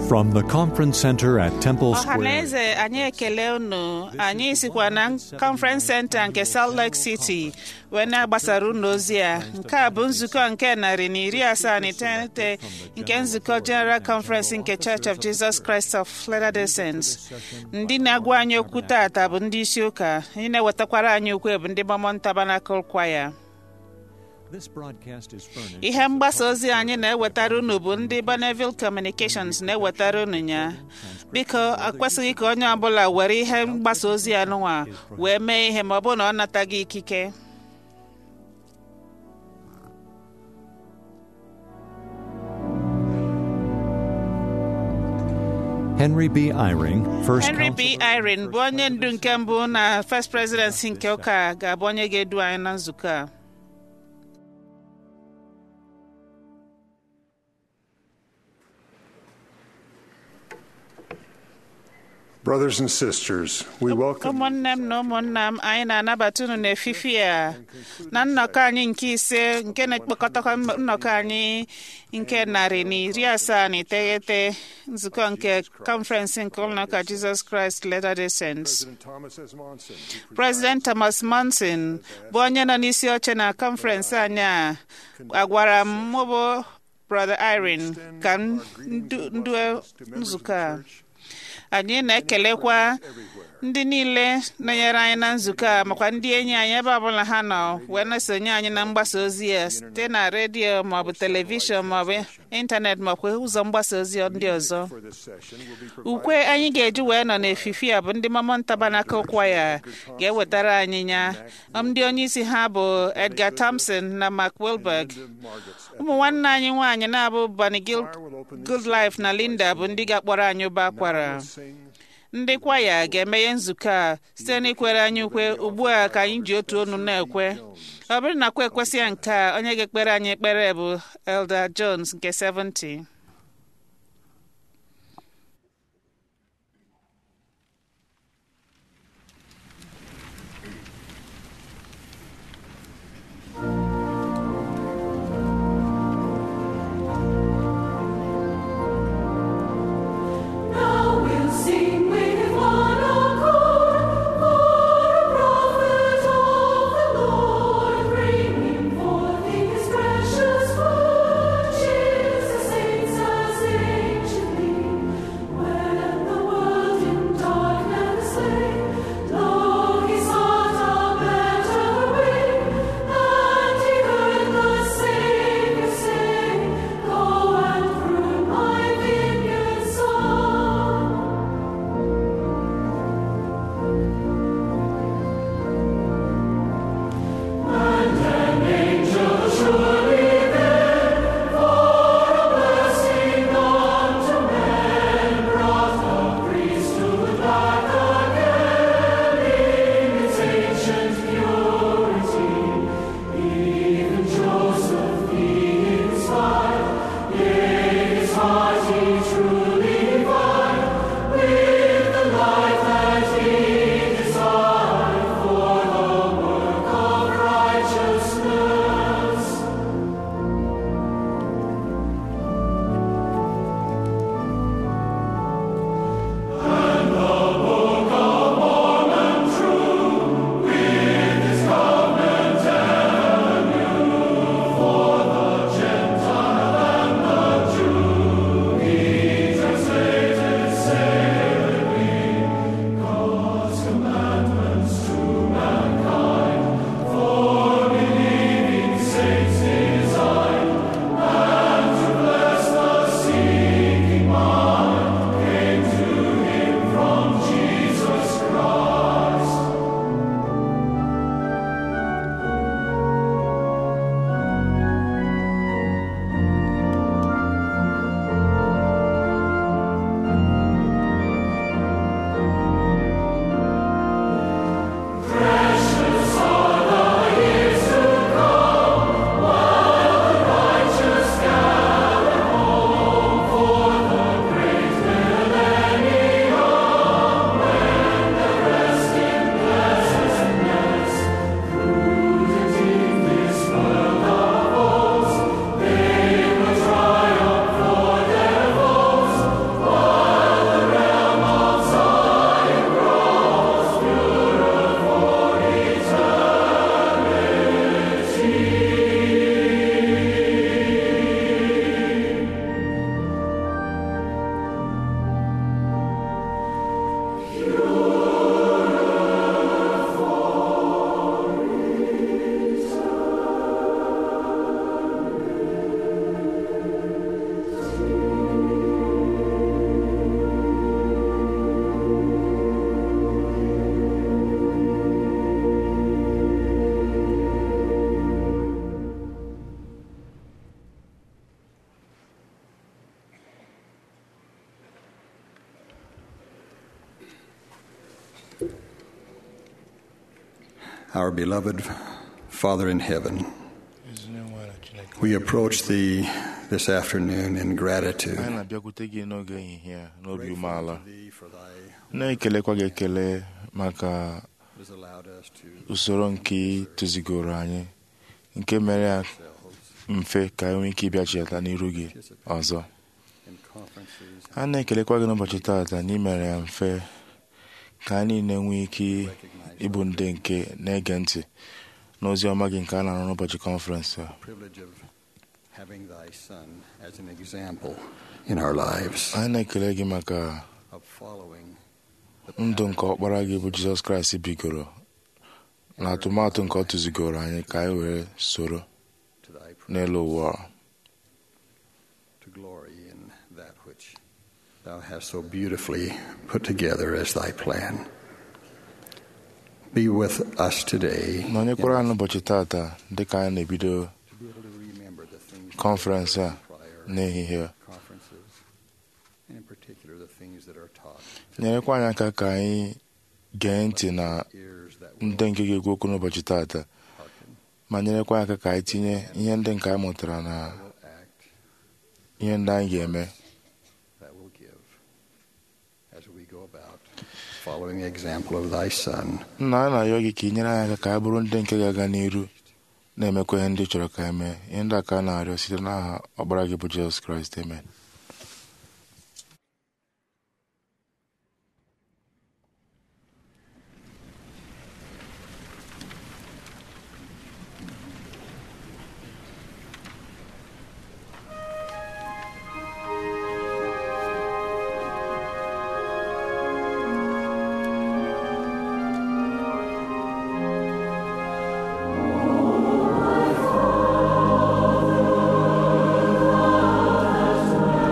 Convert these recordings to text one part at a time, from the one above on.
From the conference center at Temple ọha na Square, eze anyị ekele unu anyị sikwa na conference center nke salt lake city wee na-agbasara unu ozi a nke a bụ nzukọ nke narị na iri asaa na iteghete nke nzukọ general conference nke church of jesus christ of latter-day saints ndị na-agwa anyị okwu tata bụ ndị isi ụka ndị na-ewetakwara anyị ukwe bụ ndị Mormon Tabernacle Choir this broadcast is furnished. ihe mgbasa ozi anyị na-ewetara unu bụ ndị Bonneville Communications na-ewetara unu ya biko akwesịghị ka onye ọbụla were ihe mgbasa ozi anụnwa wee mee ihe ma ọ bụrụ na ọ nataghị ikike Henry B. Eyring, first Henry B. Counsel- Irene bụ onye ndu nke mbụ na First Presidency nke ụka a ga-abụ onye ga-edu anyị na nzukọ a Brothers and sisters, we welcome ụmụnne m na ụmụnna m anyị na-anabata unu n'efifi a na nnọkọ anyị nke ise nke na-ekpokọtakwa nnọkọ anyị nke narị na iri asaa na iteghete nzukọ nke kọnferensị nke ụlọụka Jizọs Kraịst Latter-day Saints. President Thomas S. Monson. who President Thomas Monson bụ onye nọ n'isi oche na kọnferensị anyị a agwara m mụ bụ Brother Irene ka m ndu- ndu nzukọ a anyị na-ekelekwa ndị niile nọnyere anyị na nzukọ a makwa ndị enyi anyị ebe ọbụla ha nọ wee na-esonye anyị na mgbasa ozi ya site na redio maọbụ telivishọn maọbụ ịntanetị maọbụ ụzọ mgbasa ozi ndị ọzọ for this session will be provided ukwe anyị ga-eji wee nọ n'efifi a bụ ndị Mormon Tabernacle Choir ga-ewetara anyị ya ndị onye isi ha bụ Edgar Thompson na Mark Wilberg Margaret's ụmụ nwanne anyị nwaanyị na-abụ Bunny Gil- Goodlife na Linda bụ ndị ga-akpọrọ anyị ụba akwara sing ndị kwaya ga-emeghe nzukọ a site n'ikwere anyị ukwe ugbu a ka anyị ji otu onu na-ekwe ọ bụrụ na kwa ekwesị ya nke a onye ga-ekpere anyị ekpere bụ Elder Jones nke 70 Now we'll sing with one accord, for a prophet of the Lord, bringing forth His precious word. Cheers the saints Our beloved Father in heaven, we approach thee this afternoon in gratitude. anyị na-abịakwute gị n'oge ehihie a n'obi Grateful umeala to thee for thy na-ekelekwa gị ekele maka has allowed us to usoro nke ị tụzigoro anyị nke mere ya mfe ka anyị nwee ike ịbịachilata n'iru gị ọzọ in conferences a na-ekelekwa gị n'ụbọchị taata na imere ya mfe ka anyị niile nwee ike ịbụ ndị nke na-ege ntị n'ozi ọma gị nke a na-arụ n'ụbọchị kọnferensị a privilege of having thy son as an example in our lives anyị na-ekele gị maka of following ndụ nke ọkpara gị bụ jizọs kraịst bigoro na atụmatụ nke ọ tụzigoro anyị ka anyị were soro to thy n'elu ụwa a. to glory in that which thou hast so beautifully put together as thy plan. Be with us today nọnyekwara anyị n'ụbọchị taata dịka anyị na-ebido to be able to remember the things kọnferensị a prior n'ehihie conferences, and in particular the things that are taught. nyerekwa anyị aka ka anyị gee ntị na Ears that will ndị nke ga-ekwu okwu n'ụbọchị taata hearken, ma nyerekwa anyị aka ka anyị tinye ihe ndị nke anyị mụtara na will act, ihe ndị anyị ga-eme that will give, as we go about following the example of thy Son, nna anyị na-ayọ gị ka ị nyere anyị aka ka anyị bụrụ ndị nke ga-aga n'iru na-emekwa ihe ndị ị chọrọ ka anyị mee ihe ndị a ka a na-arịọ site n'aha ọkpara gị bụ jizọs kraịst amen Thank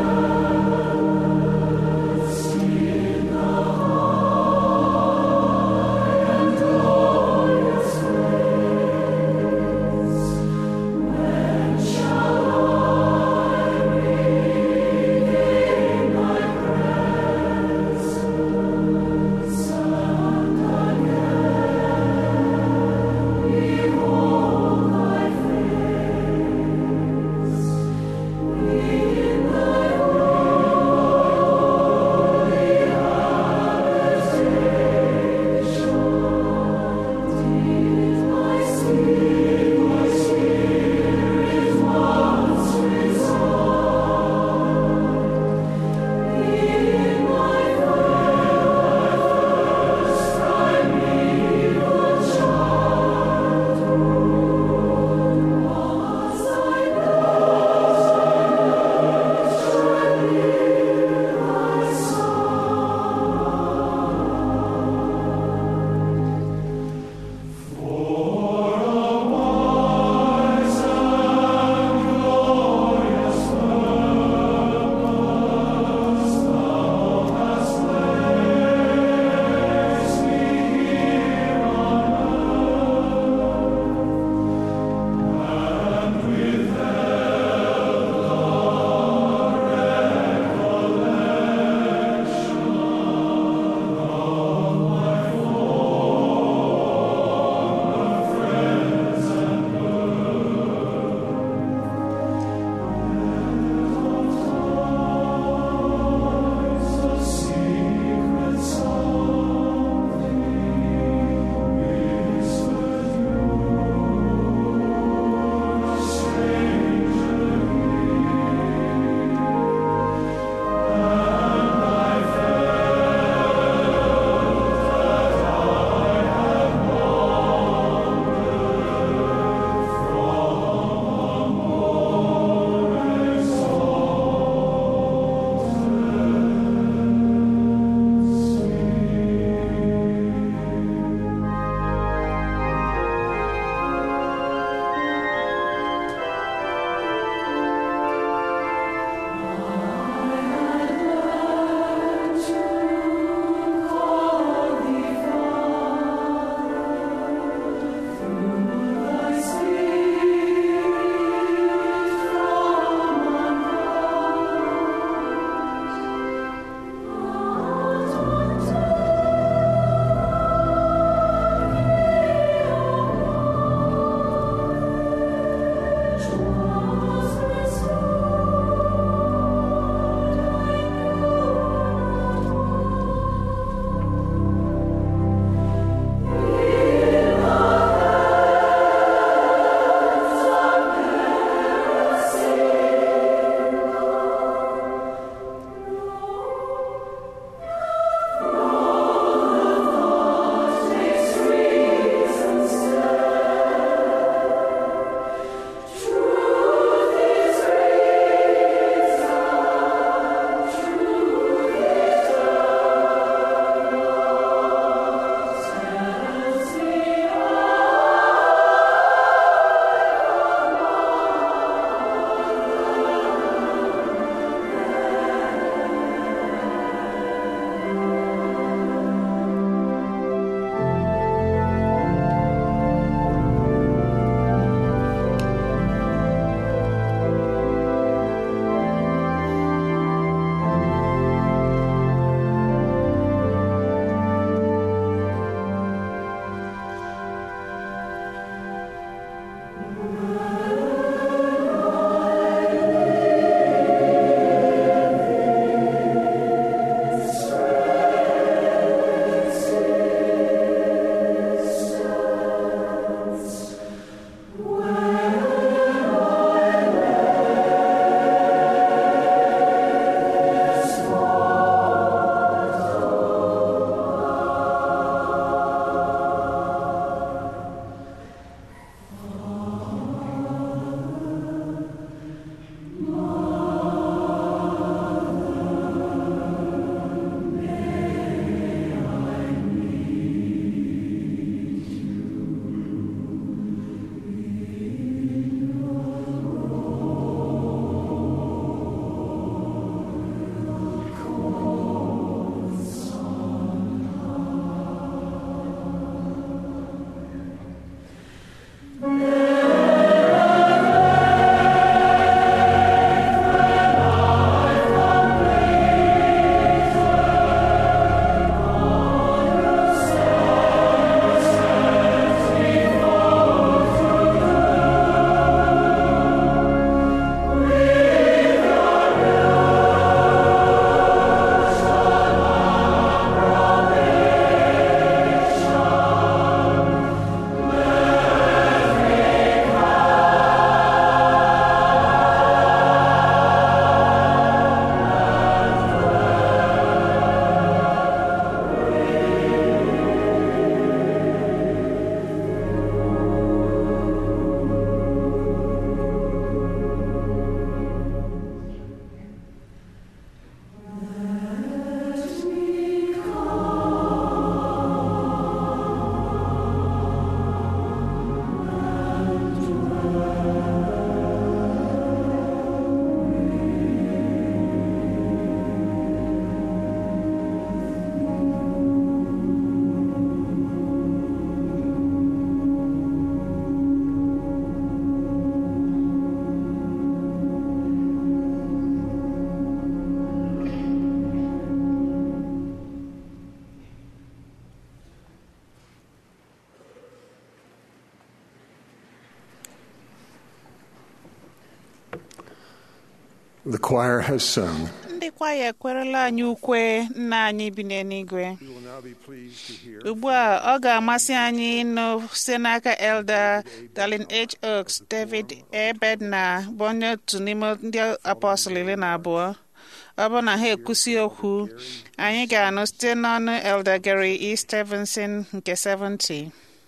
The choir has sung. ndị kwaya ekwerela anyị ukwe nna anyị bi n'eluigwe We will now be pleased to hear ugbu a ọ ga-amasị anyị ịnụ site n'aka elder Darlin H. Oaks David Ebedna bụ onye otu n'ime ndị apọstụl iri na abụọ ọ bụrụ na ha ekwusi okwu anyị ga-anụ site n'ọnụ elder Gary E. Stevenson nke 70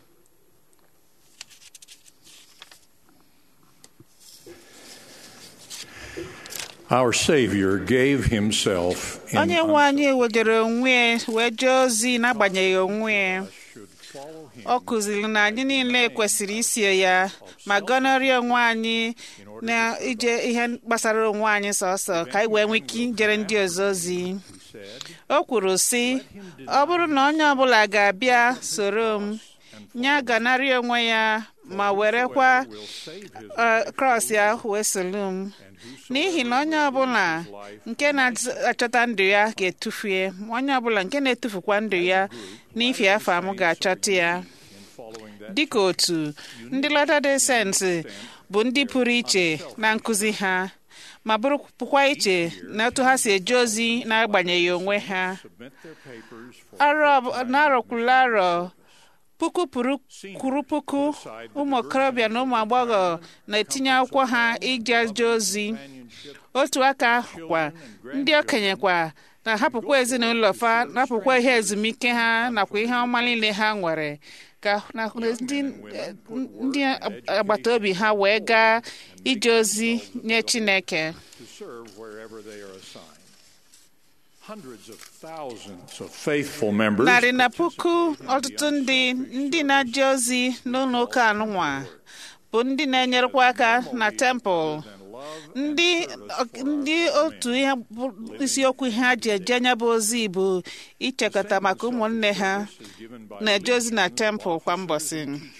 Our Savior gave himself in onye nwe anyị wejere onwe ya wee jee ozi n'agbanyeghị onwe ya should follow him ọ kụziri na anyị niile kwesịrị iso ya ma gọnarị onwe anyị na ije ihe gbasara onwe anyị sọsọ ka anyị wee nwee ike ijere ndị ọzọ ozi o kwuru sị ọ bụrụ na onye ọbụla ga-abịa soro m ya ganarị onwe ya ma werekwa ọ, krọs ya wee soro m n'ihi na onye ọbụla nke na-achọta ndụ ya ga-etufu ya ma onye ọbụla nke na-etufukwa ndụ ya n'ifi afọ m ga-achọta ya dịka otu ndị Latter-day Saints bụ ndị pụrụ iche na nkụzi ha ma bụrụkwa iche na otu ha si eje ozi n'agbanyeghị onwe ha Arọ- n'arọkwula arọ puku pụrụ kwuru puku ụmụ okorobịa na ụmụ agbọghọ na-etinye akwụkwọ ha ije je ozi otu aka ahụkwa ndị okenye kwa na-ahapụkwa ezinụlọ fa napụkwa ihe ezumike ha nakwa ihe ọma niile ha nwere ka na ndị ndị agbata obi ha wee gaa ije ozi nye Chineke to serve wherever they are assigned. Hundreds of thousands of faithful members narị na puku ọtụtụ ndị ndị na-eje ozi n'ụlọ ụka anụnwa bụ ndị na-enyerekwa aka na tempụl ndị ndị otu ihe bụ isiokwu ha ji eje nya bụ ozi bụ ichekọta maka ụmụnne ha na-eje ozi na tempụl kwa mbọsị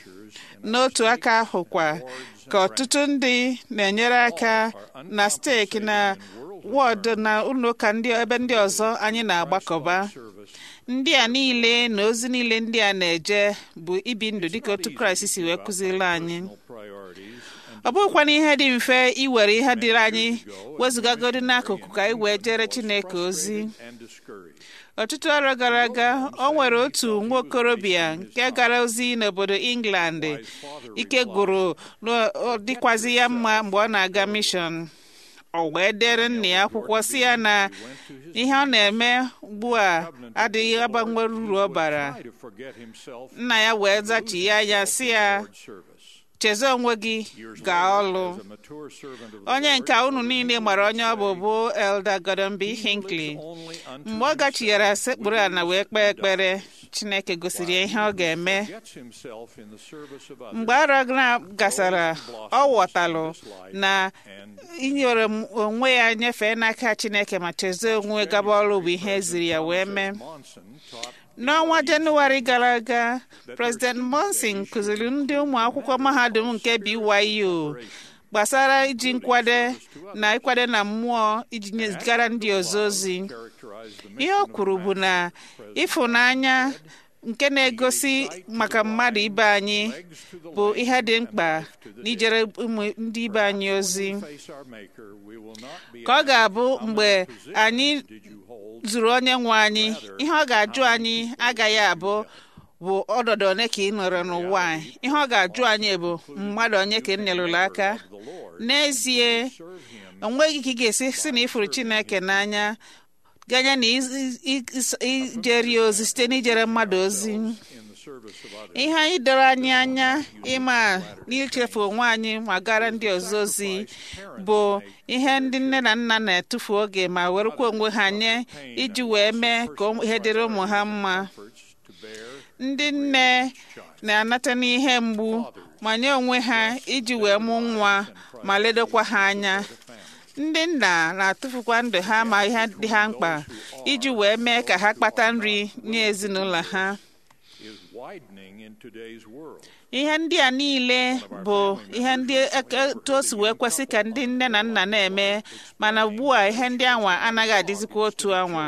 n'otu aka ahụkwa ka ọtụtụ ndị na-enyere aka na steeki na wọdụ na ụlọụka ndị ebe ndị ọzọ anyị na-agbakọba ndị a niile na ozi niile ndị a na-eje bụ ibi ndụ dịka otu kraịst si wee kụziri anyị priorities ọ bụghịkwana ihe dị mfe iwere ihe dịrị anyị wezụgagodi n'akụkụ ka anyị wee jere chineke ozi and discouraged. ọtụtụ arọ gara aga o nwere otu nwa okorobịa nke gara ozi n'obodo England ike gwụrụ na ọ dịkwazi ya mma mgbe ọ na-aga mishọn o wee dere nna ya akwụkwọ si ya na ihe ọ na-eme ugbu a adịghị agbanwe uru ọ bara Try to forget himself nna ya wee zachi ya anya si ya in service. cheze onwe gị gaa ọlụ As a mature servant of the onye Lord, nke unu niile mara onye ọ bụ bụ Elder Gordon B. Hinckley only unto mgbe ọ gachighara sekpuru ala wee kpee ekpere Chineke gosiri ya ihe ọ ga-eme gets himself in the service of others mgbe arọ gra- gasara ọ ghọtalụ na inyere m onwe ya nyefee n'aka Chineke ma chezie onwe gaba ọrụ bụ ihe eziri ya wee mee Monson taught n'ọnwa jenụwarị gara aga president monson kụziri ndị ụmụ akwụkwọ mahadum nke BYU gbasara iji nkwado na ịkwado na mmụọ iji nyezigara ndị ọzọ ozi ihe o kwuru bụ na ịfụnanya nke na-egosi maka mmadụ ibe anyị bụ ihe dị mkpa n'ijere ụmụ ndị ibe anyị ozi ka ọ ga-abụ mgbe anyị zuru onye nwe anyị ihe ọ ga-ajụ anyị agaghị abụ bụ ọdọdọ one ka ị nọrọ n'ụwa a. ihe ọ ga-ajụ anyị bụ mmadụ onye ka ị nyerụla aka n'ezie onweghị ka ị ga-esi si na ịfụrụ chineke n'anya ganye na ijeri ozi site n'ijere mmadụ ozi ihe anyị doro anyị anya ịma n'ichefu onwe anyị ma gara ndị ọzọ ozi bụ ihe ndị nne na nna na-etufu oge ma werekwa onwe ha nye iji wee mee ka ihe dịrị ụmụ ha mma ndị nne na-anata n'ihe mgbu ma nye onwe ha iji wee mụ nwa ma ledokwa ha anya ndị nna na-atụfukwa ndụ ha ma ihe dị ha mkpa iji wee mee ka ha kpata nri nye ezinụlọ ha ihe ndị a niile bụ ihe ndị etu o si wee kwesị ka ndị nne na nna na-eme mana ugbu a ihe ndị anwa anaghị adịzikwa otu anwa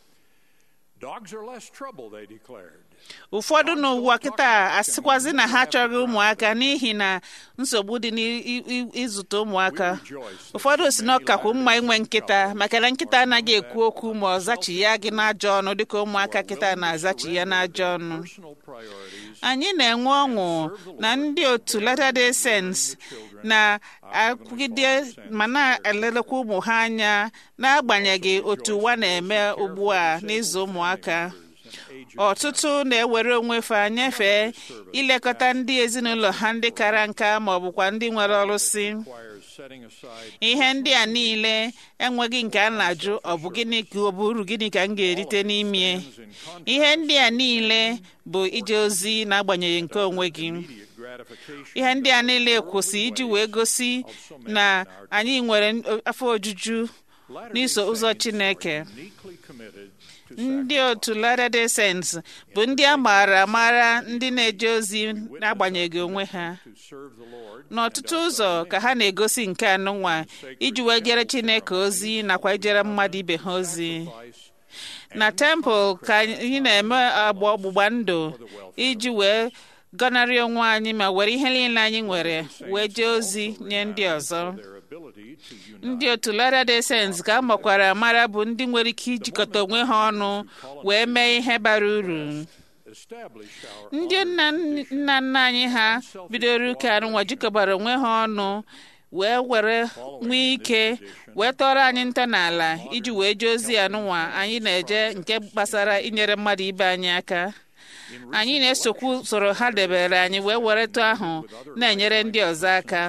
ụfọdụ n'ụwa kịta asịkwazi na ha chọrọ ụmụaka n'ihi na nsogbu dị n'ịzụta ụmụaka ụfọdụ si na ọkakwu mma inwe nkịta maka na nkịta anaghị ekwu okwu ma ọ zachi ya gị n'ajọ ọnụ dịka ụmụaka kịta na-azachi ya n'ajọ ọnụ anyị na-enwe ọṅụ na ndị otu Latter-day Saints na-akwụgide ma na-elelekwa ụmụ ha anya n'agbanyeghị otu ụwa na-eme ugbu a n'ịzụ ụmụaka ọtụtụ na-ewere onwe fa nyefee ilekọta ndị ezinụlọ ha ndị kara nka ma ọ bụkwa ndị nwere ọrụsị ihe ndị a niile enweghị nke a na-ajụ ọ bụ gịnị ka ọ bụ uru gịnị ka m ga-erite n'ime ihe ndị a niile bụ ije ozi n'agbanyeghị nke onwe gị ihe ndị a niile kwụsị iji wee gosi na anyị nwere afọ ojuju n'iso ụzọ Chineke ndị otu Latter-day Saints bụ ndị a maara amara ndị na-eje ozi n'agbanyeghị onwe ha n'ọtụtụ ụzọ ka ha na-egosi nke anụnwa iji wee jere Chineke ozi nakwa ijere mmadụ ibe ha ozi na tempụl ka anyị na-eme agba ọgbụgba ndụ iji wee gọnarị onwe anyị ma were ihe niile anyị nwere wee jee ozi nye ndị ọzọ ndị otu Latter-day Saints ka a makwara amara bụ ndị nwere ike ijikọta onwe ha ọnụ wee mee ihe bara uru ndị nna nna anyị ha bidoro ụka anụnwa jikọbara onwe ha ọnụ wee were nwee ike wee tọrọ anyị nta n'ala iji wee jee ozi anụnwa anyị na-eje nke gbasara inyere mmadụ ibe anyị aka anyị na-esokwu usoro ha debere anyị wee were tụ ahụ na-enyere ndị ọzọ aka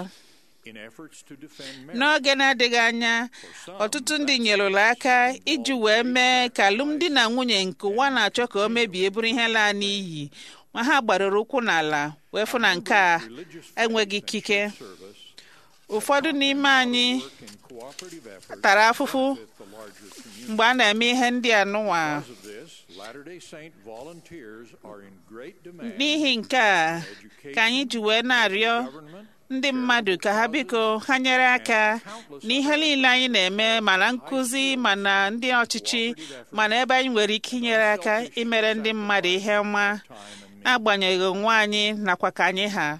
n'oge na-adịghị anya ọtụtụ ndị nyerụla aka iji wee mee ka alụmdi na nwunye nke ụwa na-achọ ka o mebie bụrụ ihe laa n'iyi ma ha gbarụrụ ụkwụ n'ala wee fụ na nke a enweghị ikike ụfọdụ n'ime anyị tara afụfụ mgbe a na-eme ihe ndị a nụnwa n'ihi nke a ka anyị ji wee na-arịọ ndị mmadụ ka ha biko ha nyere aka n'ihe niile anyị na-eme mana nkụzi mana ndị ọchịchị mana ebe anyị nwere ike inyere aka imere ndị mmadụ ihe ọma n'agbanyeghị onwe anyị nakwa ka anyị ha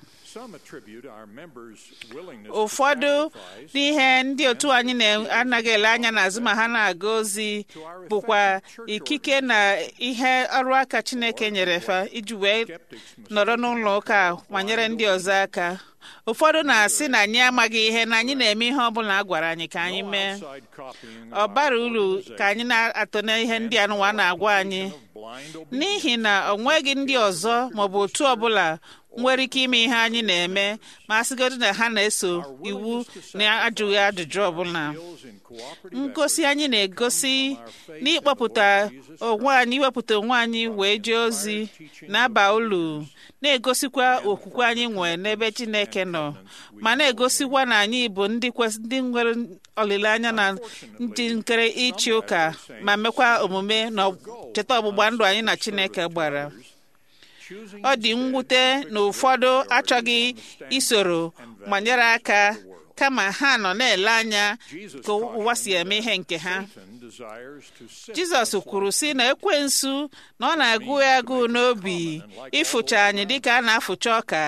ụfọdụ n'ihe ndị otu anyị na-anaghị ele anya n'azụ ma ha na-aga ozi bụkwa ikike na ihe ọrụ aka Chineke nyere fa iji wee nọrọ n'ụlọ ụka ma nyere ndị ọzọ aka ụfọdụ na-asị na anyị amaghị ihe na anyị na-eme ihe ọbụla a gwara anyị ka anyị mee ọ bara uru ka anyị na-atọ n'ihe ndị anụwa na-agwa anyị n'ihi na ọ nweghị ndị ọzọ maọbụ otu ọbụla nwere ike ime ihe anyị na-eme ma a sịgodu na ha na-eso iwu na-ajụghị ajụjụ ọbụla ngosi anyị na-egosi n'ịkpọpụta onwe anyị iwepụta onwe anyị wee jee ozi na-aba ulu na-egosikwa okwukwe anyị nwee n'ebe Chineke nọ ma na-egosikwa na anyị bụ ndị kwesị- ndị nwere olileanya na ndị nkere ịchị ụka ma mekwa omume na cheta ọgbụgba ndụ anyị na Chineke gbara ọ dị mwute na ụfọdụ achọghị isoro ma nyere aka kama ha nọ na-ele anya ka ụwa si eme ihe nke ha jizọs kwuru sị na ekwensu na ọ na-agụ ya agụụ n'obi ịfụcha anyị dịka a na-afụcha ọka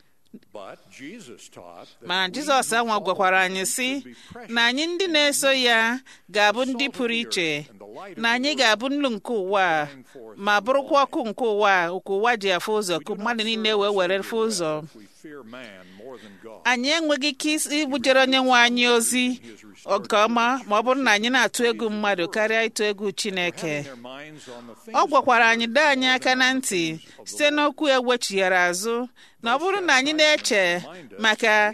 ma jizọs anwa gwakwara anyị sị na anyị ndị na-eso ya ga-abụ ndị pụrụ iche na anyị ga-abụ nnu nke ụwa a, ma bụrụkwa ọkụ nke ụwa a, nke ụwa ji afụ ụzọ ka mmadụ niile wee were fụ ụzọ anyị enweghị ike isi- ibujere onye nwe anyị ozi nke ọma ma ọ bụrụ na anyị na-atụ egwu mmadụ karịa ịtụ egwu chineke ọ gwakwara anyị doo anyị aka na ntị site n'okwu e wechighara azụ na ọ bụrụ na anyị na-eche maka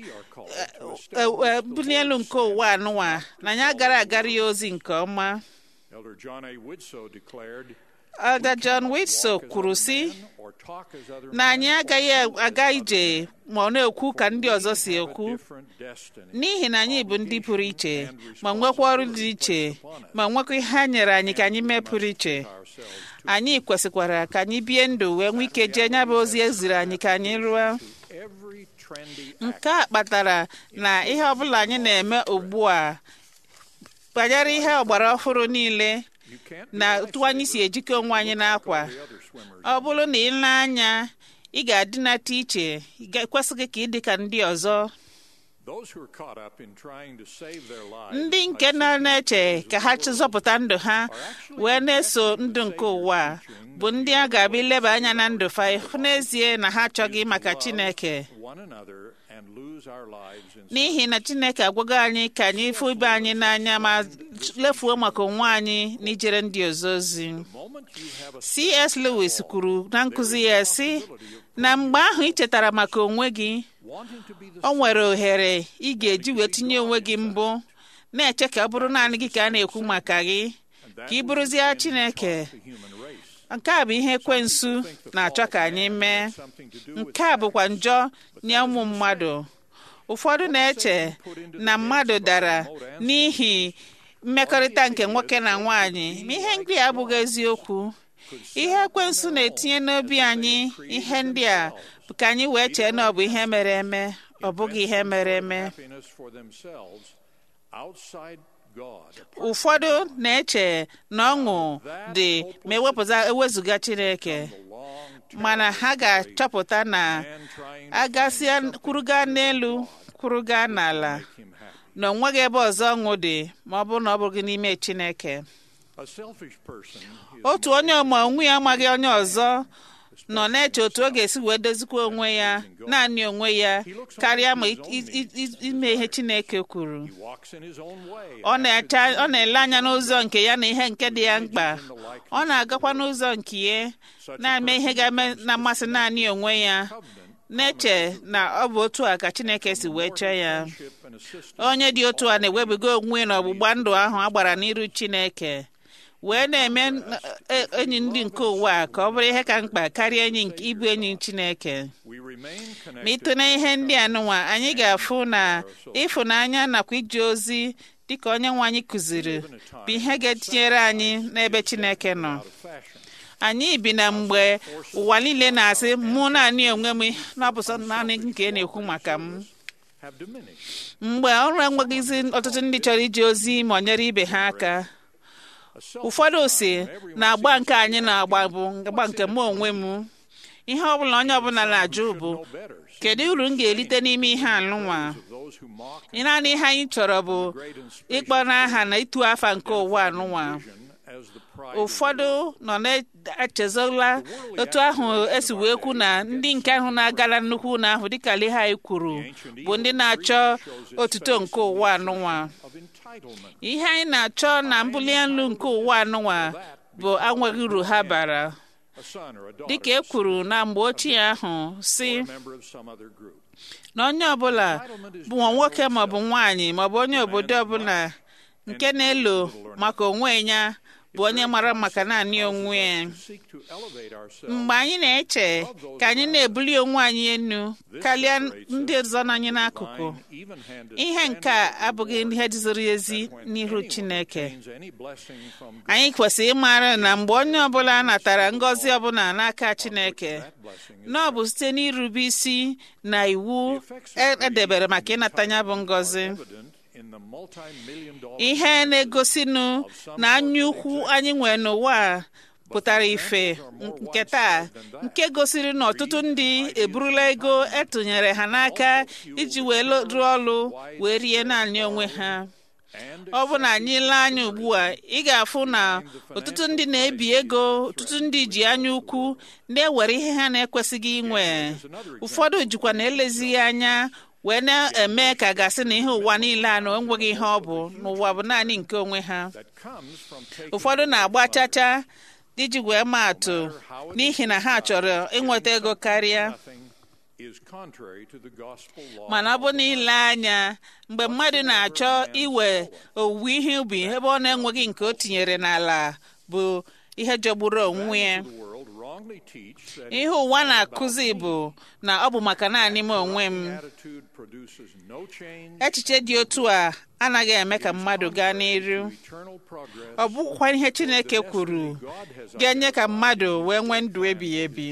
e, e, mbuli elu nke ụwa anụwa na anyị agara agara ya ozi nke ọma Elder John A. Woodsoe declared, Elder John Whitsoe kwuru sị or talk as other na anyị agaghị aga ije ma ọ na-ekwu ka ndị ọzọ si ekwu different destiny. n'ihi na anyị bụ ndị pụrụ iche ma nwekwa ọrụ dị iche ma nwekwa ihe a nyere anyị ka anyị mee pụrụ iche anyị kwesịkwara ka anyị bie ndụ wee nwee ike jee nya bụ ozi eziri anyị ka anyị rụọ Every trendy nke a kpatara na ihe ọbụla anyị na-eme ugbu a banyere ihe ọgbara ọhụrụ niile you can't na otu anyị si ejikọ onwe anyị n'akwa be other swimmers. ọ bụrụ na ị lee anya ị ga-adịnata iche ị ga- ekwesịghị ka ị dị ka ndị ọzọ Those who are caught up in trying to save their lives ndị nke nọ na-eche ka ha zọpụta ndụ ha wee na-eso ndụ nke ụwa a, bụ ndị a ga-abịa ileba anya na ndụ fa hụ n'ezie na ha achọghị maka Chineke one another and lose our lives in n'ihi na Chineke agwago anyị ka anyị fụ ibe anyị n'anya ma lefuo maka onwe anyị n'ijere ndị ọzọ ozi moment you have a C.S. Lewis kwuru na nkụzi ya sị na mgbe ahụ ị chetara maka onwe gị wanting to be the o nwere ohere ị ga-eji wee tinye onwe gị mbụ na-eche ka ọ bụrụ naanị gị ka a na-ekwu maka gị ka ị bụrụzie Chineke human race. nke a bụ ihe ekwensu na-achọ ka anyị mee nke a bụkwa njọ nye ụmụ mmadụ ụfọdụ na-eche na mmadụ dara n'ihi mmekọrịta nke nwoke na nwaanyị ma ihe ndị a abụghị eziokwu ihe ekwensu na-etinye n'obi anyị ihe ndị a bụ ka anyị wee chee na ọ bụ ihe mere eme ọ bụghị ihe mere eme happiness for themselves outside God. ụfọdụ na-eche na ọṅụ dị ma ewepụta ewezụga Chineke Long mana ha ga-achọpụta na and trying agasịa kwuruga n'elu kwuruga n'ala him happy. na o nweghị ebe ọzọ ọṅụ dị ma ọ bụrụ na ọ bụghị n'ime Chineke A selfish person is otu onye ọma onwe ya amaghị onye ọzọ nọ na-eche otu ọ ga-esi wee dozikwa onwe ya naanị onwe ya karịa ma i- i- i- ime ihe Chineke kwuru he walks in his own way. ọ na-eche ọ na-ele anya n'ụzọ nke ya na ihe nke dị ya mkpa ọ na-agakwa n'ụzọ nke ya na-eme ihe ga-eme na mmasị naanị onwe ya na-eche na ọ bụ otu a ka Chineke si wee chọọ ya Ship and assist onye dị otu a na-ewebiga onwe na ọgbụgba ndụ ahụ a gbara n'iru Chineke wee na-eme e- enyi ndị nke ụwa a ka ọ bụrụ ihe ka mkpa karịa enyi nke ịbụ enyi Chineke we remain ma connected ịtụ na ihe ndị a nụnwa anyị ga-afụ na ịfụnanya nakwa ije ozi dịka onye nwe anyị kụziri bụ ihe ga-etinyere anyị n'ebe Chineke nọ out of fashion. anyị bi na mgbe ụwa niile na-asị mụ naanị onwe m na ọ bụ sọ naanị nke ị na-ekwu maka m have diminished. mgbe ọrụ enweghịzi ọtụtụ ndị chọrọ ije ozi ma ọ nyere ibe ha aka A self ụfọdụ si na agba nke anyị na-agba bụ agba nke mụ onwe m ihe ọbụla onye ọbụla na-ajụ bụ better. kedu uru m ga-elite n'ime ihe anụnwa Those who mock naanị ihe anyị chọrọ bụ ịkpọ n'aha na ịtụ afa nke ụwa anụnwa as the pride ụfọdụ nọ na-echezola otu ahụ esi wee kwu na ndị nke ahụ na-agala nnukwu ụlọ ahụ dịka Lehi kwuru bụ ndị na-achọ otuto nke ụwa anụnwa of entitlement. ihe anyị na-achọ na mbuli elu nke ụwa anụnwa bụ anweghị uru ha bara a son or a daughter, dịka e kwuru na mgbe ochie ahụ si or a member of some other group. na onye ọbụla bụ nwa nwoke maọbụ nwaanyị maọbụ onye obodo ọbụla nke na-elo maka onwe ya bụ onye mara maka naanị onwe ya Seek to elevate ourselves mgbe anyị na-eche ka anyị na-ebuli onwe anyị enu karịa ndị ọzọ nọ anyị n'akụkụ line, even-handed ihe nke a abụghị ihe ziri ezi n'ihu chineke means any blessing from God. anyị kwesịrị ịmara na mgbe onye ọbụla natara ngọzi ọbụla n'aka chineke na ọ bụ site n'irube isi na iwu e- edebere maka ịnata ya bụ ngọzi Evident in the multi-million dollar ihe na-egosinụ na anya ukwu anyị nwere n'ụwa a pụtara ife nke taa nke gosiri na ọtụtụ ndị eburula ego etụnyere ha n'aka iji wee lo- rụọ ọrụ wee rie naanị onwe ha and ọ bụ na anyị lee anya ugbu a ị ga-afụ na ọtụtụ ndị na-ebi ego ọtụtụ ndị ji anya ukwu na-ewere ihe ha na-ekwesịghị inwe ụfọdụ jikwa na elezighị anya wee na-eme ka gasị na ihe ụwa niile a na enweghị ihe ọ bụ n'ụwa bụ naanị nke onwe ha that comes from taking ụfọdụ na-agba chacha iji wee maa atụ n'ihi na ha chọrọ ịnweta ego karịa nothing is contrary to the gospel law. mana ọ bụ n'ile anya mgbe mmadụ na-achọ iwe owuwe ihe ubi ebe ọ na-enweghị nke o tinyere n'ala bụ ihe jọgburu onwe ya the world wrongly teach that ihe ụwa na-akụzi bụ na ọ bụ maka naanị m onwe m attitude produces no change, echiche dị otu a anaghị eme ka mmadụ gaa n'iru eternal progress. ọ bụkwa ihe chineke kwuru ga-enye ka mmadụ wee nwee ndụ ebighị ebi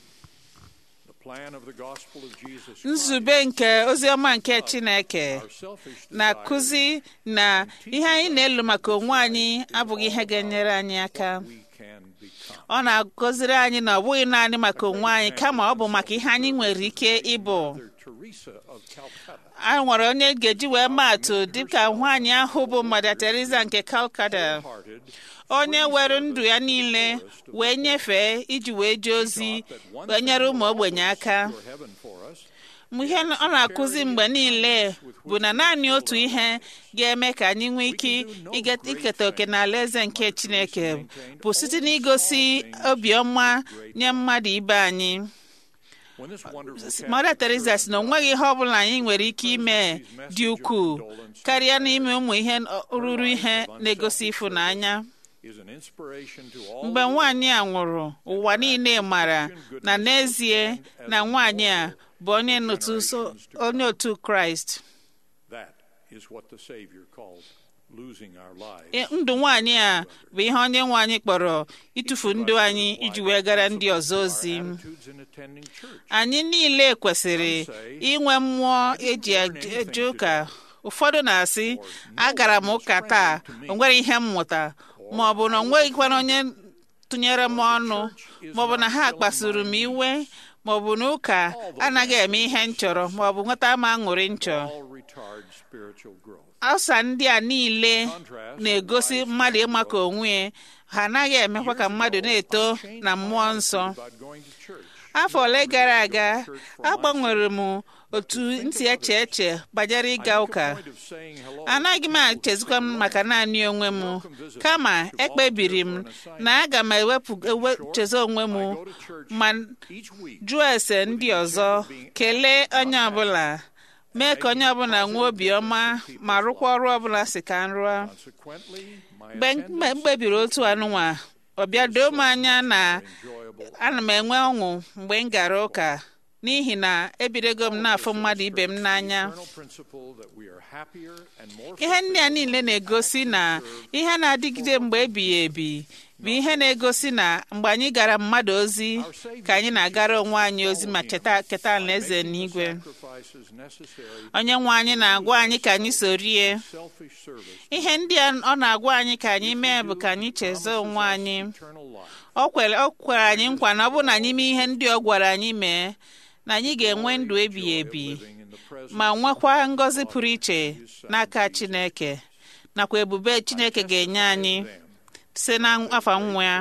The plan of the gospel of Jesus Christ, nzube nke oziọma nke chineke our selfish na-akụzi na ihe anyị na-elu maka onwe anyị abụghị ihe ga-enyere anyị aka we can become. ọ na-agọziri anyị na ọ bụghị naanị maka onwe anyị kama ọ bụ maka ihe anyị nwere ike ịbụ Mother Teresa of Calcutta a nwere onye ga-eji wee maa atụ dịka nwaanyị ahụ bụ Mother Teresa nke Calcutta parted onye were ndụ ya niile wee nyefee iji wee jee ozi wee nyere ụmụ ogbenye aka for heaven for us Mgbe ihe ọ na-akụzi mgbe niile bụ na naanị otu ihe ga-eme ka anyị nwee ike ige- iketa oke n'ala eze nke Chineke bụ site n'igosi obiọma nye mmadụ ibe anyị when this wonderful Mother Teresa sị na o nweghị ihe ọbụla anyị nwere ike ime dị ukwuu karịa n'ime ụmụ ihe ruru ihe na-egosi ịfụnanya is an inspiration to all mgbe nwaanyị a nwụrụ ụwa niile mara na n'ezie na nwaanyị a bụ onye n'otu so- onye otu Kraịst that is what the Savior called losing our lives. E- ndụ nwaanyị a bụ ihe onye nwe anyị kpọrọ ịtụfu ndụ anyị iji wee gara ndị ọzọ ozi Attitudes in attending church. anyị niile kwesịrị inwe mmụọ eji eje eje ụka ụfọdụ na-asị agara m ụka taa o nwere ihe m mụta ma ọ bụ na o nweghịkwana onye tụnyere m ọnụ ma ọ bụ na ha kpasuru m iwe ma ọ bụ na ụka anaghị eme ihe m chọrọ ma ọ bụ nweta m aṅụrị m chọrọ All retard spiritual growth. ọsa ndị a niile na-egosi mmadụ ịmaka onwe ya ha anaghị emekwa ka mmadụ na-eto na mmụọ nsọ About going to church. afọ ole gara aga agbanwere m otu ntị eche eche banyere ịga ụka Point of saying hello. anaghị m echezikwa m maka naanị onwe m kama ekpebiri m na aga m ewepụ ewe- cheze onwe m Go to church ma each week. jụọ ese ndị ọzọ kelee onye ọbụla mee ka onye ọbụla nwee obiọma ma rụkwa ọrụ ọbụla si ka m rụọ Consequently, my mgbe m mgbe m kpebiri otu anụnwa ọ bịa doo m anya na ana m enwe ọṅụ mgbe m gara ụka n'ihi na ebidogo m na-afụ mmadụ ibe m n'anya eternal principle that we are happier and more ihe ndị a niile na-egosi na ihe na-adịgide mgbe ebighị ebi bụ ihe na-egosi na mgbe anyị gara mmadụ ozi ka anyị na-agara onwe anyị ozi ma cheta keta alaeze n'igwe sacrifices necessary onye nwe anyị na-agwa anyị ka anyị sorie selfish service ihe ndị a ọ na-agwa anyị ka anyị mee bụ ka anyị chezo onwe anyị eternal life o kwere o kwere anyị nkwa na ọ bụ na anyị mee ihe ndị ọ gwara anyị mee na anyị ga-enwe ndụ ebighị ebi living in the presence ma nwekwa ngọzi pụrụ iche n'aka Chineke nakwa ebube Chineke ga-enye anyị site n'afọ nwa ya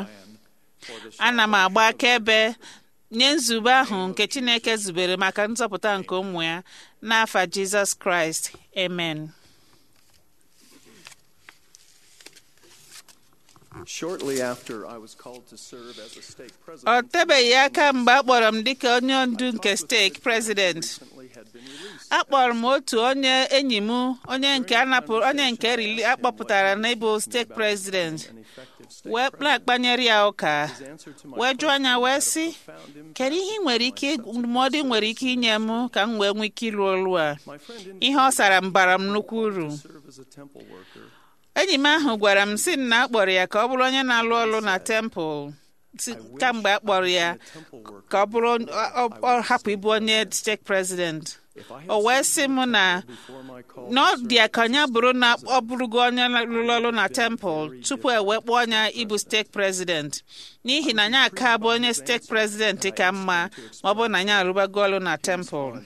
ana m agba akaebe nye nzube ahụ nke Chineke zubere maka nzọpụta nke ụmụ ya n'afa Jizọs Kraịst amen Shortly after I was called to serve as a stake ọ president, tebeghị aka mgbe a kpọrọ m dịka onye ndu nke steeti prezident recently had been released. akpọrọ m otu onye enyi m onye nke anapụrụ onye nke rili akpọpụtara n'ịbụ steeti prezident An effective stake wee na-akpanyere ya ụka His answer to my wee jụọ anya wee sị found him. kedu ihe ị nwere ike ndụmọdụ ị nwere ike inye m ka m wee nwee ike ịrụ ọrụ a My friend ihe ọ sara m bara m nnukwu uru indicated serve as a temple worker. enyi m ahụ gwara m sị na a kpọrọ ya ka ọ bụrụ onye na-alụ ọrụ na tempụl si kamgbe a kpọrọ ya A temple worker. ka ọ bụrụ ọ ọ hapụ ịbụ onye steeti prezident If I had o wee served sị m na before my call na ọ to dị ya ka onye bụrụ na ọ bụrụgo onye rụrụ ọrụ na tempụl tupu e wee kpọọ ya ịbụ steeti prezident n'ihi na anyị aka bụ onye steeti prezident ka mma ma ọ bụrụ na anyị arụbago ọrụ na tempụl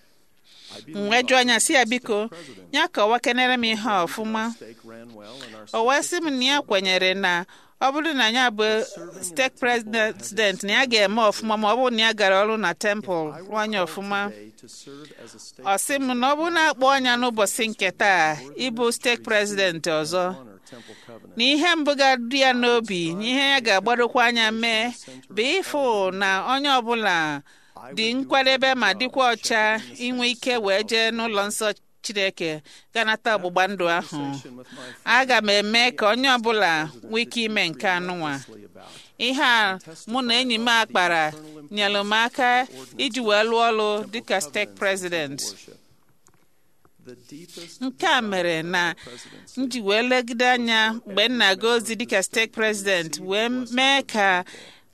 m wee jụọ anya si ya biko ya kọwa kenere m ihe a ọfụma stake ran well and our o wee sị m na ya kwenyere na ọ bụrụ na ya bụ steeti prezident na ya ga-eme ọfụma ma ọ bụrụ na ya gara ọrụ na tempụl rụọ anya ọfụma today to serve as a stake ọ sị m na ọ bụrụ na akpọ anya n'ụbọchị nke taa ịbụ steeti prezident ọzọ honor temple covenant. na ihe mbụ ga-adị ya n'obi na ihe ya ga-agbadokwa anya mee bụ ịfụ na onye ọbụla dị nkwadebe ma dịkwa ọcha inwe ike wee jee n'ụlọ nsọ chineke ganata ọgbụgba ndụ ahụ With my aga m eme ka onye ọbụla nwee ike ime nke anụnwa family about ihe a mụ na enyi m a kpara nyere m aka iji wee lụọ ọrụ dịka steeti prezident worship. The deepest nke a mere na m ji wee legide anya mgbe m na-aga ozi dịka steeti prezident wee mee ka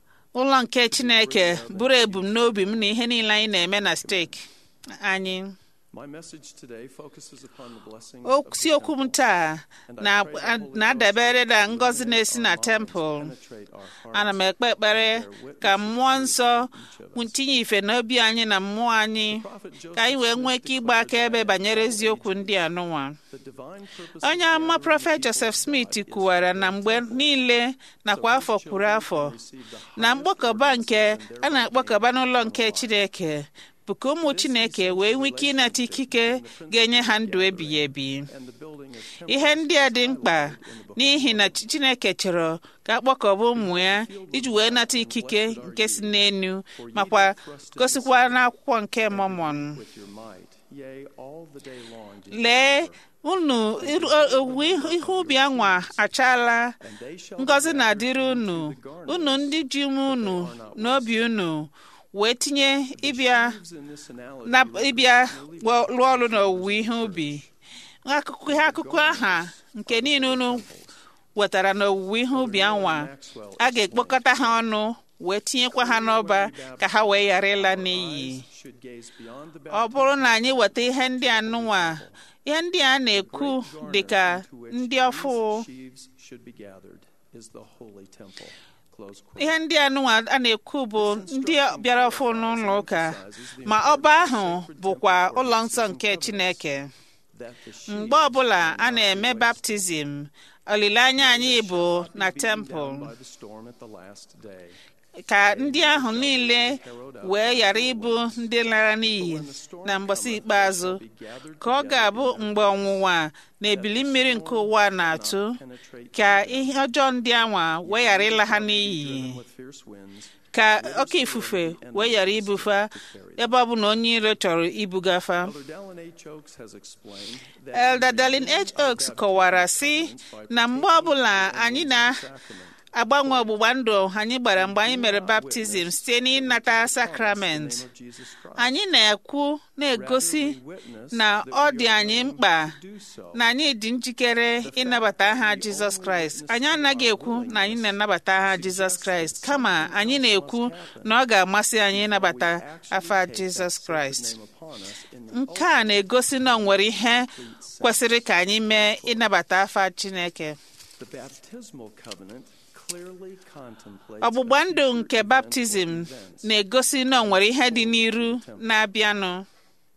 ụlọ nke chineke bụrụ ebumnobi m na ihe niile anyị na-eme na steeti anyị My message today focuses upon the blessing of osi okwu m taa na- na-adabere na ngọzi na-esi na tempụl penetrate our heart ana m ekpe ekpere ka mmụọ nsọ tinye ife n'obi anyị na mmụọ anyị ka anyị wee nwee ike ịgba akaebe banyere eziokwu ndị a nụnwa the divine purpose onye amụma prọfet joseph smith kwuwara na mgbe niile nakwa afọ kwuru afọ na mkpọkọba nke a na-akpọkọba n'ụlọ nke chineke bụ ka ụmụ chineke wee nwee ike ịnata ikike ga-enye ha ndụ ebighị ebi and the building of temple ihe ndị a dị mkpa n'ihi na Chi- chineke chọrọ ka akpọkọba ụmụ ya iji wee nata ikike nke si n'enu makwa gosikwa n'akwụkwọ nke mọmọn with your might yea all the day long lee unu iru- owuwe ihe ubi anwa achaala and they shall ngọzi na-adịrị unu unu ndị ji ume unu n'obi unu wee tinye ịbịa in this analogy na ịbịa wọ- rụọ ọrụ n'owuwe ihe ubi akụkụ ihe akụkụ aha nke niile unu wetara n'owuwe ihe ubi anwa a ga-ekpokọta ha ọnụ wee tinyekwa ha n'ọba ka ha wee ghara ịla n'iyi should gaze beyond the ọ bụrụ na anyị weta ihe ndị a nụnwa ihe ndị a na-ekwu dịka ndị ọfụ sheaves should be gathered is the holy temple close quote ihe ndị a nụnwa a na-ekwu bụ ndị bịara ọfụ n'ụlọ ụka ma ọba ahụ bụkwa ụlọ nsọ nke chineke that the sheaves mgbe ọbụla a na-eme baptizim olileanya anyị bụ na tempụl by the storm at the last day ka ndị ahụ niile wee ghara ịbụ ndị lara n'iyi na mgbasa ikpeazụ ka ọ ga-abụ mgbe ọnwụnwa na ebili mmiri nke ụwa na-atụ ka ihe ọjọọ ndị anwa wee ghara ịla ha n'iyi with fierce winds ka oke ifufe wee ghara ibufa ebe ọ bụ na onye iro chọrọ ibugafa Elder Dallin H. Oaks has explained that Elder Darlin H. Oaks kọwara sị na mgbe ọbụla anyị na-agbanwe ọgbụgba ndụ anyị gbara mgbe anyị mere baptizim site n'ịnata sakrament Jesus Christ anyị na-ekwu na-egosi na ọ dị anyị mkpa na anyị dị njikere ịnabata aha Jizọs Kraịst anyị anaghị ekwu na anyị na-anabata aha Jizọs Kraịst kama anyị na-ekwu na ọ ga-amasị anyị ịnabata afa Jizọs Kraịst upon us in nke a na-egosi na ọ nwere ihe kwesịrị ka anyị mee ịnabata afa Chineke the baptismal covenant clearly contemplates ọgbụgba ndụ nke baptizim na-egosi na ọ nwere ihe dị n'iru na-abịanụ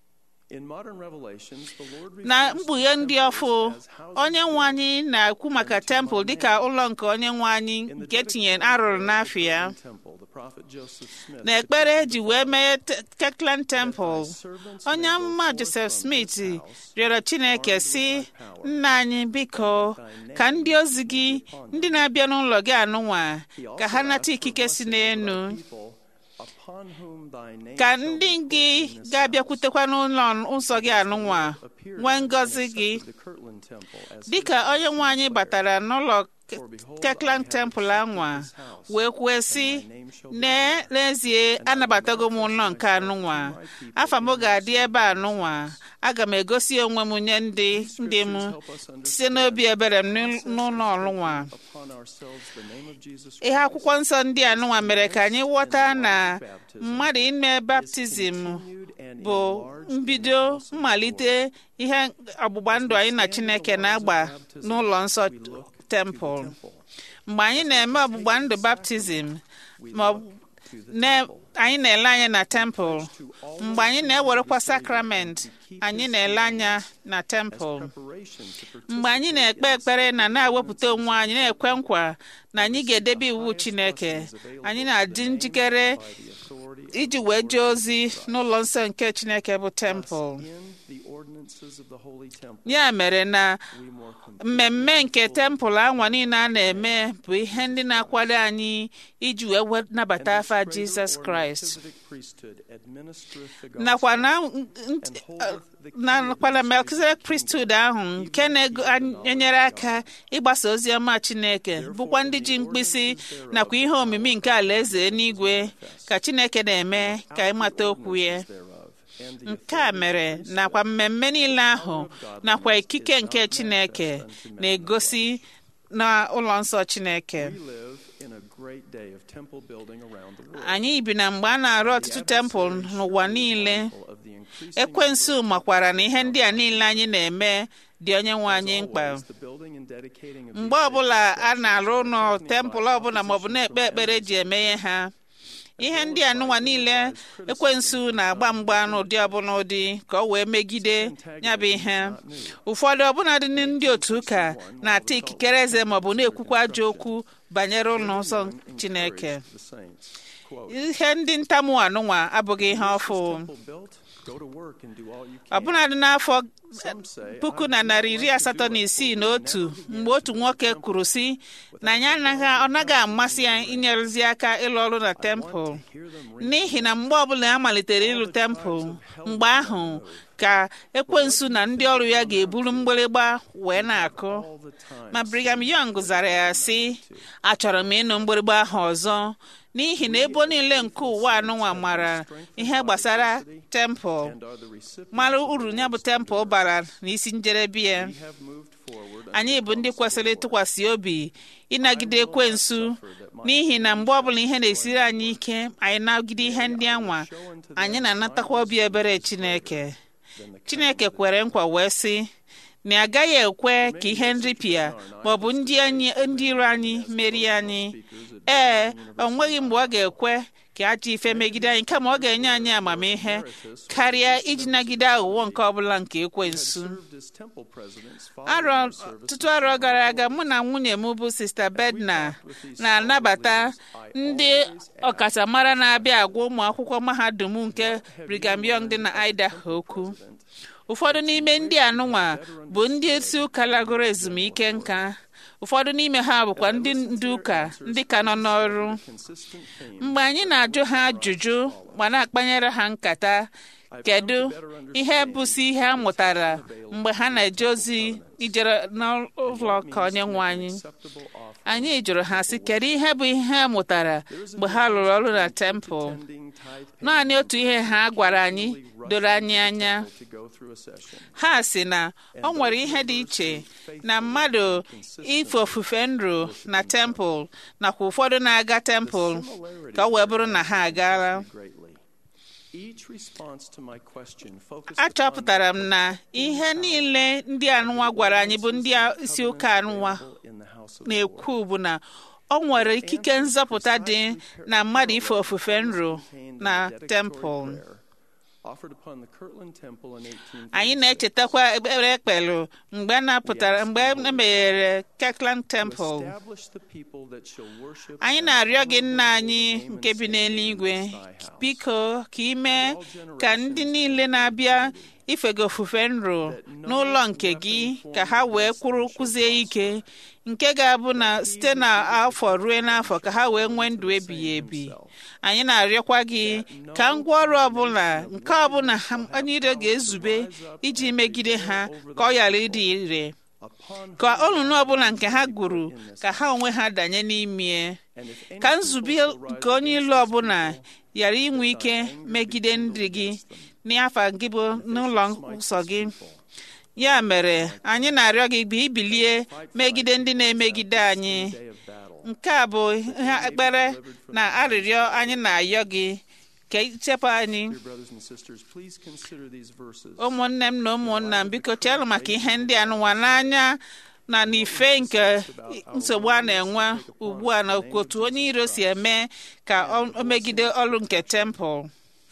In modern revelations, the Lord na refers to mkpughe ndị temples ọfụ as houses onye nwe anyị na-ekwu maka tempụl dịka ụlọ nke onye nwe anyị In the nke tinyere dedication arụrụ of the n'afọ ya Kirtland Temple, the prophet Joseph Smith na ekpere petitioned eji the wee Father mee Te- Kirkland Temple servants onye may go amụma forth Joseph from Smith this house, rịọrọ Chineke armed si with thy power, nna anyị biko ka ndị ozi gị ndị na-abịa n'ụlọ gị anụnwa He also ka ha nata asked for ikike si blessing of thy n'elu people, upon whom thy name ka shall ndị be put gị in this house. ga-abịakwutekwa n'ụlọ nsọ gị anụnwa Appeared nwee and ngọzi gị accepted the Kirtland Temple as his dịka onye nwe anyị prayer. batara n'ụlọ For behold, Kirkland I have Temple accepted anwa this house, wee kwue and sị my name shall be "Nee, there. n'ezie anabatago m ụlọ nke anụnwa afa m ga-adị ebe anụnwa aga m egosi onwe m nye ndị ndị m site n'obi ebere m n'ụl- n'ụlọ ọlụnwa Upon ourselves the name of Jesus ihe Christ akwụkwọ nsọ ndị anụnwa mere ka anyị ghọta na mmadụ ime baptizim continued and bụ enlarged in the mbido house of the mmalite Lord. ihe ọgbụgba ndụ anyị na chineke na-agba n'ụlọ nsọ We look to the tempụl temple. mgbe anyị na-eme ọgbụgba ndụ baptizim We ma ọ look bụ to the na- temple. anyị na-ele anya na tempụl To all mgbe anyị those na-ewerekwa who desire sakrament to keep anyị his na-ele anya commandments na as tempụl preparation to mgbe anyị participate na-ekpe in the ekpere na na-ewepụta sacraments onwe anyị na-ekwe nkwa na anyị ga-edebe the iwu highest chineke blessings available anyị to na-adị the name njikere and by the authority of iji the wee Lord jee ozi Jesus Christ. n'ụlọ nsọ nke chineke bụ tempụl Thus, in the ordinances of the Holy Temple, ya mere na we more completely mmemme nke fully tempụl anwa niile a na-eme bụ ihe ndị na-akwado anyị iji wee we- nabata And this afa greater jizọs or kraịst Melchizedek priesthood administereth the nakwa gospel na and holdeth the key na of nakwa na this Melchizedek kingdom, priesthood ahụ nke na-enyere aka ịgbasa ozi ọma Chineke bụkwa ndị ji mkpịsị nakwa ihe omimi nke alaeze n'igwe ka Chineke na-eme ka ịmata okwu ya thereof, and the nke a mere nakwa mmemme niile ahụ nakwa ikike nke Chineke na-egosi na ụlọ nsọ Chineke We live in a great day of temple building around the world. anyị bi na mgbe a na-arụ ọtụtụ tempụl n'ụwa niile Mindful of the increasing ekwensu makwara na ihe ndị a niile anyị na-eme dị onye nwe anyị mkpa always, the building and dedicating of mgbe these ọbụla sacred a na-arụ structures ụlọ are accompanied tempụl by ọbụla maọbụ opposition na-ekpe from ekpere enemies. ji eme ha ihe ndị a nụnwa niile ekwensu na-agba mgba n'ụdị ọbụla ụdị ka ọ wee megide ya bụ ihe ụfọdụ ọbụla dị ndị otu ụka na-ata ikikere eze maọbụ na-ekwukwa ajọ okwu banyere ụlọ nsọ chineke The saints, quote, ihe ndị ntamu anụnwa abụghị ihe ọfụ temple built, go to work and do all you can. ọbụnadị n'afọ Some say, puku "I na would narị like iri to asatọ do na it, isii for na we otu never began mgbe otu to nwoke build a kwuru si temple na ya anaghị ọ naghị amasị ya inyerụzi aka ịlụ ọrụ na I want tempụl to hear them ring n'ihi na mgbe ọbụla a malitere ịlụ tempụl mgbe ahụ ka ekwensu na ndị ọrụ ya ga-eburu mgbịrịgba wee na-akụ all the time. ma Brigham Young zara ya sị achọrọ m ịnụ mgbịrịgba ahụ ọzọ n'ihi na ebo niile nke ụwa anụnwa mara ihe gbasara tempụl and are the recipients mara of the uru ya bụ Lord's tempụl bara n'isi njedebe ya We have moved forward anyị bụ ndị kwesịrị ịtụkwasị obi ịnagide ekwensu n'ihi na mgbe ọbụla ihe na-esiri anyị ike anyị nagide ihe ndị anwa anyị na-anatakwa obi ebere Chineke Chineke kwere nkwa wee sị na a gaghị ekwe ka ihe nripịa maọbụ ndị anyị- ndị iro anyị merie anyị ee o nweghị mgbe ọ ga-ekwe ka ajọ ife megide anyị kama ọ ga-enye anyị amamihe karịa iji nagide aghụghọ nke ọbụla nke ekwensu served as temple presidents arọ following the service ọtụtụ arọ gara aga mụ na nwunye m bụ sista bedna na-anabata ndị ọkachamara na-abịa agwa ụmụ akwụkwọ mahadum nke Brigham Young dị na Idaho okwu ụfọdụ n'ime ndị anụnwa bụ ndị isi ụka lagoro ezumike nka ụfọdụ n'ime ha bụkwa ndị ndu ụka ndị ka nọ n'ọrụ consistent theme mgbe anyị na-ajụ ha ajụjụ ma na-akpanyere ha nkata kedu ihe bụsi ihe a mụtara mgbe ha na-eje ozi ijere n'ụlọ ka onye nwe anyị acceptable offering anyị jụrụ ha sị kedu ihe bụ ihe ha mụtara mgbe ha lụrụ ọrụ na tempụl tending tithe naanị otu ihe ha gwara anyị doro anyị anya to go through a session ha sị na ọ nwere ihe dị iche na mmadụ ife ofufe nro na tempụl nakwa ụfọdụ na-aga tempụl ka ọ wee bụrụ na ha agaala greatly each response to my question focused achọpụtara m na ihe niile ndị anụnwa gwara anyị bụ ndị isi ụka anụnwa in the house of na-ekwu bụ na ọ nwere ikike nzọpụta dị na mmadụ ife ofufe nro na tempụl offered upon the Kirtland Temple in 1836. anyị na-echetakwa ekpere ekpelu mgbe a napụtara mgbe e meghere Kirkland Temple Establish the people that shall worship anyị and na-arịọ gị honor nna the anyị name and nke bi stand n'eluigwe in thy house. biko ka ime ka ndị niile na-abịa ifega ofufe nro n'ụlọ nke gị ka ha wee kwụrụ kwụzie ike nke ga-abụ na site n'afọ ruo n'afọ ka ha wee nwee ndụ ebighị ebi anyị na-arịọkwa gị ka ngwaọrụ ọbụla nke ọbụla ha- anyị ire ga-ezube iji megide ha ka ọ ghara ịdị ire upon ka olulu ọbụla nke ha gwuru ka ha onwe ha danye n'ime ka nzube nke onye ilu ọbụla ghara inwe ike megide ndị gị n'afọ gị bụ n'ụlọ nsọ gị ya mere anyị na-arịọ gị bụ ibilie megide ndị na-emegide anyị day of battle. nke a bụ ihe ekpere na arịrịọ anyị na-ayọ gị ka ichepụ anyị Dear brothers and sisters, please consider these verses. ụmụnne m na ụmụnna m biko chenụ maka ihe ndị a nụwa n'anya na n'ife nke nsogbu a na-enwe ugbu a na otu onye iro si eme ka ọ- o megide ọrụ nke tempụl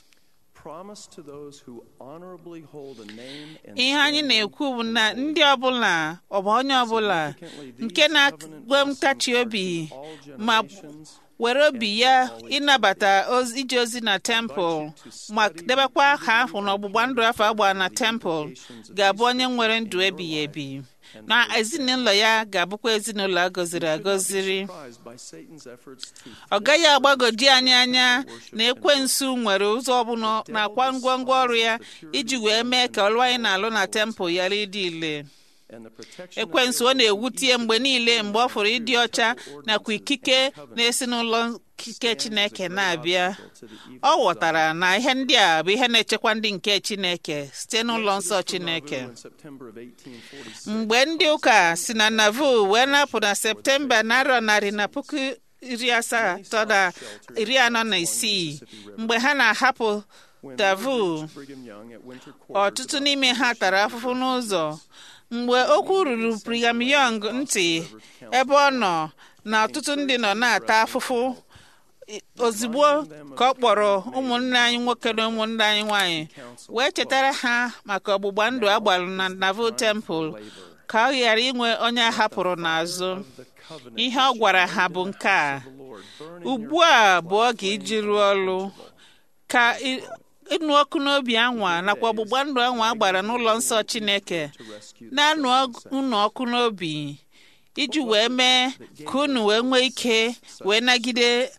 Promise to those who honorably hold a name and ihe anyị stand na-ekwu bụ na ndị ọbụla ọ bụ onye ọbụla nke na-agwe ntachi obi ma were obi ya ịnabata ozi- ije ozi na tempụl ma debekwa aha ahụ na ọgbụgba ndụ afọ agba na tempụl ga-abụ onye nwere ndụ ebighị ebi na ezinụlọ ya ga-abụkwa ezinụlọ a gọziri agọziri surprised by Satan's efforts to ọ gaghị agbagodi anyị anya na ekwensu nwere ụzọ ọbụla nakwa ngwongwo ọrụ ya iji wee mee ka ọrụ anyị na-alụ na tempụl ghara ịdị ile and the protection of ekwensu ọ na-ewutie mgbe niile mgbe ọ fụrụ ịdị ọcha nakwa ikike na-esi n'ụlọ ikike chineke na-abịa ọ ghọtara na ihe ndị a bụ ihe na-echekwa ndị nke chineke site n'ụlọ nsọ chineke in September of 1846. mgbe ndị ụka si na navu wee napụ na septemba narọ narị na puku iri asatọ na iri anọ na isii mgbe ha na-ahapụ When davu Reverend Brigham Young at Winter Quarters ọtụtụ n'ime ha tara afụfụ n'ụzọ mgbe okwu ruru Brigham Young ntị ebe ọ nọ na ọtụtụ ndị nọ na-ata afụfụ i- ozugbo ka ọ kpọrọ ụmụnne anyị nwoke na ụmụnne anyị nwanyị wee chetara ha maka ọgbụgba ndụ a gbara na Naval Temple ka ọ ghara inwe onye a hapụrụ n'azụ the covenant ihe ọ gwara ha bụ nke a of the Lord burning ugbu a bụ oge iji rụọ ọrụ ka ị- ịnụ ọkụ n'obi anwa nakwa ọgbụgba ndụ anwa a gbara n'ụlọ nsọ Chineke to rescue na-anụ ọg- unu ọkụ n'obi iji wee mee ka unu wee nwee ike wee nagide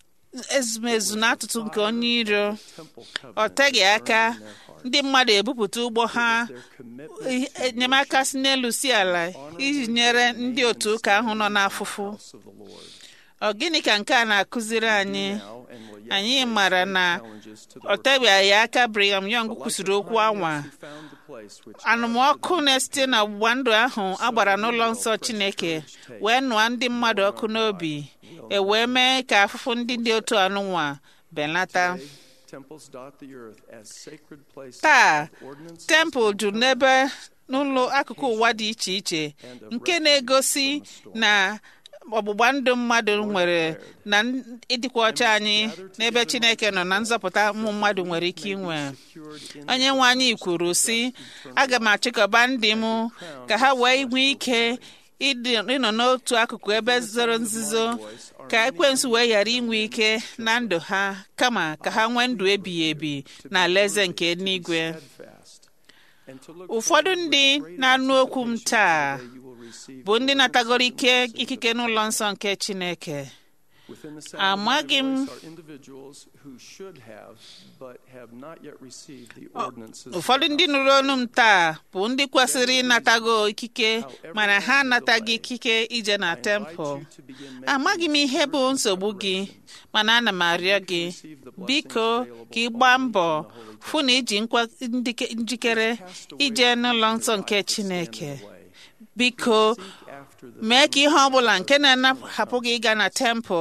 ezumezu na atụtụ nke onye iro temple ọ covenant teghị aka ndị mmadụ ebupụta ụgbọ ha their commitment enyemaka si n'elu si ala iji nyere ndị otu ụka ahụ nọ n'afụfụ of the Lord ọ gịnị ka nke a na-akụziri anyị now and will yet anyị mara na challenges to the ọ tebeghị aka Brigham Young kwụsịrị okwu anwa who found the place which anụmọkụ na-esite na ọgbụgba ndụ ahụ a gbara n'ụlọ nsọ Chineke wee nụọ ndị mmadụ ọkụ n'obi e wee mee ka afụfụ ndị dị otu anụnwa belata temples dot the earth as sacred places taa of ordinance tempụl juru n'ebe n'ụlọ akụkụ ụwa dị iche iche nke na-egosi na ọgbụgba ndụ mmadụ nwere na ịdịkwa ọcha anyị n'ebe Chineke nọ na nzọpụta ụmụ mmadụ nwere ike inwe onye nwe anyị kwuru sị aga m achịkọba ndị m ka ha wee nwee ike ịdị- ịnọ n'otu akụkụ ebe zoro nzuzo ka ekwensu wee ghara inwe ike na ndụ ha kama ka ha nwee ndụ ebighị ebi na alaeze nke eluigwe fast and to look ụfọdụ ndị na-anụ okwu m taa you will receive bụ ndị natagoro ike ikike n'ụlọ nsọ nke Chineke within the sound Amaghị of my m- voice are individuals who should have but have not yet received the ordinances ụfọdụ ndị nụrụ ọnụ m taa bụ ndị kwesịrị ịnatago ikike mana ha anataghị ikike ije na tempụl to begin making amaghị m ihe bụ nsogbu gị mana ana m arịọ gị biko ka ị gbaa mbọ fụ na iji nkwa- ndike- njikere ije n'ụlọ nsọ nke Chineke biko after the mee ka ihe ọ bụla nke na-ahapụ gị ịga na tempụl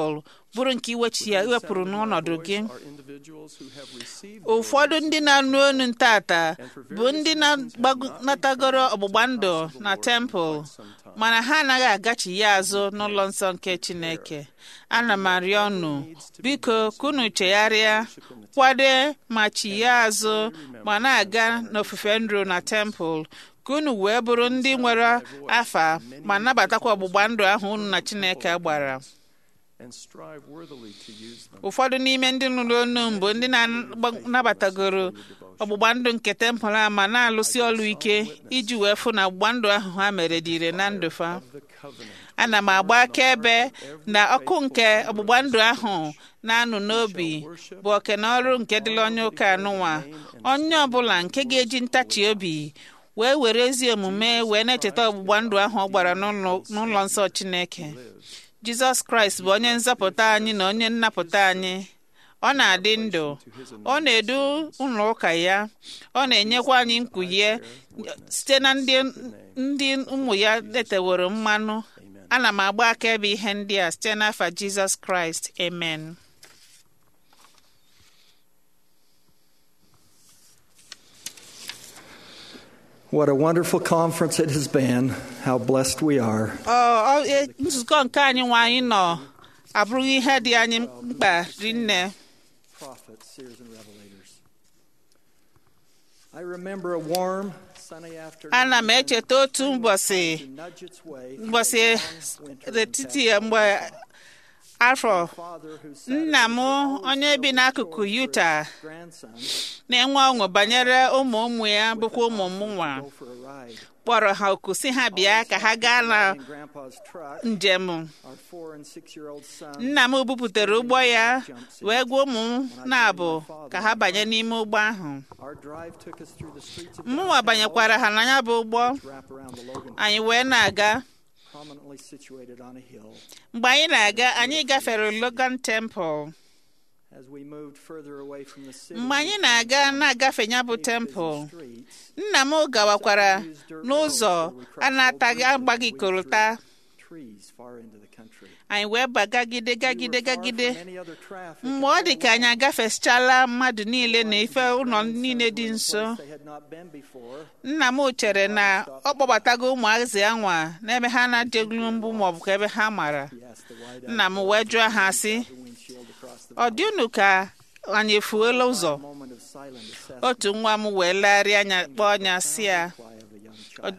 bụrụ nke iwechi ya iwepụrụ n'ọnọdụ gị are individuals who have received ụfọdụ ndị na-anụ onu ntata bụ ndị na-natagoro ọgbụgba ndụ na tempụl mana ha anaghị agachi ya azụ n'ụlọ nsọ nke chineke ana m arịọ unu biko kunu chegharịa kwade ma chigha azụ ma na-aga n'ofufe ndụ na tempụl ka unu wee bụrụ ndị nwere afa ma nabatakwa ọgbụgba ndụ ahụ unu na chineke gbara and strive worthily to use them. ụfọdụ n'ime ndị nụrụ onu mbụ ndị na-anabatagoro ọgbụgba ndụ nke tempụl a ma na-alụsi ọrụ ike iji wee fụ na ọgbụgba ndụ ahụ ha mere dị ire na ndụ fa The covenant ana m agba akaebe na ọkụ nke ọgbụgba ndụ ahụ na-anụ n'obi bụ oke na ọrụ nke dịla onye ụka anụnwa onye ọbụla nke ga-eji ntachi obi wee were ezi omume wee na-echeta ọgbụgba ndụ ahụ ọ gbara n'ụlọ- n'ụlọ nsọ chineke jizọs kraịst bụ onye nzọpụta anyị na onye nnapụta anyị ọ na-adị ndụ ọ na-edu ụlọ ụka ya ọ na-enyekwa anyị nkwụye site na ndị ndị ụmụ ya eteworo mmanụ ana m agba akaebe ihe ndị a site n'afa jizọs kraịst amen What a wonderful conference it has been. How blessed we are. Ọ- ọ- e- nzukọ nke anyị nwe anyị nọ abụrụghị ihe dị anyị mkpa rinne Prophets, seers, and revelators. I remember a warm, sunny afternoon. ana m echeta otu ụbọchị to nudge its way through ụbọchị a long winter n'etiti in mgbe afọ Father who sat nna m at the onye bi n'akụkụ Utah grandson na-enwe ọṅụ banyere ụmụ ụmụ ya bụkwa ụmụ m nwa go for a ride. kpọrọ ha oku si ha bịa ka ha gaa na In Grandpa's truck, njem our four and six-year-old son nna m bupụtere ụgbọ ya wee gwa ụmụ m na-abụ ka ha banye n'ime ụgbọ ahụ Our drive took us through the streets of mụnwa banyekwara ha na ya bụ ụgbọ wrap around the Logan anyị wee na-aga prominently situated on a hill. mgbe anyị na-aga anyị gafere Logan Temple As we moved further away from the city, mgbe anyị na-aga na-agafe ya bụ busy temple streets, nna m gawakwara n'ụzọ a na-ataghị agbaghị korota trees far into the country. anyị wee bagagide gagide We were far gagide from any other traffic mgbe ọ dị ka anyị agafesichala mmadụ niile na ife ụlọ niile dị nso they had not been before. nna m chere na ọ kpọbatago ụmụazị anwa n'ebe ha na-adịgolu mbụ maọbụ ka ebe ha mara He asked the wide nna m wee jụọ ha sị the windshield across the ọ dị unu ka anyị efuola ụzọ moment of silent assessment otu nwa m wee legharịa anya kpọọ ọnya si ya reply of a young child.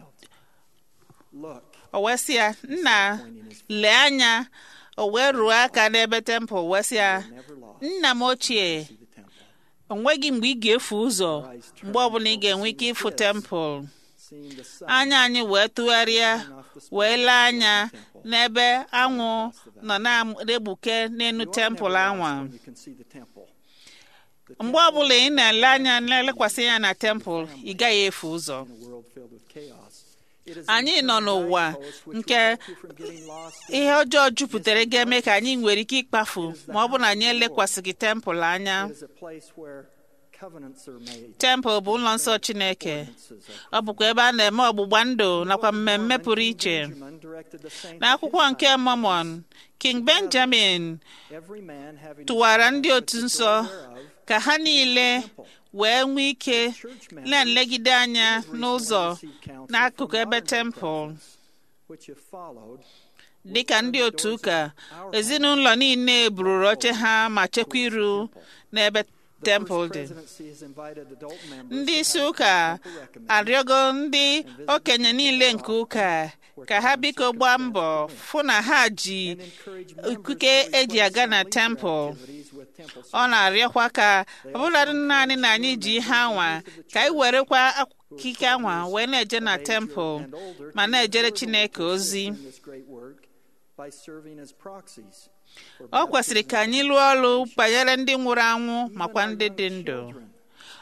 Look, o wee sị ya nna lee anya o wee ruo aka n'ebe tempụl wee sị ya never lost nna m ochie the temple. o nweghị mgbe ị ga-efu ụzọ mgbe ọbụla ị ga-enwe ike ịfụ tempụl Seeing the sun anya anyị wee tụgharịa wee lee anya n'ebe anwụ nọ na-egbuke n'elu tempụl anwa when you can see the temple. mgbe ọbụla ị na-ele anya na-elekwasị anya na tempụl ị gaghị efu ụzọ In a world filled with chaos. It is anyị an nọ eternal n'ụwa guidepost which nke will keep you from getting lost in ihe ọjọọ jupụtara ga-eme ka anyị nwere ike ịkpafu ma ọ bụ na anyị elekwasịghị tempụl anya It is a place where covenants are made. tempụl bụ ụlọ nsọ chineke ọ bụkwa ebe a na-eme ọgbụgba ndụ nakwa mmemme pụrụ iche Benjamin directed the saints of n'akwụkwọ his nke time Mormon King Benjamin every man having tụwara his ndị otu the nsọ door thereof, ka ha niile wee nwee ike na-elegide anya n'ụzọ n'akụkụ ebe tempụl which if followed dịka ndị otu ụka ezinụlọ niile bururu oche ha ma chekwa iru n'ebe tempụl dị presidency has invited adult members ndị to isi have ụka temple recommended arịọgo ndị okenye niile nke ụka ka ha biko gbaa mbọ fụ na ha ji and encourage members ikuke to eji aga na replace tempụl activities with temple ọ na-arịọkwa ka ọbụladị naanị na anyị ji ihe anwa ka anyị werekwa akụkike anwa wee na-eje na tempụl ma na-ejere chineke ozi in this great work by serving as proxies for ọ kwesịrị ka anyị lụọ ọrụ banyere ndị nwụrụ anwụ makwa ndị dị ndụ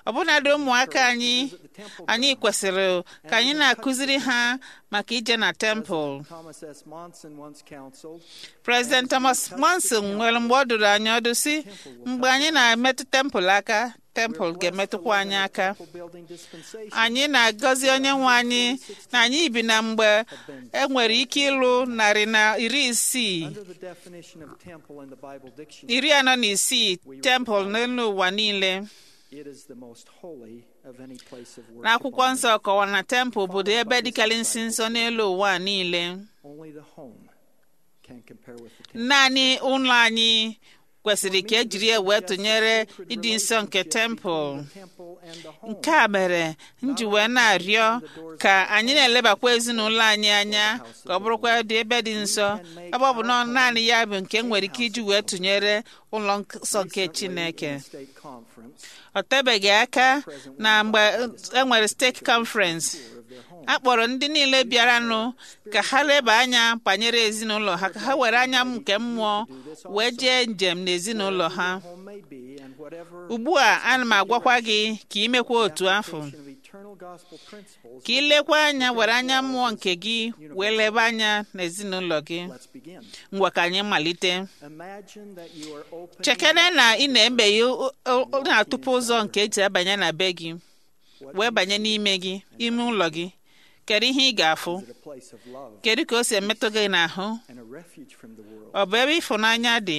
ọbụnadị ụmụaka anyị anyị kwesịrị ka anyị na-akụziri ha maka ije na tempụl Thomas S. Monson once counseled, President Thomas Monson nwere mgbe ọ dụrụ anyị ọdụ si mgbe anyị na-emetụ tempụl aka tempụl ga-emetụkwa anyị aka temple building dispensation. anyị na-agọzi onye nwe anyị na anyị bi na mgbe e nwere ike ịlụ narị na iri isii Under the definition of temple in the Bible dictionary, iri anọ na isii tempụl n'elu ụwa niile it is the most holy of any place of worship. n'akwụkwọ on nsọ kọwara na tempụl bụ ụdị ebe dịkarịsị nsọ n'elu ụwa niile earth. Only the home can compare with the temple. naanị ụlọ anyị kwesịrị ka ejiri ya wee tụnyere ịdị nsọ nke tempụl The temple and the home. nke a mere m ji wee na-arịọ ka anyị na-elebakwa ezinụlọ anyị anya ka ọ bụrụkwa dị ebe dị nsọ ebe ọ bụ na naanị ya bụ nke m nwere ike iji wee tụnyere ụlọ nsọ nke Chineke State conference ọ tebeghị aka na mgbe e nwere steeti conference a kpọrọ ndị niile bịaranụ ka ha leba anya banyere ezinụlọ ha ka ha were anya nke mmụọ wee jee njem n'ezinụlọ ha home may be and whatever ugbu a ana m agwakwa gị ka ị mekwa otu afọ of eternal gospel principles. ka ị lekwa anya were anya mmụọ nke gị wee leba anya n'ezinụlọ gị Let's begin. ngwa ka anyị malite Imagine that you are opening chekere na ị na-emeghe o- o- o- na-atụpụ ụzọ nke eji abanye na be gị wee banye n'ime gị ime ụlọ gị kedu ihe ị ga-afụ a place of love kedu ka o si emetụ gị n'ahụ and a refuge from the world. ọ bụ ebe ịfụnanya dị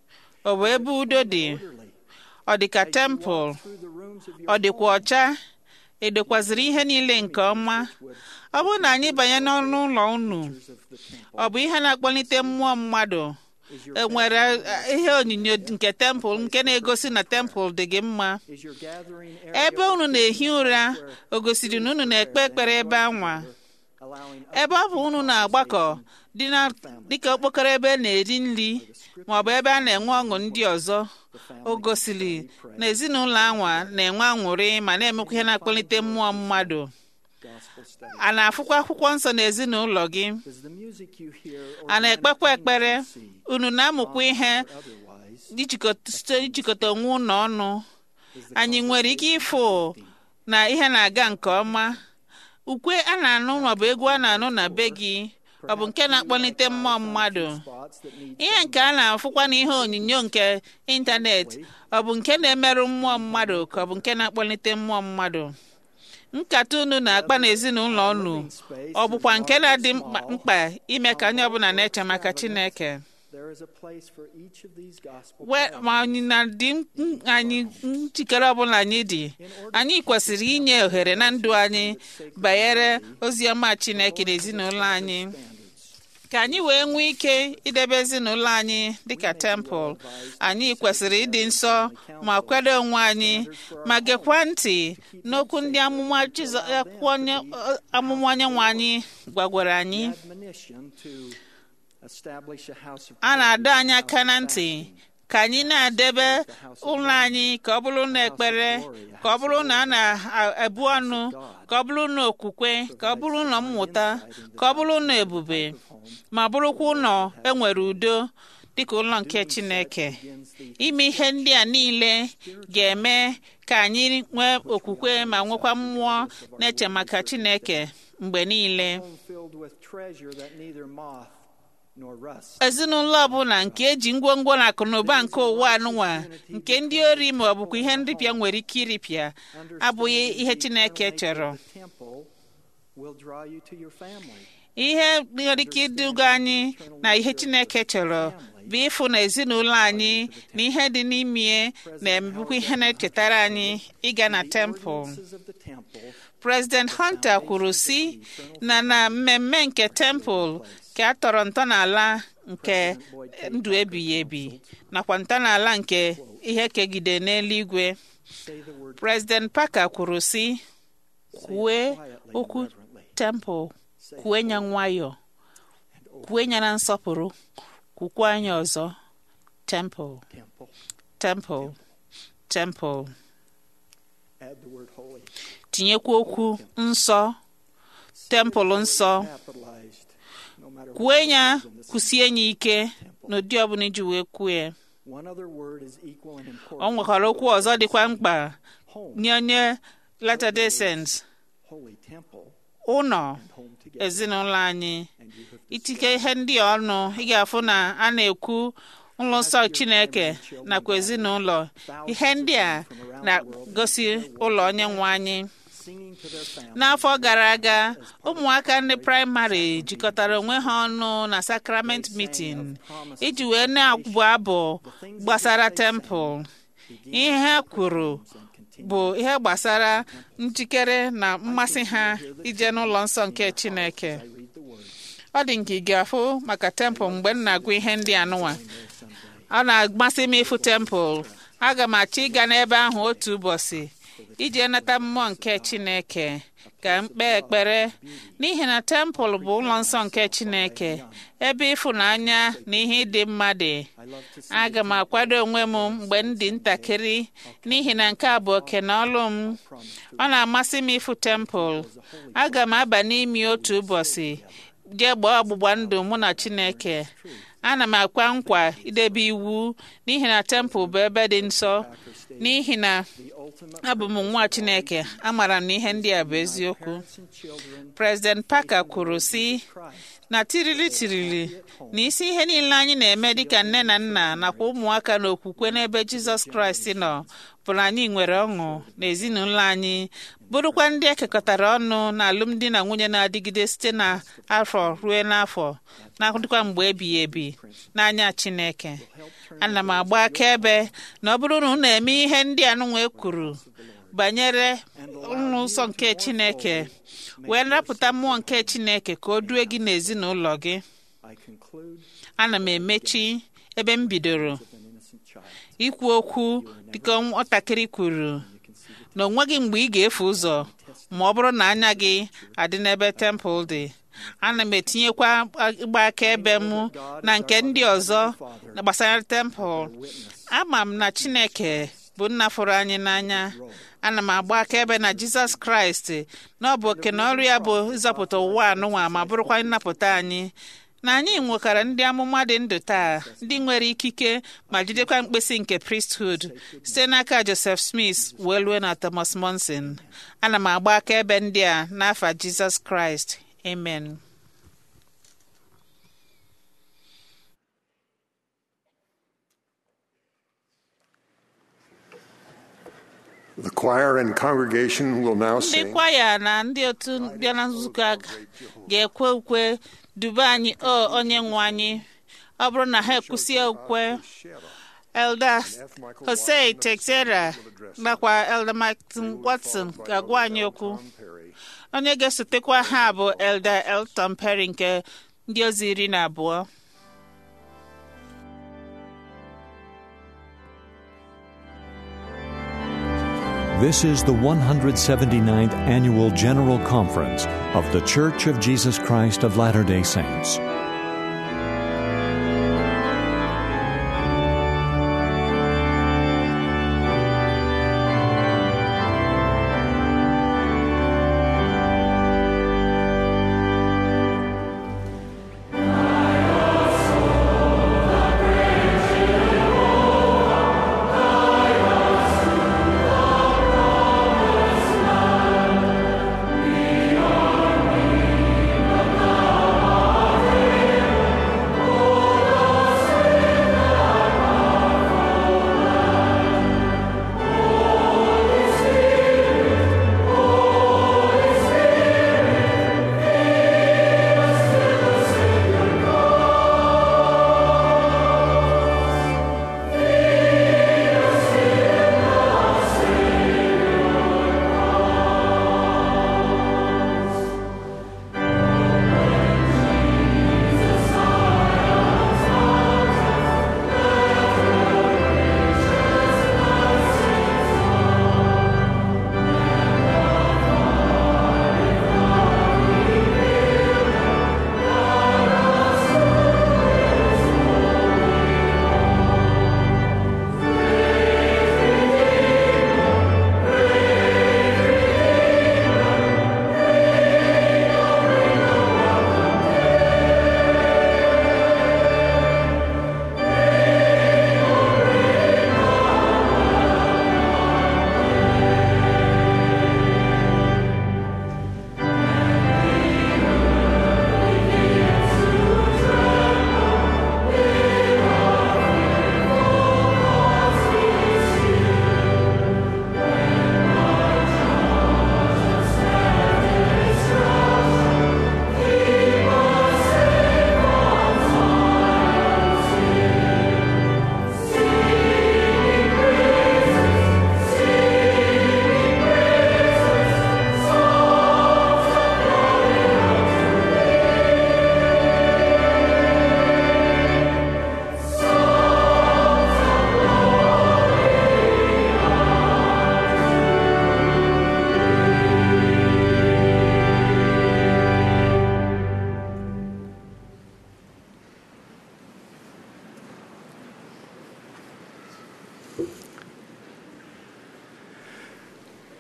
ọ bụ ebe udo dị Orderly. ọ dị ka tempụl Through the rooms of ọ your dịkwa ọcha edokwaziri ihe niile nke ọma ọ bụrụ na anyị banye n'ọnụ ụlọ unu of the temple ọ bụ ihe na-akpọlite mmụọ mmadụ enwere ihe onyinyo nke tempụl nke na-egosi na tempụl dị gị mma is your gathering area ebe unu na-ehi ụra o gosiri na unu na-ekpe ekpere ebe anwa allowing ebe ọ bụ unu na-agbakọ dị na dịka okpokoro ebe na-eri nri ma ọ bụ ebe a na-enwe ọṅụ ndị ọzọ o gosiri na ezinụlọ anwa na-enwe aṅụrị ma na-emekwa ihe na-akpọlite mmụọ mmadụ gospel study. a na-afụkwa akwụkwọ nsọ n'ezinụlọ gị Does the music you hear or a na-ekpekwa ekpere see unu na-amụkwa ihe otherwise ijikọta site ijikọta onwe unu ọnụ anyị nwere ike ịfụ na ihe na-aga nke ọma ukwe a na-anụ maọbụ egwu a na-anụ na be gị ọ bụ nke na-akpọlite mmụọ mmadụ spots that need ihe nke a na-afụkwa n'ihe onyonyo nke ịntanetị ọ bụ nke na-emerụ mmụọ mmadụ ka ọ bụ nke na-akpọlite mmụọ mmadụ nkata unu na-akpa n'ezinụlọ unu ọ bụkwa nke na-adị mkpa- mkpa ime ka onye ọbụla na-eche maka Chineke there is a place for each of these gospel We- ma anyị na-adị m- anyị njikere ọbụla anyị dị anyị kwesịrị inye ohere na ndụ anyị banyere ozi ọma Chineke na ezinụlọ anyị ka anyị wee nwee ike idebe ezinụlọ anyị dịka tempụl anyị kwesịrị ịdị nsọ ma kwado onwe anyị ma gekwa ntị n'okwu ndị amụma Jizọ- akwụkwọ onye- amụma onye nwe anyị gwagwara anyị admonition to establish a house of a na-adọ anyị aka na ntị ka anyị na-edebe ụlọ anyị ka ọ bụrụ na ekpere ka ọ bụrụ na a na-ebu ọnụ ka ọ bụrụ na okwukwe ka ọ bụrụ na mmụta ka ọ bụrụ na ebube ma bụrụkwa ụlọ enwere udo dịka ụlọ nke Chineke ime ihe ndị a niile ga-eme ka anyị nwee okwukwe ma nwekwa mmụọ na-eche maka Chineke mgbe niile home filled with treasure that neither moth nor rust ezinụlọ ọbụla nke eji ngwongwo na akụnụba nke ụwa anụnwa nke ndị ori ma ọ bụkwa ihe nripịa nwere ike iripịa abụghị ihe Chineke chọrọ The temple will draw you to your family. ihe nwere ike iduga anyị na ihe Chineke chọrọ bụ ịfụ na ezinụlọ anyị na ihe dị n'ime na-emebukwa ihe na-echetara anyị ịga na tempụl Ordinances of the temple President Hunter kwuru sị na na mmemme nke tempụl ka a tọrọ ntọala nke ndụ ebighị ebi nakwa ntọala nke ihe kegide n'eluigwe say the word President Parker kwuru sị kwue okwu tempụl kwue nya nwayọ kwue nya na nsọpụrụ kwukwa anya ọzọ tempụl temple. tempụl tempụl Add the word holy. tinyekwa okwu nsọ tempụl nsọ Capitalized. No matter kwue what ya it is in this- kwụsie ya ike n'ụdị ọbụla iji wee kwue One other word is equal in o importance. nwekwara okwu ọzọ dịkwa mkpa nye onye Latter-day Saints holy temple, ụlọ home together. ezinụlọ anyị And you have itike ihe ndị a ọnụ ị ga-afụ na a na-ekwu ụlọ nsọ Chineke nakwa ezinụlọ ihe ndị a na-gosi ụlọ onye nwe anyị singing to their family. n'afọ gara aga ụmụaka ndị praịmarị jikọtara onwe ha ọnụ na sakrament meeting iji wee na-abụ abụ gbasara tempụl ihe ha kwuru bụ ihe gbasara njikere na mmasị ha ije n'ụlọ nsọ nke chineke ọ dị nke ị ga-afụ maka tempụl mgbe m na-agụ ihe ndị anụnwa ọ na-amasị m ịfụ tempụl aga m achọ ịga n'ebe ahụ otu ụbọchị iji nata mmụọ nke chineke ka m kpee ekpere n'ihi na tempụl bụ ụlọ nsọ nke chineke ebe ịfụnanya na ihe ịdị mma dị aga m akwado onwe m mgbe m dị ntakịrị n'ihi na nke a bụ oke na ọlụ m ọ na-amasị m ịfụ tempụl aga m aba n'imi otu ụbọchị jee gbaa ọgbụgba ndụ mụ na chineke ana m akwa nkwa idebe iwu n'ihi na tempụl bụ ebe dị nsọ n'ihi na abụ m nwa chineke amara m na ihe ndị a bụ eziokwu President Parker kwuru sị na tirili tirili na isi ihe niile anyị na-eme dịka nne na nna nakwa ụmụaka na okwukwe n'ebe Jizọs Kraịst nọ bụ na anyị nwere ọṅụ na ezinụlọ anyị bụrụkwa ndị ekekọtara ọnụ na alụmdi na nwunye na-adịgide site na afọ ruo n'afọ na-adịkwa mgbe ebighị ebi n'anya Chineke ana m agba akaebe na ọ bụrụ na unu eme ihe ndị anụnwa kwuru banyere ụlọ nsọ nke Chineke wee napụta mmụọ nke Chineke ka o due gị n'ezinụlọ gị I conclude ana m emechi ebe m bidoro an innocent child. ikwu okwu dịka nwatakịrị kwuru na o nweghị mgbe ị ga-efu ụzọ ma ọ bụrụ na anya gị adị n'ebe tempụl dị ana m etinyekwa ịgba akaebe m na nke ndị ọzọ na gbasara tempụl ama m na Chineke bụ nna fụrụ anyị n'anya ana m agba akaebe na Jizọs Kraịst na ọ bụ oke na ọrụ ya bụ ịzọpụta ụwa anụnwa ma bụrụkwa nnapụta anyị na anyị nwekwara ndị amụma dị ndụ taa ndị nwere ikike ma jidekwa mkpịsị nke priesthood site n'aka Joseph Smith wee lue na Thomas Monson ana m agba akaebe ndị a n'afa Jizọs Kraịst amen The choir and congregation will now ndị sing. kwaya na ndị otu bịa na nzukọ a ga-ekwe ukwe duba anyị o onye nwe anyị ọ bụrụ na ha ekwusie ukwe Elder Jose Texera nakwa Elder Martin Watson ga-agwa anyị okwu onye ga-esotekwa ha bụ Elder Elton Perry nke ndị ozi iri na abụọ This is the 179th Annual General Conference of The Church of Jesus Christ of Latter day Saints. Amen.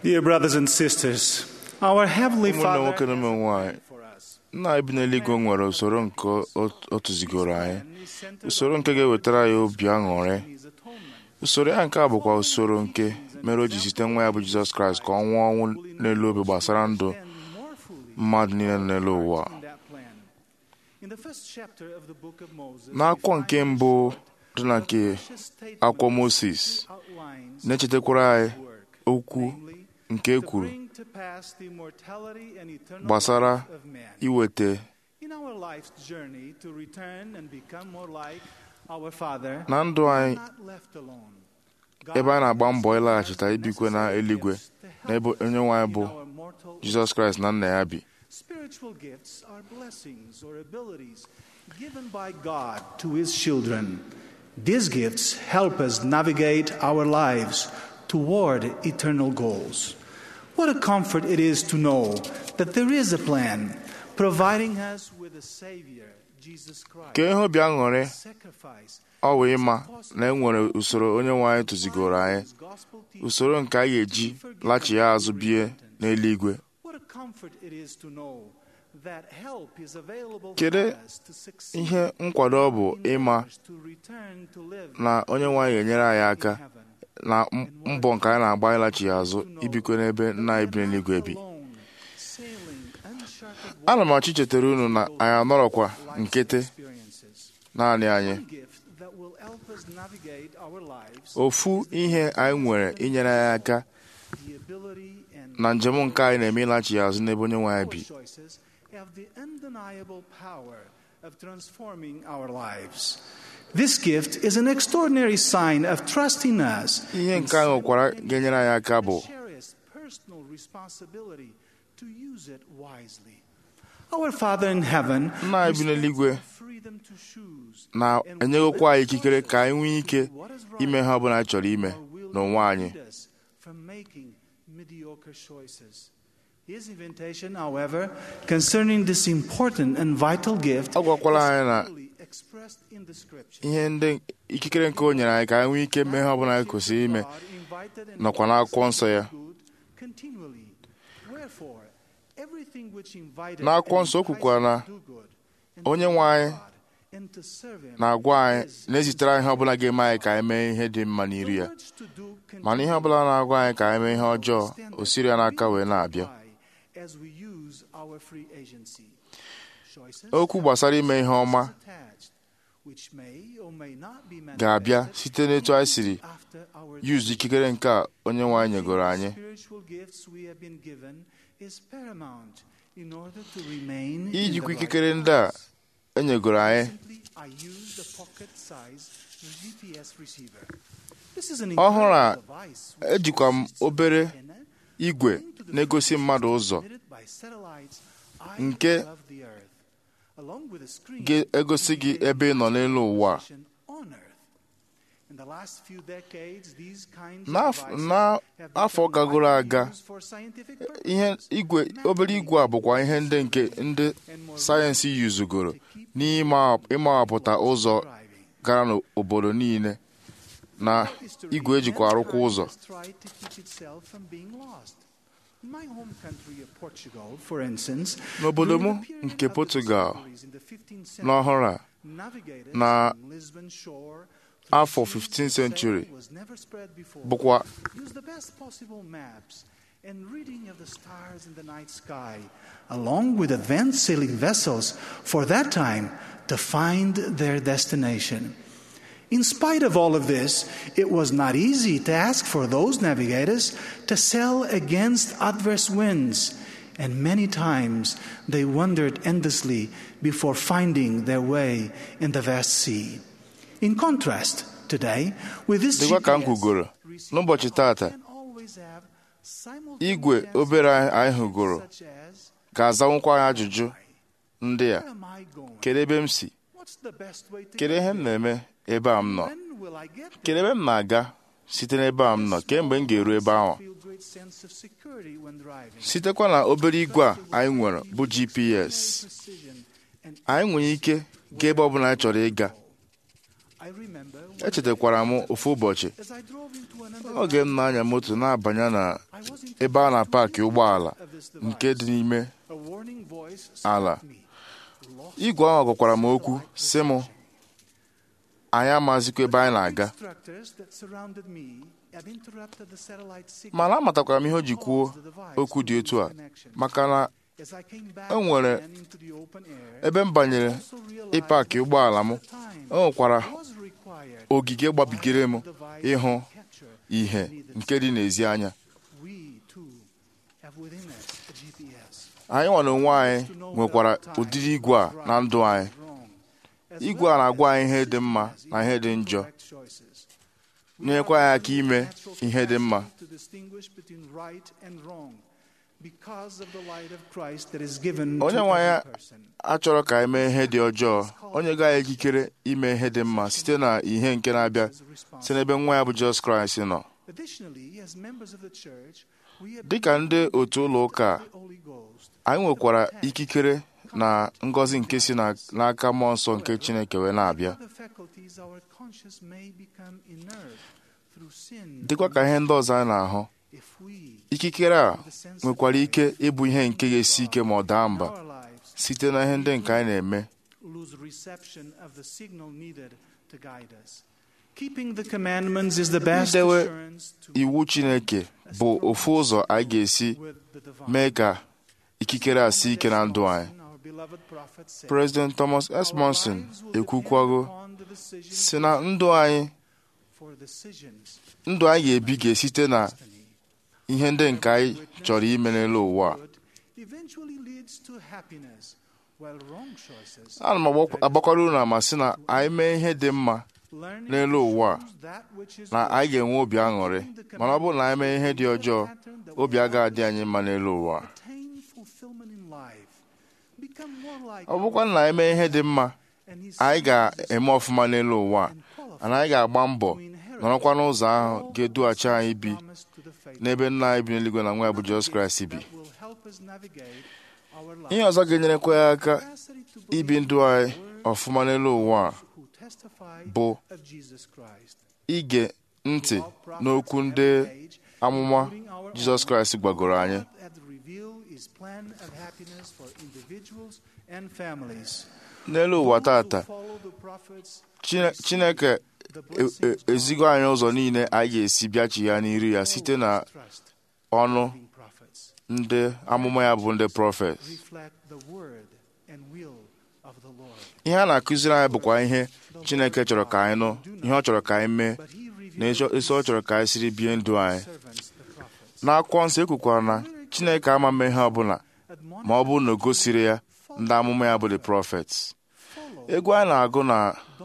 Dear brothers and sisters, our Heavenly ụmụnne Father nwoke na ụmụ nwanyị nna anyị bi n'eluigwe nwere usoro nke o- o tụzigoro anyị usoro nke ga-ewetara anyị obi aṅụrị usoro ya nke a bụkwa usoro nke mere o ji site nwa ya bụ jizọs kraịst ka ọ nwụọ ọnwụ n'elu obe gbasara ndụ mmadụ niile nọ n'elu ụwa in the first chapter of the book of Moses, n'akwụkwọ nke mbụ dị na nke akwụkwọ moses na-echetakwara anyị okwu nke e kwuru bring to pass the immortality and eternal gbasara life of man. iweta In our life's journey to return and become more like our Father, na ndụ we anyị are not left alone. ebe a na-agba mbọ ịlaghachita ibikwe na eluigwe na ebe onye nwe anyị bụ Our mortal jizọs kraịst na nna ya bi Spiritual gifts are blessings or abilities given by God to His children. These gifts help us navigate our lives toward eternal goals. What a comfort it is to know that there is a plan providing us with a Savior, Jesus Christ. ka ihe obi aṅụrị Sacrifice ọ bụ ịma na e nwere usoro onye nwe anyị tụzigoro anyị usoro nke a ga-eji lachie azụ bie n'eluigwe What a comfort it is to know that help is available kedu for us to succeed ihe nkwado ọ bụ ịma to return to live na onye nwe anyị ga-enyere anyị aka na m- mbọ nke anyị na-agba ịlachi azụ ibikwe n'ebe nna anyị bi n'eluigwe bi ana m achọ ichetara unu na anyị anọrọkwa nkịtị naanị anyị gift that will help us navigate our lives ofu ihe anyị nwere inyere anyị aka the ability and na njem nke anyị na-eme ịlachi azụ n'ebe onye nwe anyị bi choices have the undeniable power of transforming our lives. This gift is an extraordinary sign of trust in us. ihe nke anyị nwekwara ga-enyere anyị aka bụ Cherished personal responsibility to use it wisely. Our Father in heaven nna anyị bi n'eluigwe freedom to choose na-enyegokwa anyị ikikere ka anyị nwee ike ime ha ọbụla anyị chọrọ ime n'onwe anyị lead us from making mediocre choices. His invitation, however, concerning this important and vital gift ọ gwakwala anyị na clearly expressed in the scripture. ihe ndị ikikere nke o nyere anyị ka anyị nwee ike mee ha ọbụla anyị kwesịrị ime nọkwa n'akwụkwọ nsọ ya continually. Wherefore, everything which invited n'akwụkwọ and nsọ o kwukwara na enticed to do good and onye to nwe anyị God and to serve him na-agwa anyị na-ezitere anyị ihe ọbụla ga-eme anyị ka anyị mee ihe dị mma n'iru ya mana ihe ọbụla na-agwa anyị ka anyị mee ihe ọjọọ o siri ya n'aka wee na-abịa as we use our free agency. Choices okwu gbasara ime ihe ọma attached, which may or may not be ga-abịa manifested site n'etu anyị siri after our yuzu ikikere nke a onye nwe anyị nyegoro anyị spiritual gifts we have been given is paramount in order to remain in the ijikwa right ikikere ndị a enyegoro anyị Recently, I used a pocket-sized GPS receiver. This is an ọhụrụ a incredible device which ejikwa m obere igwe na-egosi mmadụ ụzọ transmitted by satellites high nke above the earth, along with a screen ga-egosi gị ebe ị nọ n'elu ụwa position on earth. In the last few decades, these kinds of N'af- devices na- have afọ become gagoro widely aga used for scientific ihe igwe obere igwe a bụkwa ihe ndị nke ndị sayensị yuzugoro n'ime ịmawapụta ụzọ gara n'obodo niile na igwe ejikwa arụkwa ụzọ tried to keep itself from being lost. In my home country of Portugal, for instance, n'obodo m during the period nke of the Portugal discoveries in the 15th century, n'ọhụrụ a navigators na from Lisbon shore to afọ seas 15th where century sailing was never spread before, bụkwa use the best possible maps and reading of the stars in the night sky, along with advanced sailing vessels for that time to find their destination. In spite of all of this, it was not easy to ask for those navigators to sail against adverse winds, and many times they wandered endlessly before finding their way in the vast sea. In contrast, today, with this dịkwa ka m GPS, kwugoro n'ụbọchị tata always have igwe obere anyị hụgoro such as ga-azanwụkwa anyị ajụjụ ndị a Where am I going? kedu ebe m si What's the best way to kedu get ihe m there? na-eme ebe a m nọ When will I get there? kedu ebe m na-aga site n'ebe a m nọ kemgbe m ga-eru ebe ahụ Feel great sense of security when driving. sitekwa na obere igwe a anyị nwere bụ GPS Precision and anyị nwere ike gaa ebe ọbụla anyị chọrọ ịga I remember when echetakwara m ofu ụbọchị as I drove into an oge m na-anya moto na-abanye na I was ebe a na-paakị ụgbọala nke dị n'ime A warning voice ala struck me. igwe ahụ gwakwara m okwu sị m anyị amazikwa ebe anyị na-aga Instructors that surrounded me had interrupted the satellite signal mana amatakwara m ihe o ji kwuo okwu dị otu a maka na as I came back e nwere again into the open air. ebe m banyere ịpaakị ụgbọala m o nwekwara was required ogige gbabigere m ịhụ ihe nke dị n'ezi anya we too have within us a GPS. anyị nwa na onwe anyị nwekwara ụdịrị igwe a na ndụ anyị igwe a na-agwa anyị ihe dị mma na ihe dị njọ nyekwa anyị aka ime ihe dị mma To distinguish between right and wrong because of the light of Christ that is given onye to nwe anyị every person. achọrọ ka anyị mee ihe dị ọjọọ onye ga anyị ikikere ime ihe dị mma site na ihe nke na-abịa site n'ebe nwa ya bụ Jizọs Kraịst nọ Additionally, as members of the church, we have dịka ndị otu ụlọ ụka a, anyị nwekwara ikikere na ngọzi nke si na- n'aka mmụọ nsọ nke Chineke wee na-abịa other faculties our conscience may become inert through sin. dịkwa ka ihe ndị ọzọ anyị na-ahụ ikikere a nwekwara ike ịbụ ihe nke ga-esi ike ma ọ daa mba site na ihe ndị nke anyị na-eme lose reception of the signal needed to guide us. Keeping the commandments is the best idewe assurance to iwu Chineke bụ ofu ụzọ anyị ga-esi mee ka ikikere a sie ike na ndụ anyị President Thomas S. Monson ekwukwago si na ndụ anyị for decisions ndụ anyị ga-ebi ga-esite na ihe ndị nke anyị chọrọ ime n'elu ụwa a. eventually leads to happiness, while wrong choices ana m agbak- agbakwara unu ama sị na anyị mee ihe dị mma n'elu ụwa a, that which is na anyị ga-enwe obi aṅụrị mana ọ bụrụ na anyị mee ihe dị ọjọọ obi agaghị adị anyị mma n'elu ụwa a. attain fulfillment in life, become more like ọ bụkwa na anyị mee ihe dị mma anyị ga-eme ọfụma n'elu ụwa a, na anyị ga-agba mbọ nọrọkwa n'ụzọ ahụ ga-edughachi anyị bi n'ebe nna anyị bi n'eluigwe na nwa ya bụ Jizọs Kraịst bi will help us navigate our life. ihe ọzọ ga-enyerekwa ya aka ibi ndụ anyị ọfụma n'elu ụwa a who testify bụ of Jesus Christ. ige ntị n'okwu ndị amụma Jizọs Kraịst gwagoro anyị God hath revealed his plan of happiness for individuals and families. n'elu ụwa tata Follow the prophets Chine- Chineke e- e- ezigo anyị ụzọ niile anyị ga-esi bịachi ya n'iru ya site na ọnụ ndị amụma ya bụ ndị prọfet reflect the word and will of the Lord. ihe a na-akụziri anyị bụkwa ihe Chineke chọrọ ka anyị nụ ihe ọ chọrọ ka anyị mee na eso eso ọ chọrọ ka anyị siri bie ndụ anyị n'akwụkwọ nsọ ekwukwara na Chineke ama mme ihe ọbụla ma ọ bụrụ na o gosiri ya ndị amụma ya bụ the prophets egwu anyị na-agụ na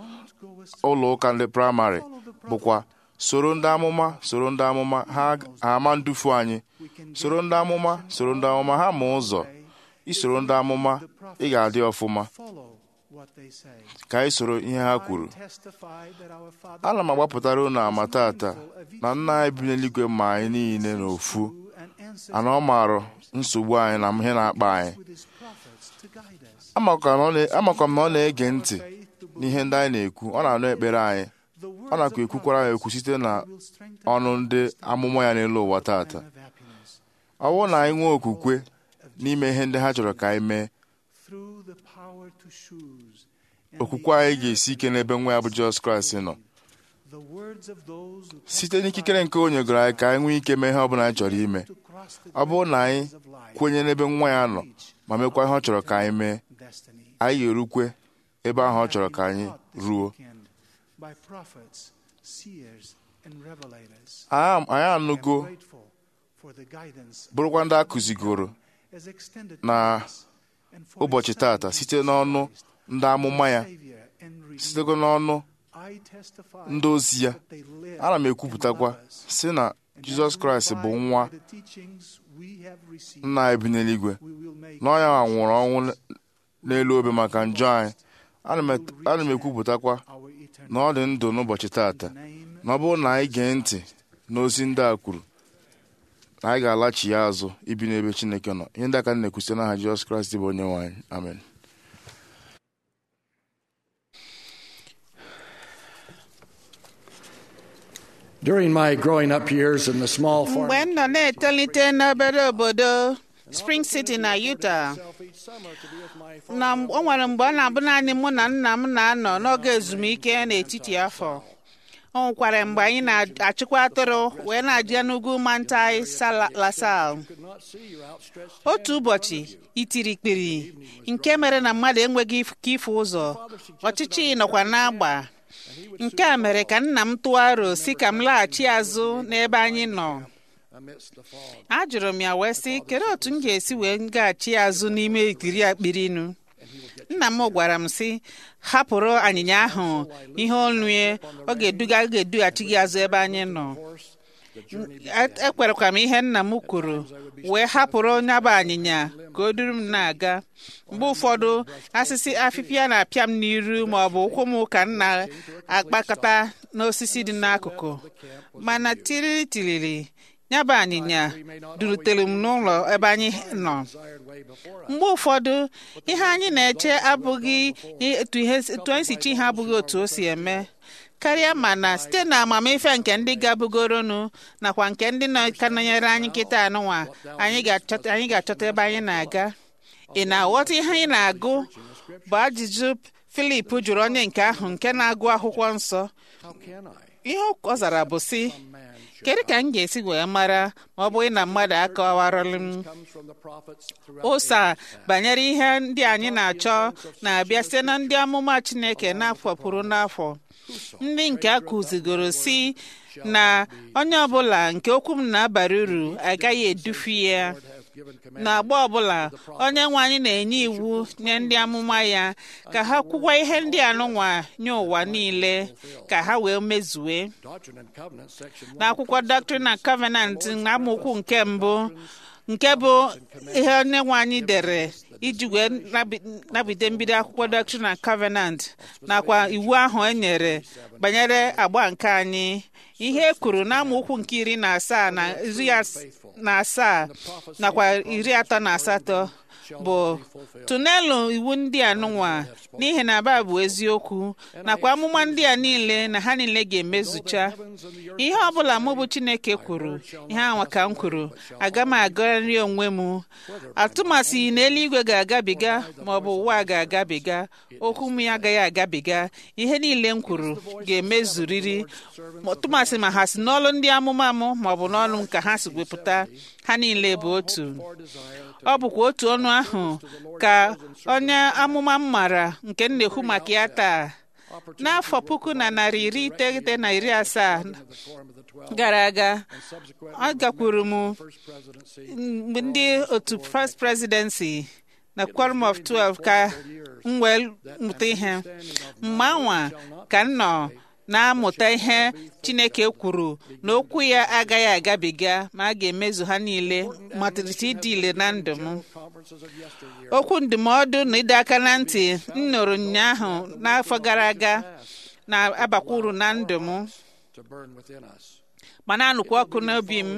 ụlọ ụka ndị praịmarị bụkwa soro ndị amụma soro ndị amụma ha ha ama ndufu anyị soro ndị amụma soro ndị amụma ha ma ụzọ isoro ndị amụma ị ga-adị ọfụma Follow what they say. ka anyị soro ihe ha kwuru Testify that our Father ana m agbapụtara unu ama tata na nna anyị bi n'eluigwe ma anyị niile n'ofu ana ọ maara nsogbu anyị na ihe na-akpa anyị with his prophets to guide us. amakwa m na ọ na- amakwa m na ọ na-ege ntị n'ihe ndị anyị na-ekwu ọ na-anụ ekpere anyị ọ nakwa ekwukwara anyị ekwu site na ọnụ ndị amụma ya n'elu ụwa tata ọ bụrụ na anyị nwee okwukwe n'ime ihe ndị ha chọrọ ka anyị mee Through the power to choose okwukwe anyị ga-esi ike n'ebe nwa ya bụ Jizọs Kraịst nọ the words of those who site n'ikikere nke o nyegoro anyị ka anyị nwee ike mee ihe ọ bụla anyị chọrọ ime ọ bụrụ na anyị kwenye n'ebe nwa ya nọ ma mekwa ihe ọ chọrọ ka anyị mee anyị ga-erukwe ebe ahụ ọ chọrọ ka anyị ruo by prophets, seers, and revelators. anyị anyị anụgo Grateful for the guidance bụrụkwa ndị a kụzigoro as extended na ụbọchị tata site n'ọnụ ndị amụma ya sitego n'ọnụ I testify ndị ozi ya that they live ana m ekwupụtakwa si na Jizọs Kraịst bụ nwa the teachings we have received. nna anyị bi n'eluigwe na ọ ya nwụrụ ọnwụ n'elu obe maka njọ anyị ana m et- ana m ekwupụtakwa na ọ dị ndụ n'ụbọchị tata na ọ bụrụ na anyị gee ntị n'ozi ndị a kwuru na anyị ga-alachi ya azụ ibi n'ebe Chineke nọ ihe ndị aka m na-ekwusite n'aha Jizọs Kraịst bụ onye nwe anyị amen During my growing up years in the small farm, mgbe m nọ na-etolite n'obere obodo spring city na utah na o nwere mgbe ọ na-abụ naanị mụ na nna m na-anọ n'oge ezumike n'etiti afọ o nwekwara mgbe anyị na-achịkwa atụrụ wee na-aja n'ugwu mantai lasal otu ụbọchị itirikpiri nke mere na mmadụ enweghị ike ịfụ ụzọ ọchịchị nọkwa n'agba nke a mere ka nna m tụọ aro si ka m laghachi azụ n'ebe anyị nọ ajụrụ m ya wee sị kedu otu m ga-esi wee gaghachi azụ n'ime ikiri akpirinu nna m gwara m sị hapụrụ anyịnya ahụ ihe olue ọ ga-eduga ọ ga-edughachi gị azụ ebe anyị nọ ekwerekwa m ihe nna m kwuru wee hapụrụ onye bụ anyịnya ka o duru m na-aga mgbe ụfọdụ asịsị afịfịa na-apịa m n'iru ma ọ bụ ụkwụ m ka m na-akpakọta n'osisi dị n'akụkụ mana tiriri tiriri ya bụ anyịnya durutere m n'ụlọ ebe anyị nọ mgbe ụfọdụ ihe anyị na-eche abụghị etu anyị si chi ihe abụghị otu o si eme karịa mana site na amamife nke ndị gabugoronụ nakwa nke ndị ka nọnyere anyị nkịta anụnwa anyị ga-achọta ebe anyị na-aga ị na-aghọta ihe anyị na-agụ bụ ajụjụ Filip jụrụ onye nke ahụ nke na-agụ akwụkwọ nsọ ihe ọ zara bụ sị kedu ka m ga-esi wee mara ma ọ bụghị na mmadụ akọwarọlụ m ụsa banyere ihe ndị anyị na-achọ na-abịa site na ndị amụma Chineke n'afọ pụrụ n'afọ ndị nke a kụzigoro si na onye ọbụla nke okwu m na-abara uru agaghị edufu ya n'agba ọbụla onye nwe anyị na-enye iwu nye ndị amụma ya ka ha kwụkwa ihe ndị anụnwa nye ụwa niile ka ha wee mezue n'akwụkwọ Doctrine and Covenant na amaokwu nke mbụ nke bụ ihe onye nwe anyị dere iji wee nabide mbido akwụkwọ Doctrine and Covenant nakwa iwu ahụ e nyere banyere agba nke anyị ihe e kwuru n'amaokwu nke iri na asaa na iri na asaa nakwa iri atọ na asatọ bụ tụnelu iwu ndị a nụnwa n'ihi na aba bụ eziokwu nakwa amụma ndị a niile na ha niile ga-emezucha ihe ọbụla mụ bụ Chineke kwuru ihe anwa ka m kwuru aga m agọrị onwe m atụmasị na eluigwe ga-agabiga ma ọ bụ ụwa ga-agabiga okwu m ya agaghị agabiga ihe niile m kwuru ga-emezuriri tụmasị ma ha si n'ọlụ ndị amụma m ma ọ bụ n'ọlụ ka ha si wepụta ha niile bụ otu ọ bụkwa otu ọnụ ahụ ka onye amụma m mara nke m na-ekwu maka ya taa n'afọ puku na narị iri iteghete na iri asaa gara aga ọ gakwuru m mgbe ndị otu first presidency na quorum of 12 ka m wee mụta ihe mgbe anwa ka m nọ na-amụta ihe Chineke kwuru na okwu ya agaghị agabiga ma a ga-emezu ha niile malite ịdị ile na ndụ m okwu ndụmọdụ na ịdọ aka na ntị m nụrụ ụnyaahụ n'afọ gara aga na-abakwa uru na ndụ m ma na-anụkwa ọkụ n'obi m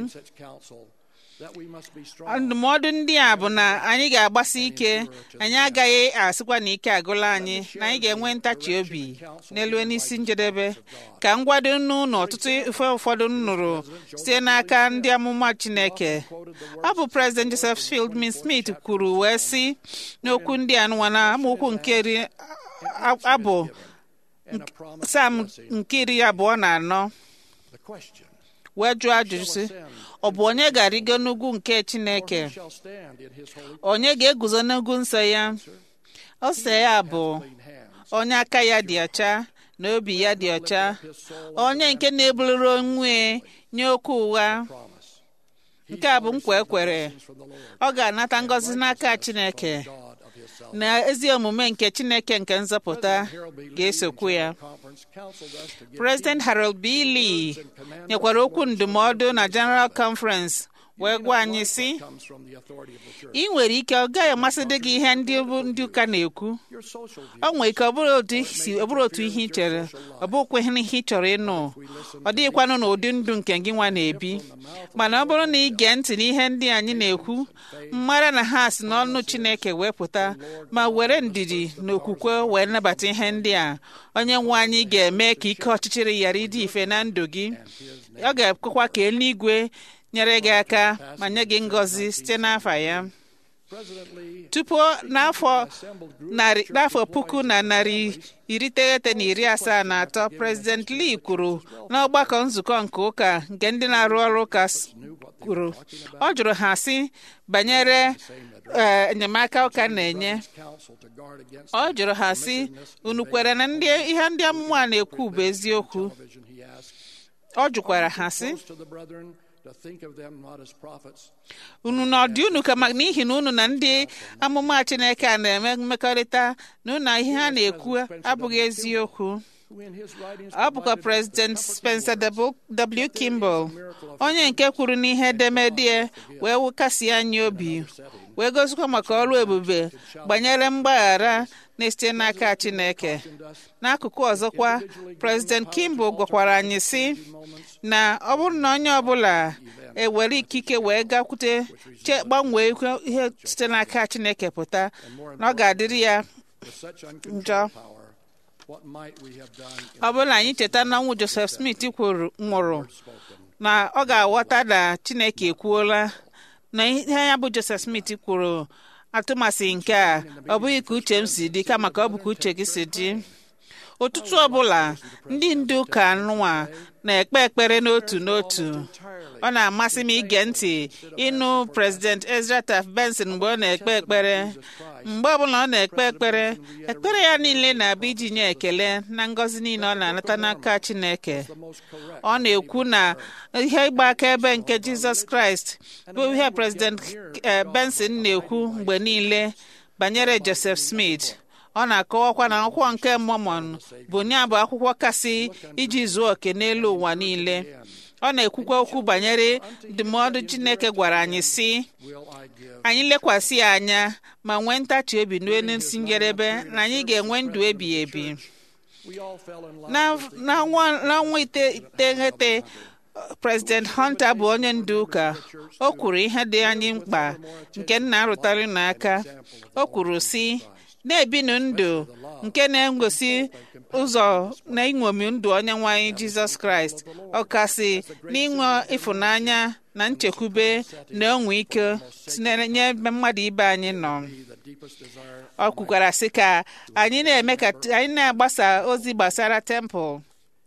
ndụmọdụ ndị a bụ na anyị ga-agbasi ike anyị agaghị asịkwa na ike agụla anyị na anyị ga-enwe ntachi obi n'elu n'isi njedebe ka ngwado nnu na ọtụtụ ife ụfọdụ nụrụ site n'aka ndị amụma Chineke ọ bụ President Joseph Fieldman Smith kwuru wee sị n'okwu ndị a nụwa na amaokwu nke iri abụ sam nke iri abụọ na anọ wee jụọ ajụjụ sị ọ bụ onye ga-arịgo n'ugwu nke Chineke onye ga-eguzo n'ugwu nsọ ya ose ya bụ onye aka ya dị ọcha na obi ya dị ọcha onye nke na-ebuliri onwe nye okwu ụgha nke a bụ nkwa ekwere ọ ga-anata ngọzi n'aka Chineke na ezi omume nke Chineke nke nzọpụta ga-esokwu ya President Harold B. Lee nyekwara okwu ndụmọdụ na General Conference wee gwa anyị sị ị nwere ike ọ gaghị amasị dị gị ihe ndị bụ ndị ụka na-ekwu ọ nwere ike ọ bụrụ otu si ọ bụrụ otu ihe ị chere ọ bụkwa ihe ị chọrọ ịnụ ọ dịghịkwanụ n'ụdị ndụ nke gị nwa na-ebi mana ọ bụrụ na ị gee ntị n'ihe ndị anyị na-ekwu mmara na ha si n'ọnụ Chineke wee pụta ma were ndidi na okwukwe wee nabata ihe ndị a onye nwe anyị ga-eme ka ike ọchịchịrị ghara ịdị ife na ndụ gị ọ ga-ekwekwa ka eluigwe nyere gị aka ma nye gị ngọzi site n'afa ya tupu n'afọ narị n'afọ puku na narị iri iteghete na iri asaa na atọ prezident lee kwuru n'ọgbakọ nzukọ nke ụka nke ndị na-arụ ọrụ ụka kwuru ọ jụrụ ha sị banyere enyemaka ụka na-enye ọ jụrụ ha sị unu kwere na ndị ihe ndị amụma a na-ekwu bụ eziokwu ọ jụkwara ha sị unu na ọdị unu kama n'ihi na unu na ndị amụma Chineke a na-eme mmekọrịta na unu ihe ha na-ekwu abụghị eziokwu ọ bụkwa prezident Spencer W. Kimball onye nke kwuru n'ihe edemede wee wụkasị anyị obi wee gozikwa maka ọrụ ebube gbanyere mgbaghara na-esite n'aka Chineke n'akụkụ ọzọkwa prezident Kimball gwakwara anyị sị na ọ bụrụ na onye ọbụla ewere ikike wee gakwute gbanwee ihe site n'aka Chineke pụta na ọ ga-adịrị ya njọ ọ bụrụ na anyị cheta na ọnwụ Joseph Smith nwụrụ na ọ ga-aghọta na Chineke ekwuola na ihe ya bụ Joseph Smith kwuru atụmasị nke a ọ bụghị ka uche m si dị kama ka ọ bụ ka uche gị si dị ụtụtụ ọbụla ndị ndu ụka nwa na-ekpe ekpere n'otu n'otu ọ na-amasị m ige ntị ịnụ prezident Ezra Taft Benson mgbe ọ na-ekpe ekpere mgbe ọbụla ọ na-ekpe ekpere ekpere ya niile na-abụ iji nye ekele na ngọzi niile ọ na-anata n'aka Chineke ọ na-ekwu na ihe ịgba akaebe nke Jizọs Kraịst bụ ihe prezident Benson na-ekwu mgbe niile banyere Joseph Smith ọ na-akọwakwa na akwụkwọ nke Mormon bụ nye bụ akwụkwọ kasị iji zuo oke n'elu ụwa niile ọ na-ekwukwa okwu banyere ndụmọdụ Chineke gwara anyị sị anyị lekwasị ya anya ma nwee ntachi obi n'isi njedebe na anyị ga-enwe ndụ ebighị ebi n'ọnwa iteghete President Hunter bụ onye ndu ụka o kwuru ihe dị anyị mkpa nke nna arụtara n'aka o kwuru sị na-ebinu ndụ nke na-egosi ụzọ na ịṅomi ndụ onye nwanyị Jizọs Kraịst ọkasị n'inwe ịfụnanya na nchekwube na onwe ike nye ebe mmadụ ibe anyị nọ ọ kwukwara sị ka anyị na-eme ka anyị na-agbasa ozi gbasara tempụl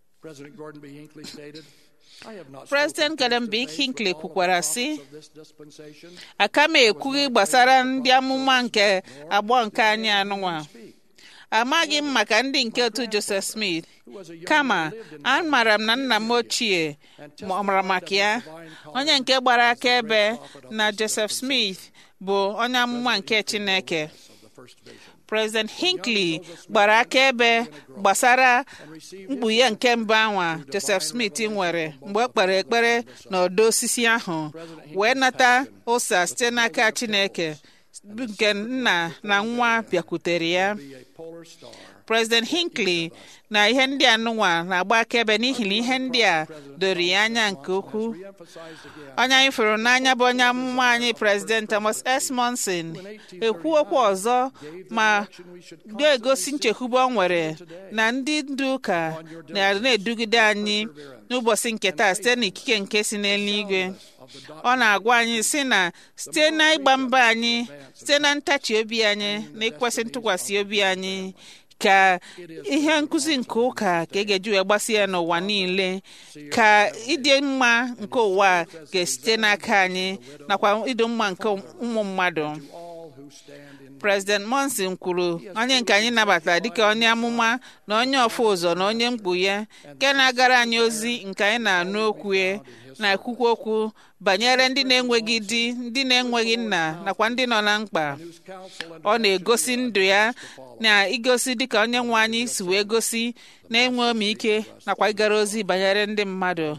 President Gordon B. Hinckley kwukwara sị aka m ekwughị gbasara ndị amụma nke agbọ nke anyị anụnwa amaghị m maka ndị nke otu Joseph Smith kama amaara m na nna m ochie mara maka ya onye nke gbara akaebe na Joseph Smith bụ onye amụma nke Chineke President Hinckley gbara akaebe gbasara mkpughe nke mbụ anwa Joseph Smith nwere mgbe ọ kpere ekpere n'ọdọ osisi ahụ wee nata ụsa site n'aka Chineke nke nna na nwa bịakwutere ya President Hinckley na ihe ndị a nụnwa na-agba akaebe n'ihi na ihe ndị a doro ya anya nke ukwuu onye anyị fụrụ n'anya bụ onye amụma anyị President Thomas S. Monson ekwu okwu ọzọ ma ga-egosi nchekwube ọ nwere na ndị ndu ụka na-edugide anyị n'ụbọchị nke taa site n'ikike nke si n'eluigwe ọ na-agwa anyị sị na site na ịgba mbọ anyị site na ntachi obi anyị na ikwesị ntụkwasị obi anyị ka ihe nkụzi nke ụka ka e ga-eji wee gbasa ya n'ụwa niile ka ịdị mma nke ụwa ga-esite n'aka anyị nakwa ịdị mma nke ụmụ mmadụ President Monson kwuru onye nke anyị nabatara dịka onye amụma na onye ọfụ ụzọ na onye mkpughe nke na-agara anyị ozi nke anyị na-anụ okwu na-ekwukwa okwu banyere ndị na-enweghị di ndị na-enweghị nna nakwa ndị nọ na mkpa ọ na-egosi ndụ ya na igosi dịka onye nwe anyị si wee gosi na-enwe ike nakwa ịgara ozi banyere ndị mmadụ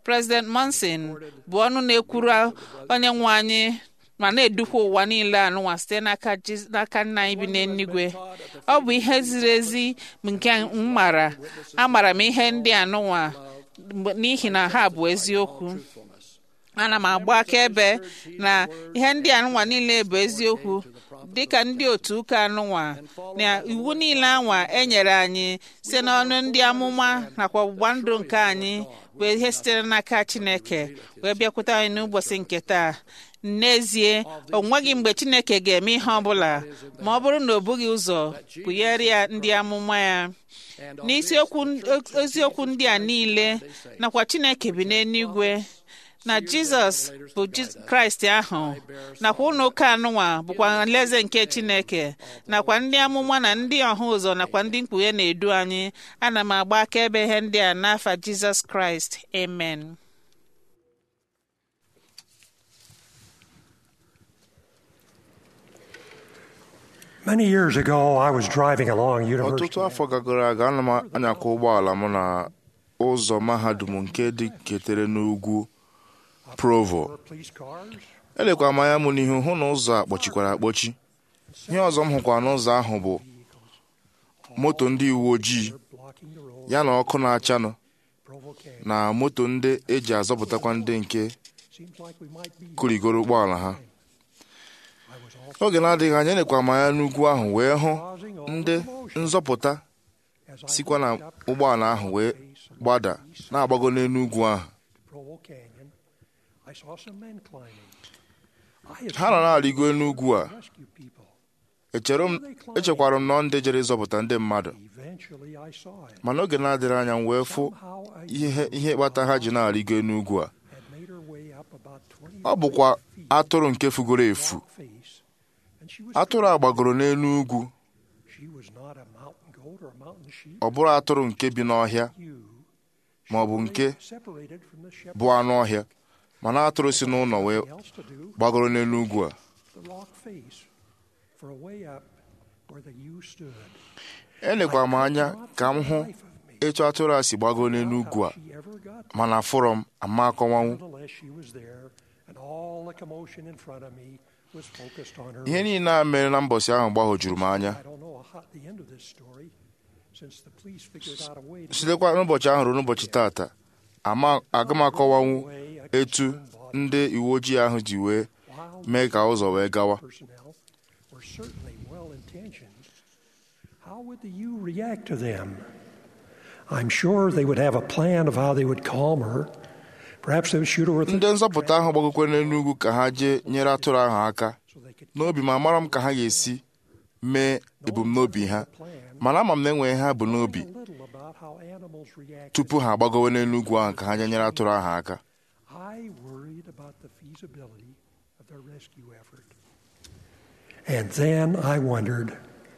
President Monson bụ ọnụ na-ekwuru onye nwe anyị ma na-edukwa ụwa niile anụnwa site n'aka Jiz- n'aka nna anyị bi n'eluigwe ọ bụ ihe ziri ezi nke m mara amara m ihe ndị anụnwa mgbe- n'ihi na ha bụ eziokwu ana m agba akaebe na ihe ndị anụnwa niile bụ eziokwu dịka ndị otu ụka anụnwa na iwu niile anwa e nyere anyị site n'ọnụ ndị amụma nakwa ọgbụgba ndụ nke anyị bụ ihe sitere n'aka Chineke wee bịakwute anyị n'ụbọchị nke taa n'ezie o nweghị mgbe Chineke ga-eme ihe ọbụla ma ọ bụrụ na o bughị ụzọ kpughere ya ndị amụma ya n'isiokwu eziokwu ndị a niile nakwa Chineke bi n'eluigwe na Jizọs bụ Jiz- Kraịst ahụ nakwa ụlọ ụka anụnwa bụkwa alaeze nke Chineke nakwa ndị amụma na ndị ọha ụzọ nakwa ndị mkpughe na-edu anyị ana m agba akaebe ihe ndị a n'afa Jizọs Kraịst amen Many years ago, I was driving along University. ọtụtụ afọ gagoro aga ana m anyakwa ụgbọala m na ụzọ mahadum nke dị ketere n'ugwu provo Police cars. elekwara m anya m n'ihu hụ na ụzọ a kpọchikwara akpọchi ihe ọzọ m hụkwara n'ụzọ ahụ bụ moto ndị uwe ojii blocking the road. ya na ọkụ na-achanụ Provo Canyon. na moto ndị eji azọpụtakwa ndị nke Seems like we might be. kụrigoro ụgbọala ha oge na-adịghị anya elekwara m anya n'ugwu ahụ wee hụ ndị nzọpụta sikwa na ụgbọala ahụ wee gbada na-agbago n'elu ugwu ahụ Provo Canyon. I saw some men climbing. I had ha nọ na-arịgo n'ugwu a rescue people. echere m echekwara m nọ ndị jere ịzọpụta ndị mmadụ Eventually, I saw it. mana oge na-adịrị anya m wee fụ ihe ihe kpata ha ji na-arịgo n'ugwu a Had made her way up about 20 ọ bụkwa atụrụ nke fugoro efu face, and she was. atụrụ a gbagoro n'elu ugwu She was not a mountain goat or a mountain sheep. ọ bụrụ atụrụ nke bi n'ọhịa ma ọ bụ nke Separated from the shepherd. bụ anụ ọhịa mana atụrụ si n'ụlọ wee else to do. gbagoro n'elu ugwu a The rock face for a way up where the ewe stood. elekwara m anya ka m hụ etu atụrụ a si gbagoro n'elu ugwu a mana fụrọ m ama akọwanwu Nonetheless, she was there, and all the commotion in front of me was focused on her. ihe niile a mere na mbọsị ahụ gbagwojuru m anya I don't know how, the end of this story, since the police figured out a way to. sitekwa n'ụbọchị ahụ ruo n'ụbọchị taata ama aga m akọwanwu etu ndị uwe ojii ahụ ji wee mee ka ụzọ wee gawa personnel were certainly well intentioned. How would the ewe react to them? I'm sure they would have a plan of how they would calm her. Perhaps they would shoot her with ndị nzọpụta ahụ gbagokwe n'elu ugwu ka ha jee nyere atụrụ ahụ aka n'obi ma mara m ka ha ga-esi mee ebumnobi ha mana ama m na enweghị ha bụ n'obi little about how animals react. tupu ha agbagowe n'elu ugwu ahụ ka ha jee nyere atụrụ ahụ aka I worried about the feasibility of their rescue effort. And then I wondered,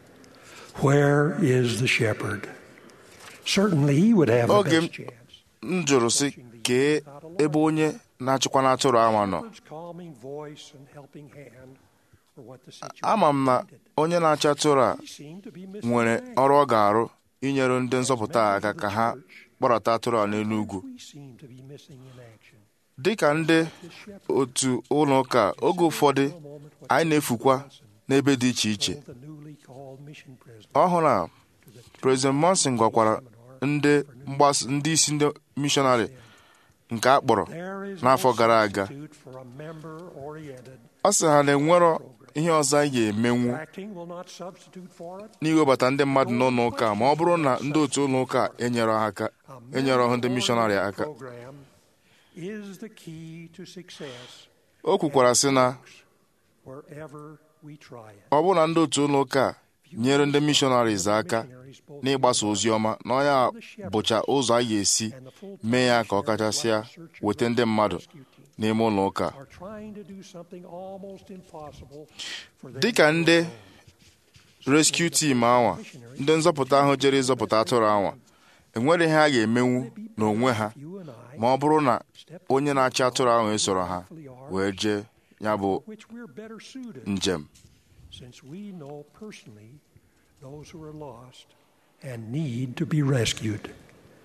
where is the shepherd? Certainly he would have the oge best chance. m jụrụ sị kee ebe onye na-achịkwa n'atụrụ ahụ nọ Shepherd's calming voice and helping hand were what the situation ama m na onye na-achị atụrụ a seemed to be missing. nwere ọrụ ọ ga-arụ inyere ndị nzọpụta a aka ka ha kpọrọta atụrụ a n'elu ugwu We seem to be missing in action. dịka ndị otu ụlọ ụka oge ụfọdụ anyị na-efukwa n'ebe dị iche iche The newly called mission president. ọhụrụ a President Monson gwakwara ndị mgbasa ndị isi ndị mishọnarị nke a kpọrọ There is n'afọ no gara aga substitute for a member-oriented. ọ sị ha na-enwerọ ihe ọzọ anyị ga-emenwu Acting will not substitute for it. n'iwebata ndị mmadụ n'ụlọ ụka a ma ọ bụrụ na ndị otu ụlọ ụka enyere ha aka enyere ọhụ ndị mishọnarị aka program is the key to success o kwukwara sị na wherever we try it. ọ bụrụ na ndị otu ụlọ ụka a nyere ndị mishọnaris aka n'ịgbasa ozi ọma na onye a bụcha ụzọ a ga-esi mee ya ka ọ kachasịa weta ndị mmadụ n'ime ụlọ ụka Are trying to do something almost impossible for them dịka ndị rescue team anwa ndị nzọpụta ahụ jere ịzọpụta atụrụ anwa enwere ihe a ga-emenwu n'onwe ha ma ọ bụrụ na onye na-achị atụrụ ahụ esoro ha wee jee ya bụ which we're better suited njem since we know personally those who are lost and need to be rescued.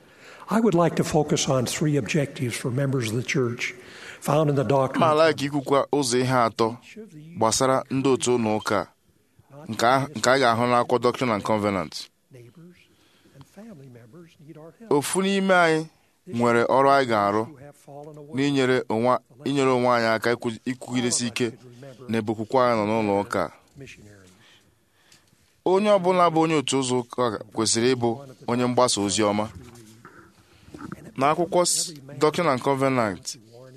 I would like to focus on three objectives for members of the church found in the doctrine. ma like ikwukwa ụzọ ihe atọ gbasara ndị otu ụlọ ụka a, nke a nke a ga-ahụ n'akwụkwọ Doctrine and Covenant Neighbors and family members need our help. ofu n'ime anyị nwere ọrụ anyị ga-arụ who have fallen away. n'inyere onwe inyere onwe anyị aka ikwu- ikwugidesi ike n'ebe okwukwe anyị nọ n'ụlọ ụka a. Missionaries. onye ọbụla bụ onye otu ụzọ ụka kwesịrị ịbụ onye mgbasa ozi ọma n'akwụkwọ S- Doctrine and Covenant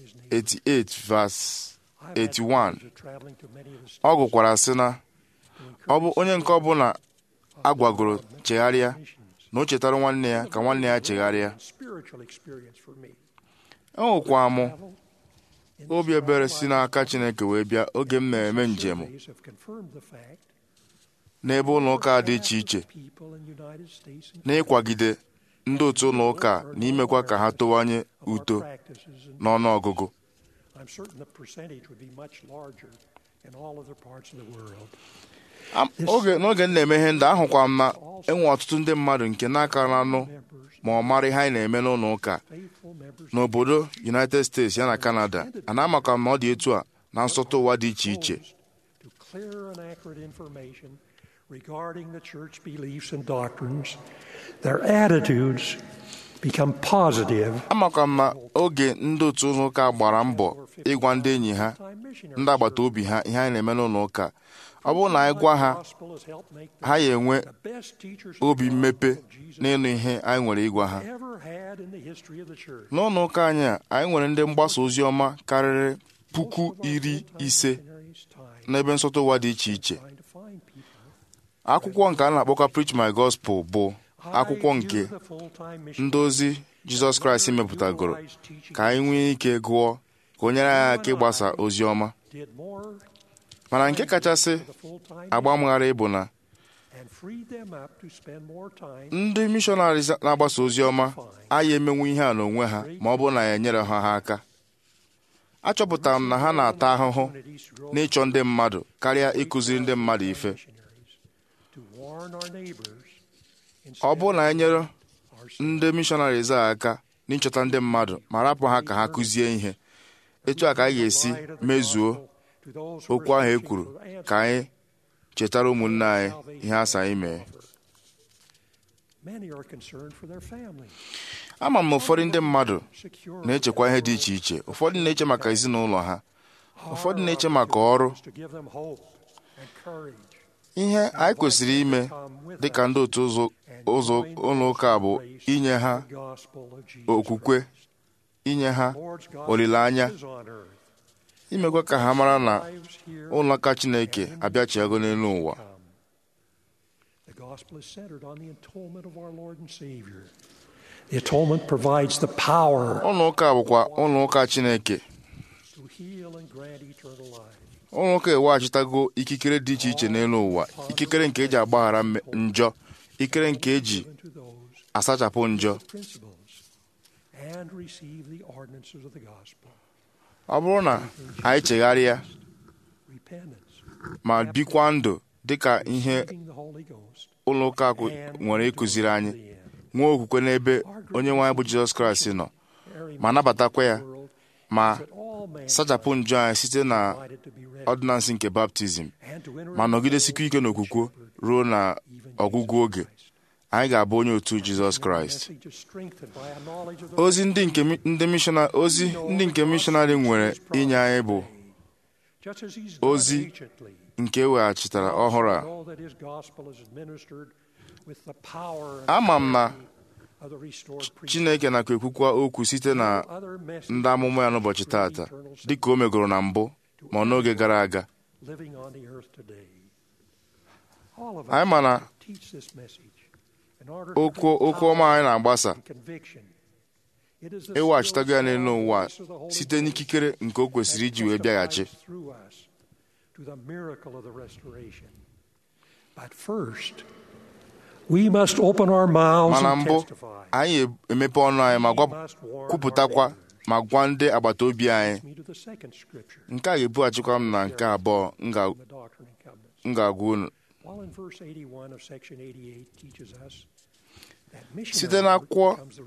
88 verse 81 Traveling to many of the ọ gụkwara sị na ọ bụ onye nke ọbụla agwagoro chegharịa na o chetara nwanne ya ka nwanne ya chegharịa spiritual experience for me. enwekwa m obi ebere si n'aka Chineke wee bịa oge m na-eme njem Surveys have confirmed the fact n'ebe ụlọ ụka dị iche iche people in the United States and n'ịkwagide ndị otu ụlọ ụka na imekwa ka ha towanye uto practices, and n'ọnụ ọgụgụ I'm certain the percentage would be much larger in all other parts of the world. Am- oge n'oge m na-eme ihe ndị ahụkwa m na enwe ọtụtụ ndị mmadụ nke n'aka na-anụ ma ọ mara ihe anyị na-eme n'ụlọ ụka Faithful members n'obodo United States ya na Canada a na-amakwa m na ọ dị etu a na nsọtụ ụwa dị iche iche to clear and accurate information regarding the church beliefs and doctrines, their attitudes become positive. amakwa m na oge ndị otu ụlọ ụka gbara mbọ ịgwa ndị enyi ha ndị agbata obi ha ihe anyị na-eme n'ụlọ ụka ọ bụrụ na anyị gwa ha Gospel has helped make ha ya enwe the best teachers obi mmepe n'ịnụ ihe anyị nwere ịgwa ha ever had in the history of the church. n'ụlọ ụka anyị a anyị nwere ndị mgbasa ozi ọma karịrị puku iri ise n'ebe nsọtụ ụwa dị iche iche akwụkwọ nke a na-akpọkwa Preach My Gospel bụ akwụkwọ nke ndị ozi Jizọs Kraịst mepụtagoro ka anyị nwee ike gụọ ka o nyere anyị aka ịgbasa ozi ọma Did more mana nke kachasị agba mgharị bụ na and freed them up to spend more time ndị mishọnarị na-agbasa ozi ọma anyị emenwu ihe a n'onwe ha ma ọ bụrụ na ya enyere ha ha aka achọpụtara m na ha na-ata ahụhụ n'ịchọ ndị mmadụ karịa ịkụziri ndị mmadụ ife to warn our neighbors ọ bụrụ na enyere ndị mishọnaris a aka n'ịchọta ndị mmadụ ma rapụ ha ka ha kụzie ihe etu a ka anyị ga-esi mezuo okwu ahụ e kwuru ka anyị chetara ụmụnne anyị ihe asa anyị mee Many are concerned for their family. ama m na ụfọdụ ndị mmadụ na-echekwa ihe dị iche iche ụfọdụ na-eche maka ezinụlọ ha ụfọdụ na-eche maka ọrụ To give them hope and courage. ihe anyị kwesịrị ime dịka ndị otu ụzọ ụzọ ụlọ ụka bụ inye ha The gospel of Jesus okwukwe inye ha Lord's gospel olileanya is on earth. imekwa ka ha mara na ụlọ ụka Chineke abịachiago n'elu ụwa The gospel is centered on the atonement of our Lord and Savior. The atonement provides the power ụlọ ụka bụkwa ụlọ ụka Chineke to heal and grant eternal life. ụlọ ụka eweghachitago ikikere dị iche iche n'elu ụwa ikikere nke eji agbaghara mme- njọ ikikere nke eji asachapụ njọ Principles and receive the ordinances of the gospel. ọ bụrụ na anyị chegharịa Repentance, ma bikwa ndụ dịka ihe receiving the Holy Ghost, ụlọ ụka kụ- nwere ịkụziri anyị nwee okwukwe n'ebe onye nwe anyị bụ Jizọs Kraịst nọ ma nabatakwa ya ma sachapụ njọ anyị site na ọdịnansị nke baptizim ma nọgidesikwa ike n'okwukwe ruo na ọgwụgwụ oge anyị ga-abụ onye otu Jizọs Kraịst message is strengthened by a knowledge of the ozi ndị nke mi- ndị mishọna ozi ndị nke mishọnarị nwere inye anyị bụ just as he's done ozi anciently. nke eweghachitara ọhụrụ a Know that his gospel is administered with the power and ama m na of the restored priesthood. Chineke nakwa ekwukwa okwu site na ndị amụma ya n'ụbọchị taata dịka o megoro na mbụ ma ọ n'oge gara aga living on the earth today. All of us anyị ma na teach this message in order to okwu bring okwu ọma anyị na-agbasa and conviction. It is the eweghachitago ya n'elu still ụwa small voice of the Holy site Ghost n'ikikere nke o kwesịrị iji wee bịaghachi testifies through us to the miracle of the restoration. But first, we must open our mouths mana and mbụ testify. anyị emepe ọnụ anyị ma gwa- kwupụtakwa ma gwa ndị agbata obi anyị Me to the second scripture, nke a ga-ebughachikwa m na nke abụọ m ga- the Doctrine and Covenants. m ga-agwa unu While in verse 81 of section 88 teaches us site n'akwụkwọ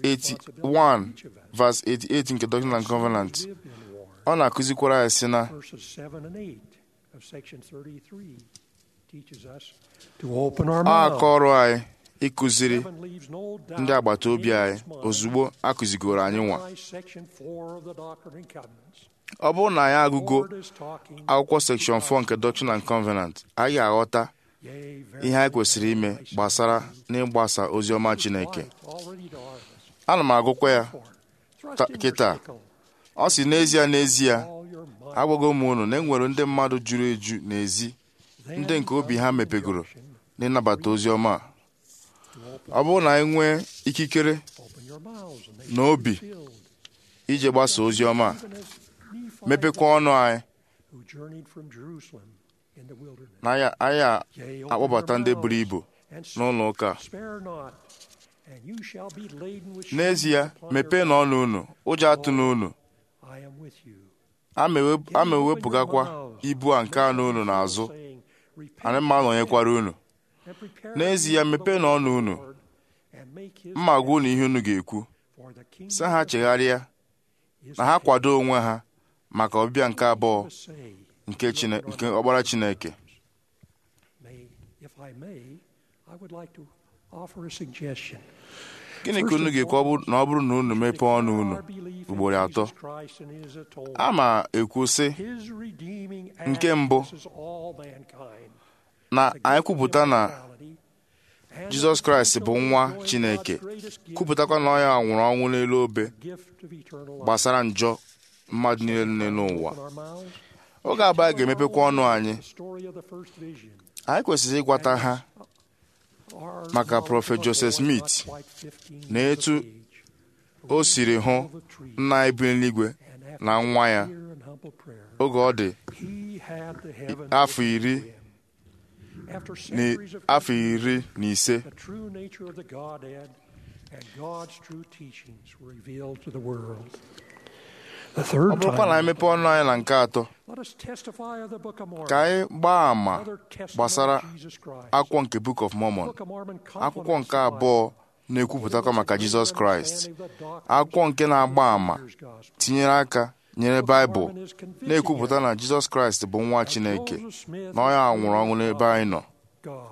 81 verse 88 nke Doctrine and Covenant ọ na-akụzikwara ya sị na Verses 7 and 8 of section 33 teaches us to open our ọ mouths. aka ọrụ anyị ịkụziri Heaven leaves no doubt ndị agbata obi in anyị its mind. ozugbo akụzigoro anyị nwa By section 4 of the Doctrine and Covenants, ọ bụrụ na anyị agụgo Lord is talking, akwụkwọ sekshọn 4 nke Doctrine and Covenant anyị ga-aghọta yea, very ihe anyị kwesịrị ime gbasara n'ịgbasa ozi ọma Chineke light already dawned. ana m agụkwa ya Thrust ta- in your kịta sickle, ọ si n'ezie n'ezie all your might, agwago m unu na enwere ndị mmadụ juru eju n'ezi then ndị nke obi ha comes the mepegoro injunction n'ịnabata ozi ọma a. to open, ọ bụrụ na anyị nwee ikikere open your mouths and they na shall obi be filled. ije gbasa ozi ọma a, Even as Nephi mepekwa ọnụ anyị who journeyed from Jerusalem in the wilderness. na anyị anyị a- Yea, open akpọbata your ndị mouths buru ibu and n'ụlọ ụka a. spare not, and you shall be laden with n'ezie chains upon mepee your na ọnụ unu ụjọ atụ n'unu back. I am with you. a ma ewepụgakwa ibu a nke anụ unu n'azụ Saying, Repent anyị mma nọnyekwara unu and prepare n'ezie the way of the mepee na ọnụ unu Lord, and make his mma gwa unu ihe unu ga-ekwu for the kingdom sị ha chegharịa is na ha kwado onwe ha maka ọbịbịa nke abụọ to say, nke Chine- nke ọgbara Chineke may, if I may, I would like to offer a suggestion. gịnị ka unu ga-ekwu ọ bụ- na ọ bụrụ na unu mepee ọnụ unu Our belief in ugboro atọ Jesus Christ and his atonement, a ma ekwu sị his redeeming Nke act mbụ, versus all mankind, na the anyị gift of kwupụta na immortality, and Jizọs the Kraịst bụ potential nwa of enjoying Chineke God's greatest gift, kwupụtakwa na ọ ya nwụrụ ọnwụ n'elu obe the gift of eternal life. gbasara njọ mmadụ niile nọ n'ụwa Open our mouths, oge abụọ anyị ga-emepekwa ọnụ anyị the story of the first vision. anyị kwesịrị ịgwata ha Our Maka knowledge Prọfet of a Joseph boy not Smith quite 15 na years etu of age, o siri hụ nna anyị bi n'eluigwe and after na nwa ya sincere and humble prayer, oge ọ dị he had the heavens afọ opened to iri him. After na centuries of afọ iri na ise the true nature of the Godhead and God's true teachings were revealed to the world. The ọ third bụrụkwa na anyị time, mepee ọnụ anyị na nke atọ let us testify of the Book of Mormon. ka anyị gbaa àmà Another testimony gbasara of Jesus Christ. akwụkwọ nke Book of The Mormon Book of Mormon akwụkwọ complements nke the Bible. abụọ na-ekwupụtakwa maka Jizọs Kraịst akwụkwọ nke na-agba àmà tinyere aka nyere Baịbụl na-ekwupụta na Jizọs Kraịst bụ nwa Chineke na ọ ya nwụrụ ọnwụ n'ebe anyị nọ God.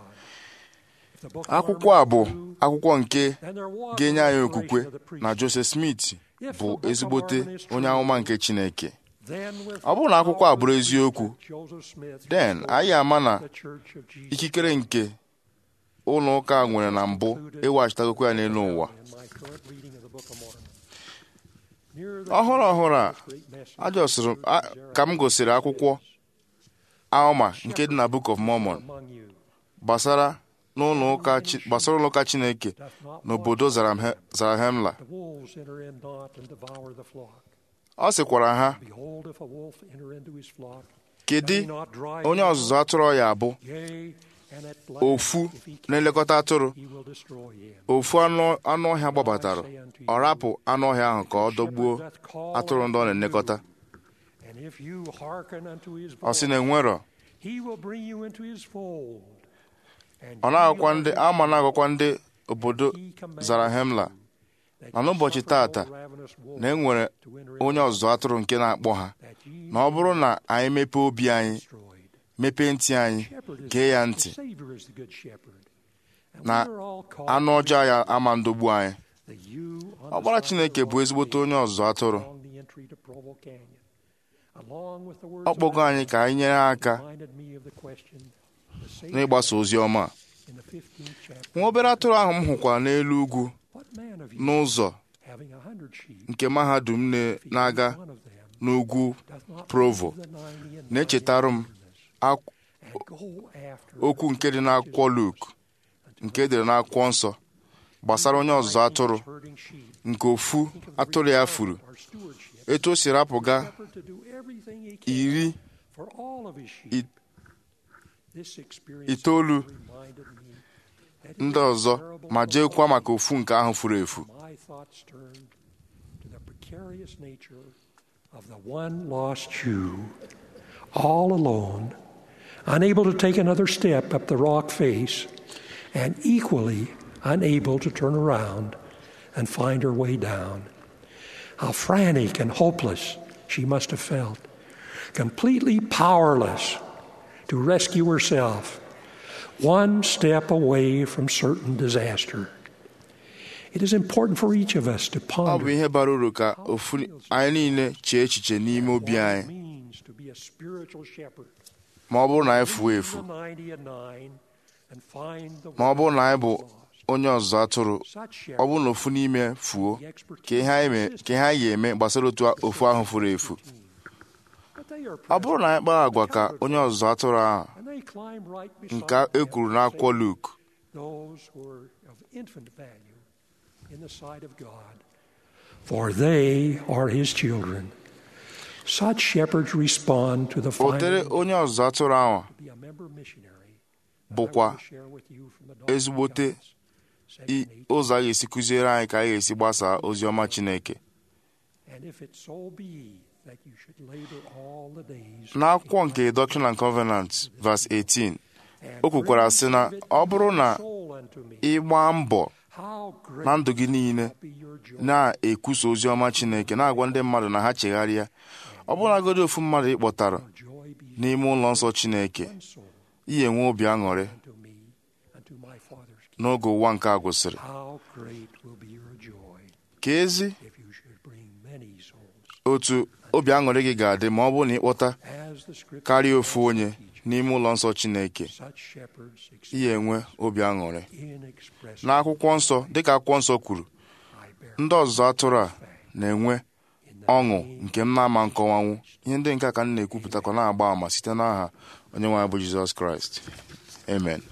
If the Book of akwụkwọ a bụ Mormon is true, akwụkwọ nke then there was ga-enye a anyị revelation okwukwe of the priesthood. na Joseph Smith bụ ezigbote onye amụma nke Chineke Then with ọ bụrụ na akwụkwọ a bụrụ power eziokwu Joseph Smith den restored anyị ama na the Church of Jesus ikikere nke ụlọ ụka nwere na mbụ ịwaghachitagokwa ya n'elu ụwa in my current reading of the Book of Mormon. Near the ọhụrụ ọhụrụ a great message ajọsịrị a- ka m gosiri akwụkwọ Alma nke dị na Book of Mormon among you gbasara n'ụlọ ụka Chi- gbasara ụlọ ụka Chineke doth not n'obodo Zarahemla Zarahemla the wolves enter in not and devour the flock. ọ sịkwara ha Behold, if a wolf enter into his flock, kedu doth he not drive onye him ọzụzụ out? atụrụ ya abụ Yea, and at last, ofu if he can, na-elekọta atụrụ he will destroy him. ofu anụ anụ ọhịa gbabatara ọ rapụ anụ ọhịa ahụ ka ọ dọgbuo atụrụ ndị ọ na-elekọta And if you hearken unto his ọ sị voice, na enwerọ he will bring you into his fold. And ọ ye na-agwakwa are ndị his ama na-agwakwa ndị obodo He commanded Zarahemla you that na ye n'ụbọchị suffer tata no ravenous wolf na enwere to enter onye into ọzụzụ atụrụ nke na-akpọ ha that ye na ọ bụrụ na anyị mepee obi anyị destroyed. mepee ntị anyị Shepherd is gee ya the ntị Savior is the good shepherd. And na we are all called anụ ọjọọ ya ama ndogbu anyị that you on the ọgbara side of Chineke the bụ rock ezigbote face onye ọzụzụ atụrụ along the entry to Provo Canyon. Along with the words ọ of kpọgo anyị ka anyị nyere aka reminded me of the question the Savior n'ịgbasa ozi ọma a. in the 15th chapter. nwa obere atụrụ ahụ m hụkwara n'elu ugwu What man of you n'ụzọ having a hundred sheep, nke mahadum na- if he na-aga lose one of them, n'ugwu doth not Provo leave the ninety and na-echetara m nine in the wilderness, ak- and go after okwu nke dị n'akwụkwọ Luk nke edere n'akwụkwọ nsọ gbasara onye ọzụzụ atụrụ herding sheep, nke ofu atụrụ ya furu or stewardship, etu o si rapụga shepherd to do everything he can iri for all of his sheep. i- This experience itoolu reminded me that it ndị is ọzọ terrible ma for jeekwa maka ofu nke ahụ furu efu my thoughts turned to the precarious nature of the one lost Jew, all alone, unable to take another step up the rock face, and equally unable to turn around and find her way down. How frantic and hopeless she must have felt, completely powerless to rescue herself, one step away from certain disaster. It is important for each of us to ọ bụ ponder ihe bara uru ka ofu anyị niile chee echiche n'ime obi anyị means to be a spiritual shepherd. ma ọ bụrụ na anyị fuo efu The 90 and nine and find the ma ọ bụrụ na anyị bụ one onye ọzụzụ atụrụ ọ bụrụ na ofu n'ime fuo ka ihe anyị me- ka ihe anyị ga-eme gbasara otu ofu ahụ furu efu But they are ọ bụrụ na anyị kpaa agwa ka onye ọzụzụ atụrụ ahụ and they climb right beside nke e kwuru n'akwụkwọ Luk those who are of infant value in the sight of God, for they are his children. Such shepherds respond to the otere final onye ọzụzụ atụrụ ahụ be a member missionary. bụkwa Share with you from the doctrine of ezigbote God's i- ụzọ a ga-esi kụziere anyị ka anyị ga-esi gbasaa ozi ọma Chineke And if it so be that you should labor all the days n'akwụkwọ nke Doctrine and Covenants verse 18 o kwukwara sị na ọ bụrụ na ị gbaa mbọ how great na ndụ gị niile be your joy. na-ekwusa ozi ọma Chineke na-agwa ndị mmadụ na ha chegharịa ọ bụrụnagodi ofu mmadụ ị kpọtara Joy be n'ime ụlọ nsọ Chineke soul ihe enwe obi aṅụrị to me and to my Father's kingdom. n'oge ụwa nke a gwụsịrị How great will be your joy ka ezi if you should bring many souls. otu obi aṅụrị gị ga-adị ma ọ bụrụ na ị kpọta As the scripture karịa ofu onye n'ime ụlọ nsọ Chineke such shepherds ihe enwe obi aṅụrị inexpressible n'akwụkwọ nsọ dịka akwụkwọ nsọ kwuru I bear ndị ọzụzụ atụrụ a na-enwe ọṅụ nke m na-ama nkọwanwu ihe ndị nke a ka m na-ekwupụtakwa na-agba àmà site n'aha onye nwe anyị bụ Jizọs Kraịst amen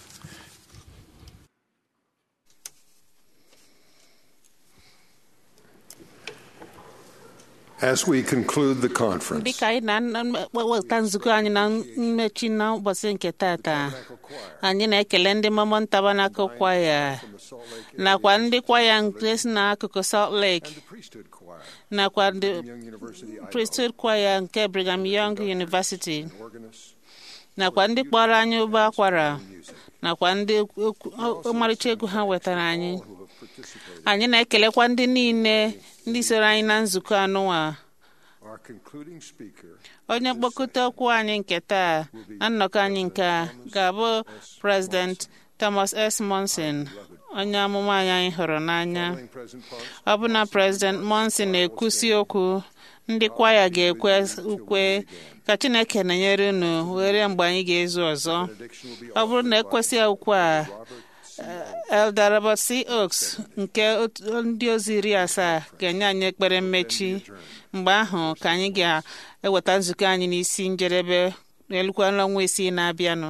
As we conclude the conference, dịka anyị na-eweta nzukọ anyị na mmechi n'ụbọchị nke tata anyị na-ekele ndị Mormon Tabernacle Choir nakwa ndị kwaya nke si n'akụkụ Salt Lake priesthood choir, nakwa ndị Young University Idaho, priesthood choir nke Brigham Young University organist, nakwa ndị kpọrọ anyị ụbọ akwara nakwa ndị okwu- ọmarịcha egwu ha wetara anyị who have participated. anyị na-ekelekwa ndị niile ndị soro anyị na nzukọ anụnwa Our concluding speaker onye mkpokọta okwu anyị nke taa na nnọkọ anyị nke a ga-abụ President Thomas S. Monson onye amụma anyị anyị hụrụ n'anya following President Ponce, ọ bụ na President Monson na-ekwusi okwu ndị kwaya ga-ekwe ukwe ka Chineke na-enyere unu were mgbe anyị ga-ezu ọzọ benediction will be ọ bụrụ na ekwesị ukwe a Elder Robert C. Oaks nke otu- ndị ozi iri asaa ga-enye anyị ekpere mmechi mgbe ahụ ka anyị ga-eweta nzukọ anyị n'isi njedebe n'elukwa n'ọnwa isii na-abịanụ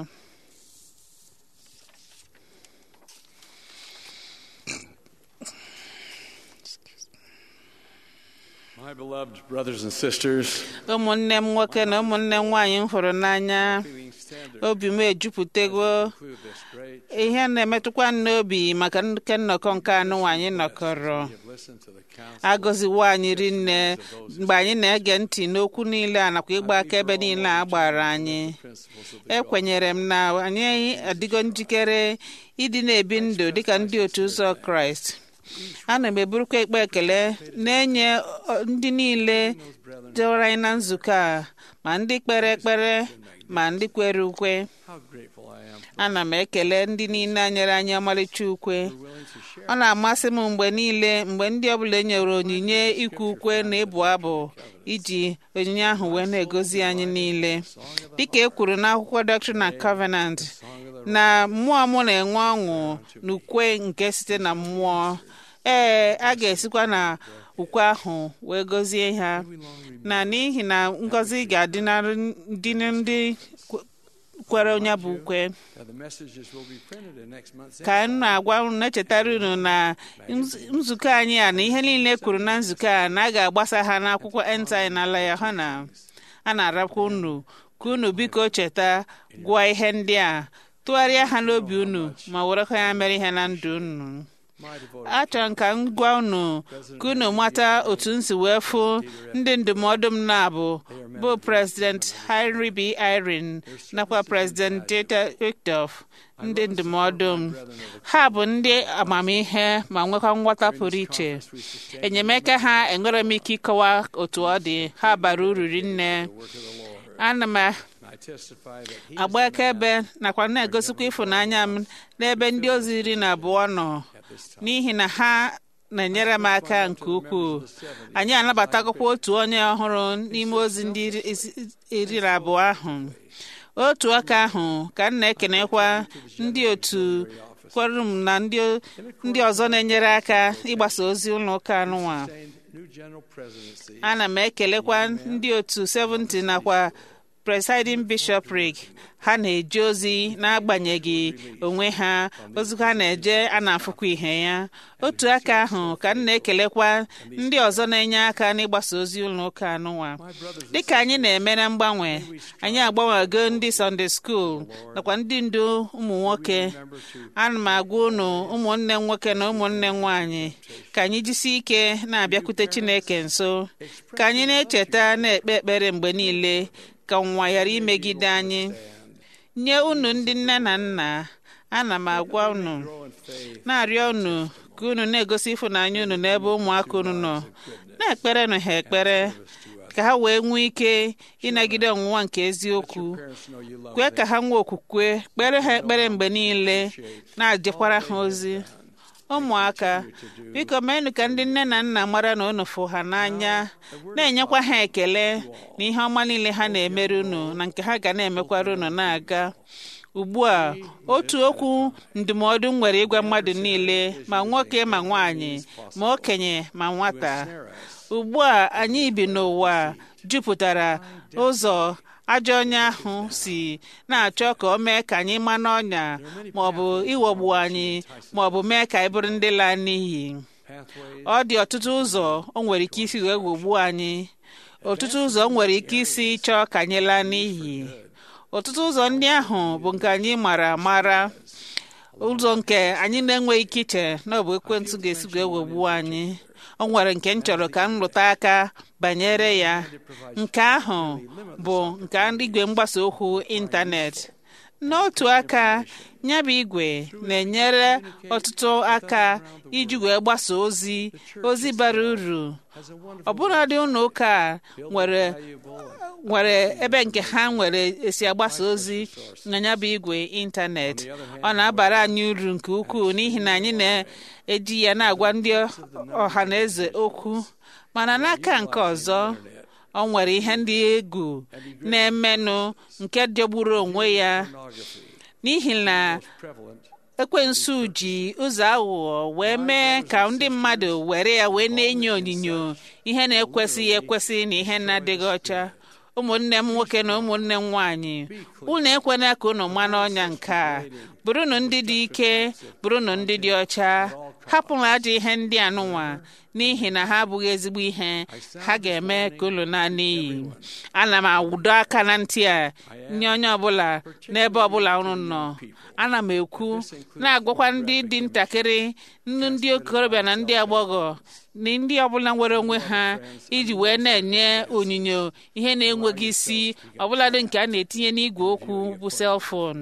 My beloved brothers and sisters, ụmụnne m nwoke na ụmụnne m nwaanyị m hụrụ n'anya we stand there obi m ejupụtago to conclude this great. ihe na-emetụkwa m n'obi maka nke nnọkọ nke anụ anyị nọkọrọ We have listened to the counsel agọziwo anyị rinne mgbe anyị na-ege ntị n'okwu niile a nakwa ịgba akaebe niile a gbara anyị principles of the ekwenyere m na anyị adịgo njikere ịdị na-ebi ndụ dịka ndị otu ụzọ kraịst ana m eburukwa ikpe ekele na-enye ọ, ndị niile dọrọ anyị na nzukọ a ma ndị kpere ekpere ma ndị kwere ukwe How grateful I am ana m ekele ndị niile nyere anyị ọmarịcha ukwe willing to share ọ na-amasị m mgbe niile mgbe ndị ọbụla e nyere onyinye ikwu ukwe na ịbụ abụ iji onyinye ahụ wee na-egozi anyị niile dịka e kwuru n'akwụkwọ Doctrine and Covenant na mmụọ m na-enwe ọṅụ n'ukwe nke site na mmụọ ee a ga-esikwa na ukwe ahụ wee gọzie ha na n'ihi na ngọzi ga-adị na ndị ndị kwe- kwere onye bụ ukwe Now, the messages will be printed in next month's ka m na-agwa unu na-echetara unu na nz- nzukọ anyị a na ihe niile e kwuru na nzukọ a na a ga-agbasa ha n'akwụkwọ entai na ala ya ha na a na-arapụ unu ka unu biko cheta gụọ ihe ndị a tụgharịa ha n'obi unu ma werekwa ya mere ihe na ndụ unu achọrọ m ka m gwa unu ka unu mata otu m si wee fụ ndị ndụmọdụ m na-abụ bụ President Henry B. Irene nakwa President Dieter Uchtdorf ndị ndụmọdụ m ha bụ ndị amamihe ma nwekwa nghọta pụrụ iche enyemaka ha enwere m ike ịkọwa otu ọ dị ha bara uru rinne ana m agba akaebe nakwa na-egosikwa ịfụnanya m n'ebe ndị ozi iri na abụọ nọ n'ihi na ha na-enyere m aka nke ukwuu anyị anabatagokwa otu onye ọhụrụ n'ime ozi ndị iri na abụọ ahụ otu aka ahụ ka m na-ekenekwa ndị otu kwere m na ndị ọzọ na-enyere aka ịgbasa ozi ụlọ ụka anụnwa ana m ekelekwa ndị otu 70 nakwa presiding bishopric ha na-eje ozi n'agbanyeghị onwe ha ozi ha na-eje a na-afụkwa ihe ya otu aka ahụ ka m na-ekelekwa ndị ọzọ na-enye aka n'ịgbasa ozi ụlọ ụka anụnwa dịka anyị na-eme na mgbanwe anyị agbanwego ndị Sunday school nakwa ndị ndu ụmụ nwoke ana m agwa unu ụmụnne m nwoke na ụmụnne m nwaanyị ka anyị jisi ike na-abịakwute Chineke nso ka anyị na-echeta na-ekpe ekpere mgbe niile ka nwa ghara imegide anyị nye unu ndị nne na nna ana m agwa unu na-arịọ unu ka unu na-egosi ịfụnanya unu n'ebe ụmụaka unu nọ na-ekpere nụ ha ekpere ka ha wee nwee ike ịnagide ọnwụnwa nke eziokwu kwee ka ha nwee okwukwe kpere ha ekpere mgbe niile na-ajekwara ha ozi ụmụaka biko meenụ ka ndị nne na nna mara na unu fụ ha n'anya na-enyekwa ha ekele na ihe ọma niile ha na-emere unu na nke ha ga na-emekwara unu na-aga ugbu a otu okwu ndụmọdụ nwere ịgwa mmadụ niile ma nwoke ma nwaanyị ma okenye ma nwata ugbu a anyị bi n'ụwa jupụtara ụzọ ajọ onye ahụ si na-achọ ka o mee ka anyị ma n'ọnya ma ọ bụ ịghọgbu anyị ma ọ bụ mee ka anyị bụrụ ndị laa n'iyi ọ dị ọtụtụ ụzọ o nwere ike isi wee ghọgbuo anyị ọtụtụ ụzọ o nwere ike isi chọọ ka anyị laa n'iyi ọtụtụ ụzọ ndị ahụ bụ nke anyị mara amara ụzọ nke anyị na-enweghị ike iche na ọ bụ ekwentị ga-esi wee ghọgbuo anyị o nwere nke m chọrọ ka m rụta aka banyere ya nke ahụ bụ nke igwe mgbasa okwu ịntanetị n'otu aka ya bụ igwe na-enyere ọtụtụ aka iji wee gbasa ozi ozi bara uru ọbụladị ụlọ ụka nwere nwere ebe nke ha nwere esi agbasa ozi na ya bụ igwe ịntanetị ọ na-abara anyị uru nke ukwuu n'ihi na anyị na-eji ya na-agwa ndị ọha na eze okwu mana n'aka nke ọzọ ọ nwere ihe ndị egwu na-emenụ nke jọgburu onwe ya n'ihi na ekwensu ji ụzọ aghụghọ wee mee ka ndị mmadụ were ya wee na-enyo onyinyo ihe na-ekwesịghị ekwesị na ihe na-adịghị ọcha ụmụnne m nwoke na ụmụnne m nwaanyị unu ekwena ka unu ma n'ọnya nke a bụrụnụ ndị dị ike bụrụnụ ndị dị ọcha hapụrụ ajọ ihe ndị anụnwa n'ihi na ha abụghị ezigbo ihe ha ga-eme ka unu naa n'iyi ana m awụdo aka na ntị a nye onye ọbụla n'ebe ọbụla unu nọ ana m ekwu na-agwakwa ndị dị ntakịrị ndị okorobịa na ndị agbọghọ na ndị ọbụla nwere onwe ha iji wee na-enye onyinyo ihe na-enweghị isi ọbụladị nke a na-etinye n'igwe okwu bụ selfon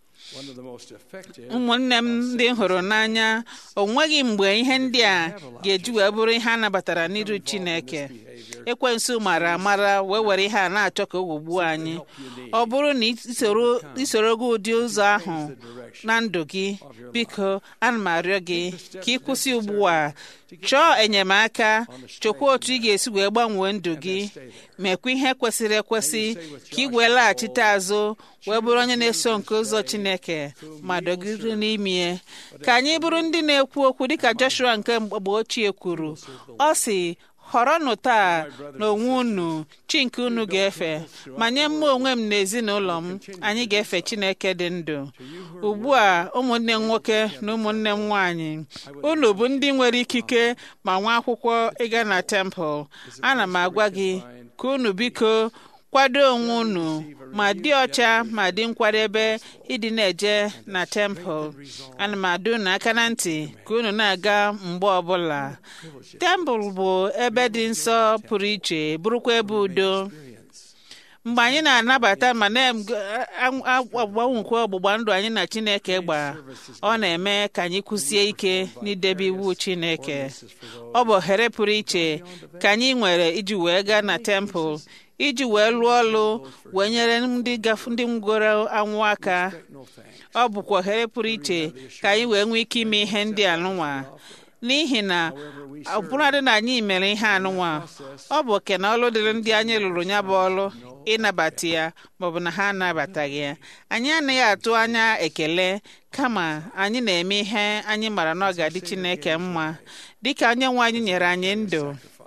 ụmụnne m ndị hụrụ n'anya o nweghị mgbe ihe ndị a ga-eji wee bụrụ ihe a nabatara n'iru Chineke ekwensu mara amara wee were ihe a na-achọ ka o ghọgbuo anyị ọ bụrụ na isoro gị ụdị ụzọ ahụ na ndụ gị biko ana m arịọ gị ka ị kwụsị ugbu a chọọ enyemaka chọkwa otu ị ga-esi wee gbanwee ndụ gị mekwa ihe kwesịrị ekwesị ka ị wee laghachite azụ wee bụrụ onye na-eso nke ụzọ Chineke ma dọgide n'ime ka anyị bụrụ ndị na-ekwu okwu dịka Joshua nke mgbe ochie kwuru ọ sị họrọnụ taa n'onwe unu chi nke unu ga-efe ma nye mma onwe m na ezinụlọ m anyị ga-efe Chineke dị ndụ ugbu a ụmụnne m nwoke na ụmụnne m nwaanyị unu bụ ndị nwere ikike ma nwa akwụkwọ ịga na tempụl ana m agwa gị ka unu biko kwado onwe unu ma dị ọcha ma dị nkwadebe ịdị na-eje na tempụl ana m adụ unu aka na ntị ka unu na-aga mgbe ọbụla tempụl bụ ebe dị nsọ pụrụ iche bụrụkwa ebe udo mgbe anyị na-anabata ma na-agbanwekwa ọgbụgba ndụ anyị na Chineke gba ọ na-eme ka anyị kwụsie ike n'idebe iwu Chineke ọ bụ ohere pụrụ iche ka anyị nwere iji wee gaa na tempụl iji wee lụọ ọlụ wee nyere ndị ndị ngworo anwụ aka ọ bụkwa ohere pụrụ iche ka anyị wee nwee ike ime ihe ndị anụnwa n'ihi na ọbụladị na anyị mere ihe anụnwa ọ bụ oke na ọlụ dịrị ndị anyị lụrụ ya bụ ọlụ ịnabata ya maọbụ na ha anabataghị ya anyị anaghị atụ anya ekele kama anyị na-eme ihe anyị mara na ọ ga-adị Chineke mma dịka onye nwe anyị nyere anyị ndụ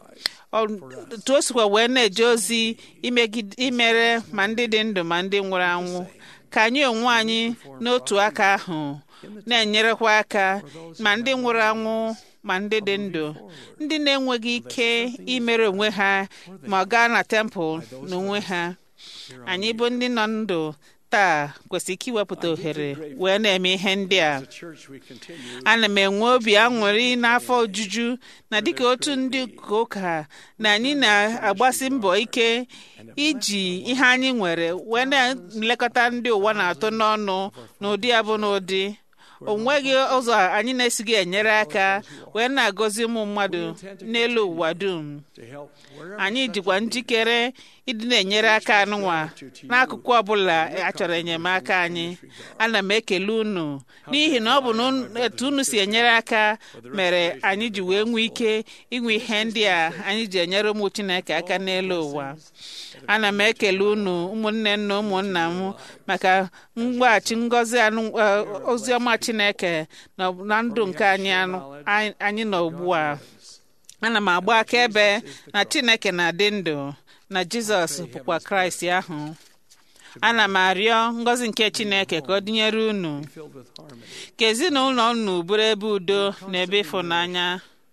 otu o sikwa wee na-eje ozi imere ma ndị dị ndụ ma ndị nwụrụ anwụ ka anyị onwe anyị n'otu aka ahụ na-enyerekwa aka ma ndị nwụrụ anwụ ma ndị dị ndụ ndị na-enweghị ike imere onwe ha ma ọ gaa na tempụl n'onwe ha anyị bụ ndị nọ ndụ taa kwesịrị ike iwepụta ohere wee na-eme ihe ndị a ana m enwe obi aṅụrị n'afọ ojuju na dịka otu ndị ụka na anyị na-agbasi mbọ ike iji ihe anyị nwere wee na-elekọta ndị ụwa na-atụ n'ọnụ n'ụdị ya bụ n'ụdị o nweghị ụzọ anyị na-esighị enyere aka wee na-agọzi ụmụ mmadụ n'elu ụwa dum anyị dịkwa njikere ịdị na-enyere aka anụnwa n'akụkụ ọbụla achọrọ enyemaka anyị ana m ekele unu n'ihi na ọ bụ na etu unu si enyere aka mere anyị ji wee nwee ike inwe ihe ndị a anyị ji enyere ụmụ Chineke aka n'elu ụwa ana m ekele unu ụmụnne na ụmụnna m maka mgbaghachi ngọzi oziọma Chineke na ndụ nke anyị anyị nọ ugbu a ana m agba akaebe na Chineke na-adị ndụ na Jizọs bụkwa Kraịst ahụ ana m arịọ ngọzi nke Chineke ka ọ dịnyere unu ka ezinụlọ unu bụrụ ebe udo na ebe ịfụnanya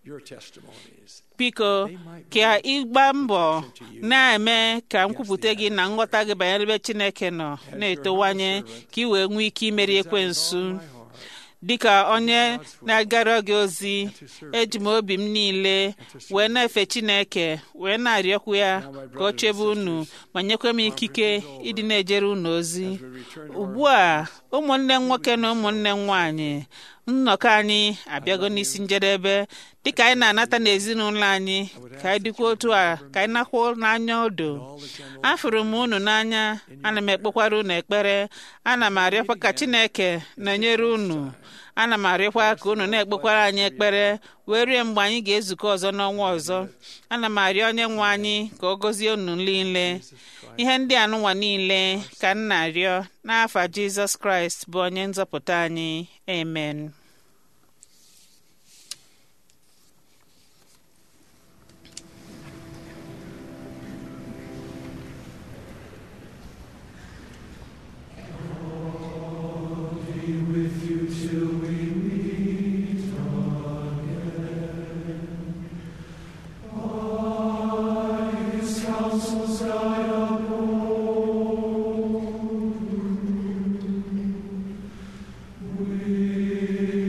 biko ka ịgba mbọ na-eme ka nkwupụta gị na nghọta gị banyere ebe Chineke nọ na-etowanye ka ị wee nwee ike imeri ekwensu dịka onye na-agara gị ozi eji m obi m niile wee na-efe Chineke wee na-arịọkwu ya ka ọ chebe unu ma nyekwa m ikike ịdị na-ejere unu ozi ugbu a ụmụnne nwoke na ụmụnne nwanyị nnọkọ anyị abịago n'isi njedebe dịka anyị na-anata n'ezinụlọ anyị ka anyị dịkwa otu a ka anyị nakwa n'anya odo afụrụ m unu n'anya ana m ekpekwara unu ekpere ana m arịọkwa ka Chineke na-enyere unu ana m arịọkwa ka unu na-ekpekwara anyị ekpere wee rie mgbe anyị ga-ezukọ ọzọ n'ọnwa ọzọ ana m arịọ onye nwe anyị ka ọ gọzie unu niile ihe ndị anụnwa niile ka m na-arịọ n'afa Jizọs Kraịst bụ onye nzọpụta anyị amen We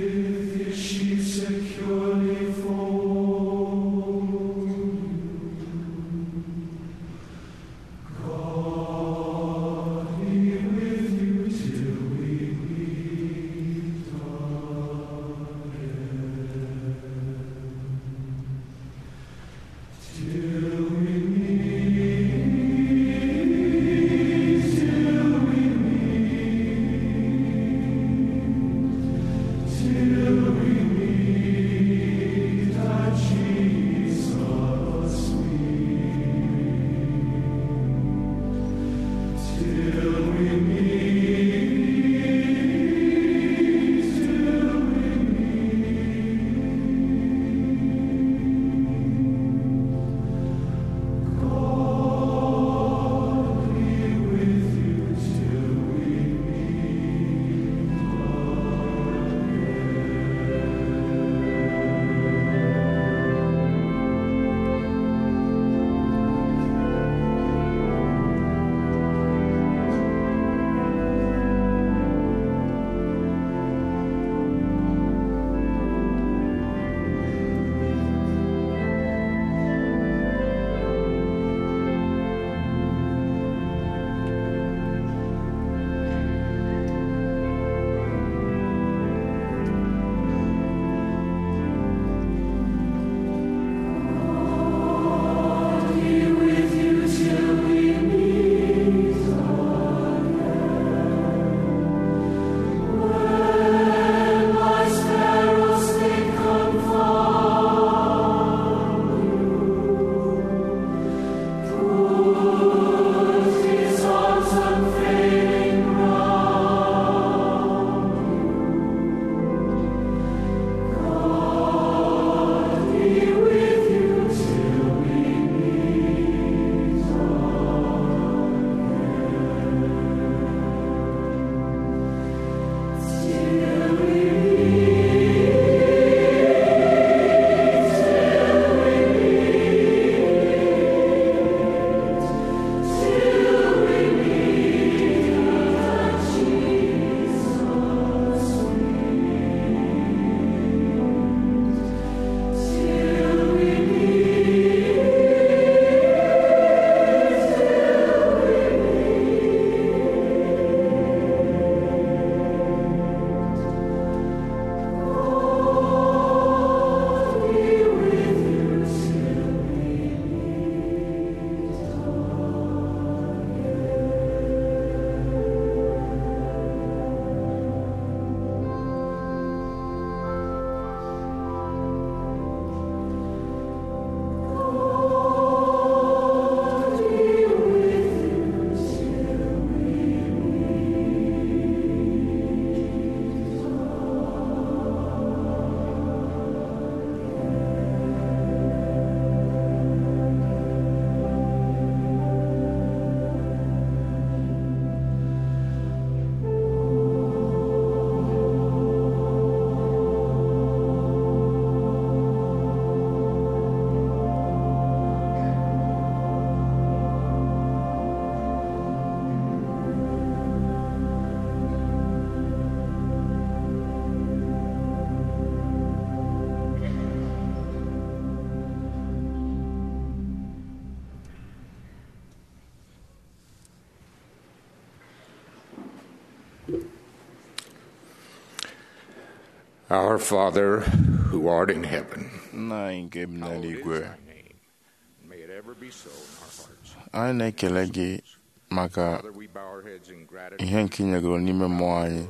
Our Father, who art in heaven, nna anyị nke bi n'eluigwe may it ever be so in our hearts. anyị na-ekele gị maka Father, we bow our heads in gratitude. ihe nke ị nyegoro n'ime mmụọ anyị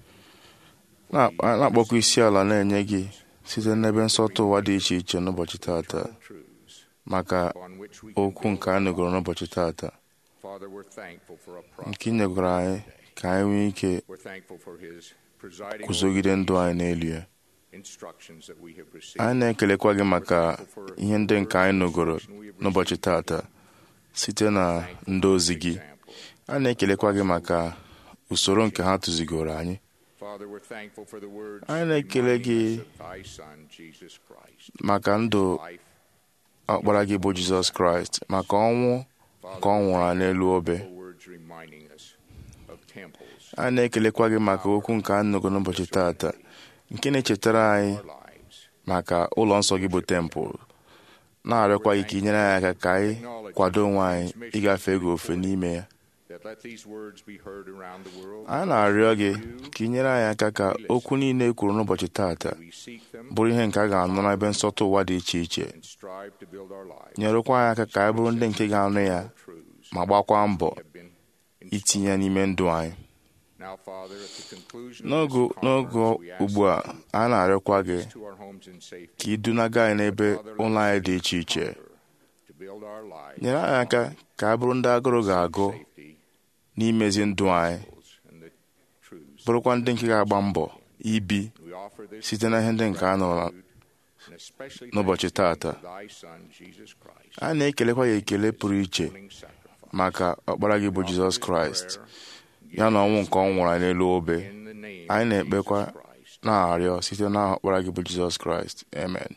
Na- na-akpọkwa isi ala na-enye gị site n'ebe nsọtụ ụwa dị iche iche n'ụbọchị tata maka okwu nke a nụgoro n'ụbọchị tata Father, we're thankful for a prophet. nke ị nyegoro anyị ka anyị nwee ike We're thankful for his presiding guzogide ndụ anyị n'elu ya instructions that we have received. anyị na-ekelekwa gị maka ihe ndị nke anyị nụgoro n'ụbọchị tata site na ndị ozi gị anyị na-ekelekwa gị maka usoro nke ha tụzigoro anyị Father, we're thankful for the words anyị na-ekele gị reminding us of thy Son, Jesus Christ. maka ndụ ọkpara gị bụ jizọs kraịst maka ọnwụ nke ọ nwụrụ anyị n'elu obe For words reminding us of temples, anyị na-ekelekwa gị maka okwu nke anyị nụgoro n'ụbọchị tata nke na-echetara anyị maka ụlọ nsọ gị bụ tempụl na-arịọkwa gị ka ị nyere anyị aka ka anyị kwado onwe anyị ịgafe ego ofe n'ime ya that let these words be heard around the world. anyị na-arịọ gị ka ị nyere anyị aka ka okwu niile e kwuru n'ụbọchị tata bụrụ ihe nke a ga-anụ n'ebe nsọtụ ụwa dị iche iche and strive to build our lives nyerekwa anyị aka ka anyị bụrụ ndị nke ga-anụ ya ma gbakwa mbọ itinye ya n'ime ndụ anyị Now, Father, at the conclusion n'oge of this n'oge conference, we ask ugbu a a na-arịọkwa gị to our homes in safety ka ị dunaga anyị n'ebe ụlọ anyị dị iche iche to build our lives nyere anyị aka ka a bụrụ ndị agụrụ ga-agụ n'imezi ndụ anyị and the truths. bụrụkwa ndị nke ga-agba mbọ ibi We offer this site na ihe ndị nke a nụrụ and especially n'ụbọchị tata thy Son, Jesus Christ. a na-ekelekwa ya ekele pụrụ iche maka ọkpara gị bụ jizọs kraịst ya na ọnwụ nke ọ nwụrụ anyị n'elu obe anyị na-ekpekwa na-arịọ site na ọkpara gị bụ jizọs kraịst amen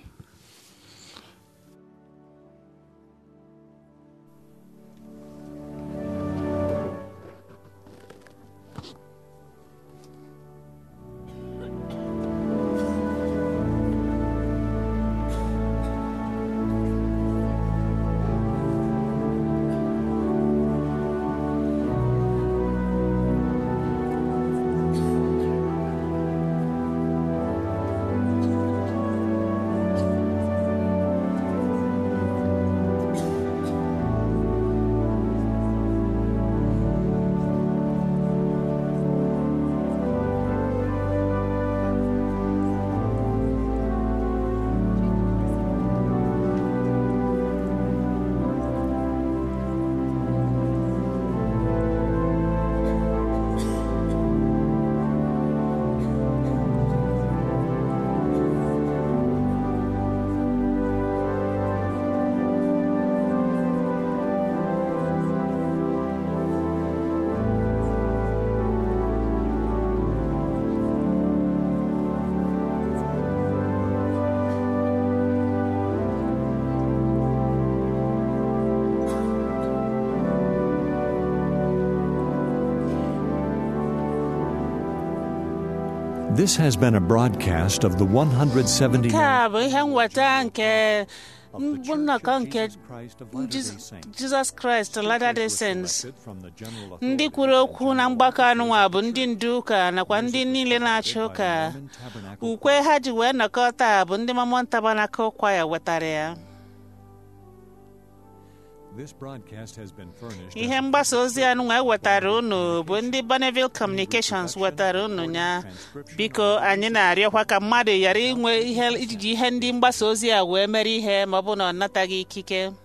This has been a broadcast of the 170. nke a bụ ihe nweta nke nnọkọ nke Jiz- jizọs kraịst Latter-day Saints ndị kwuru okwu na mgbakọ anụnwa bụ ndị ndu ụka nakwa ndị niile na-achị ụka ukwe ha ji wee nọkọ taa bụ ndị Mormon Tabernacle Choir wetara ya This broadcast has been furnished. ihe mgbasa ozi anụnwa ewetara unu bụ ndị Bonneville Communications wetara unu ya biko anyị na-arịọkwa ka mmadụ ghara inwe ihe iji ihe ndị mgbasa ozi a wee mere ihe ma ọ bụ na ọ nataghị ikike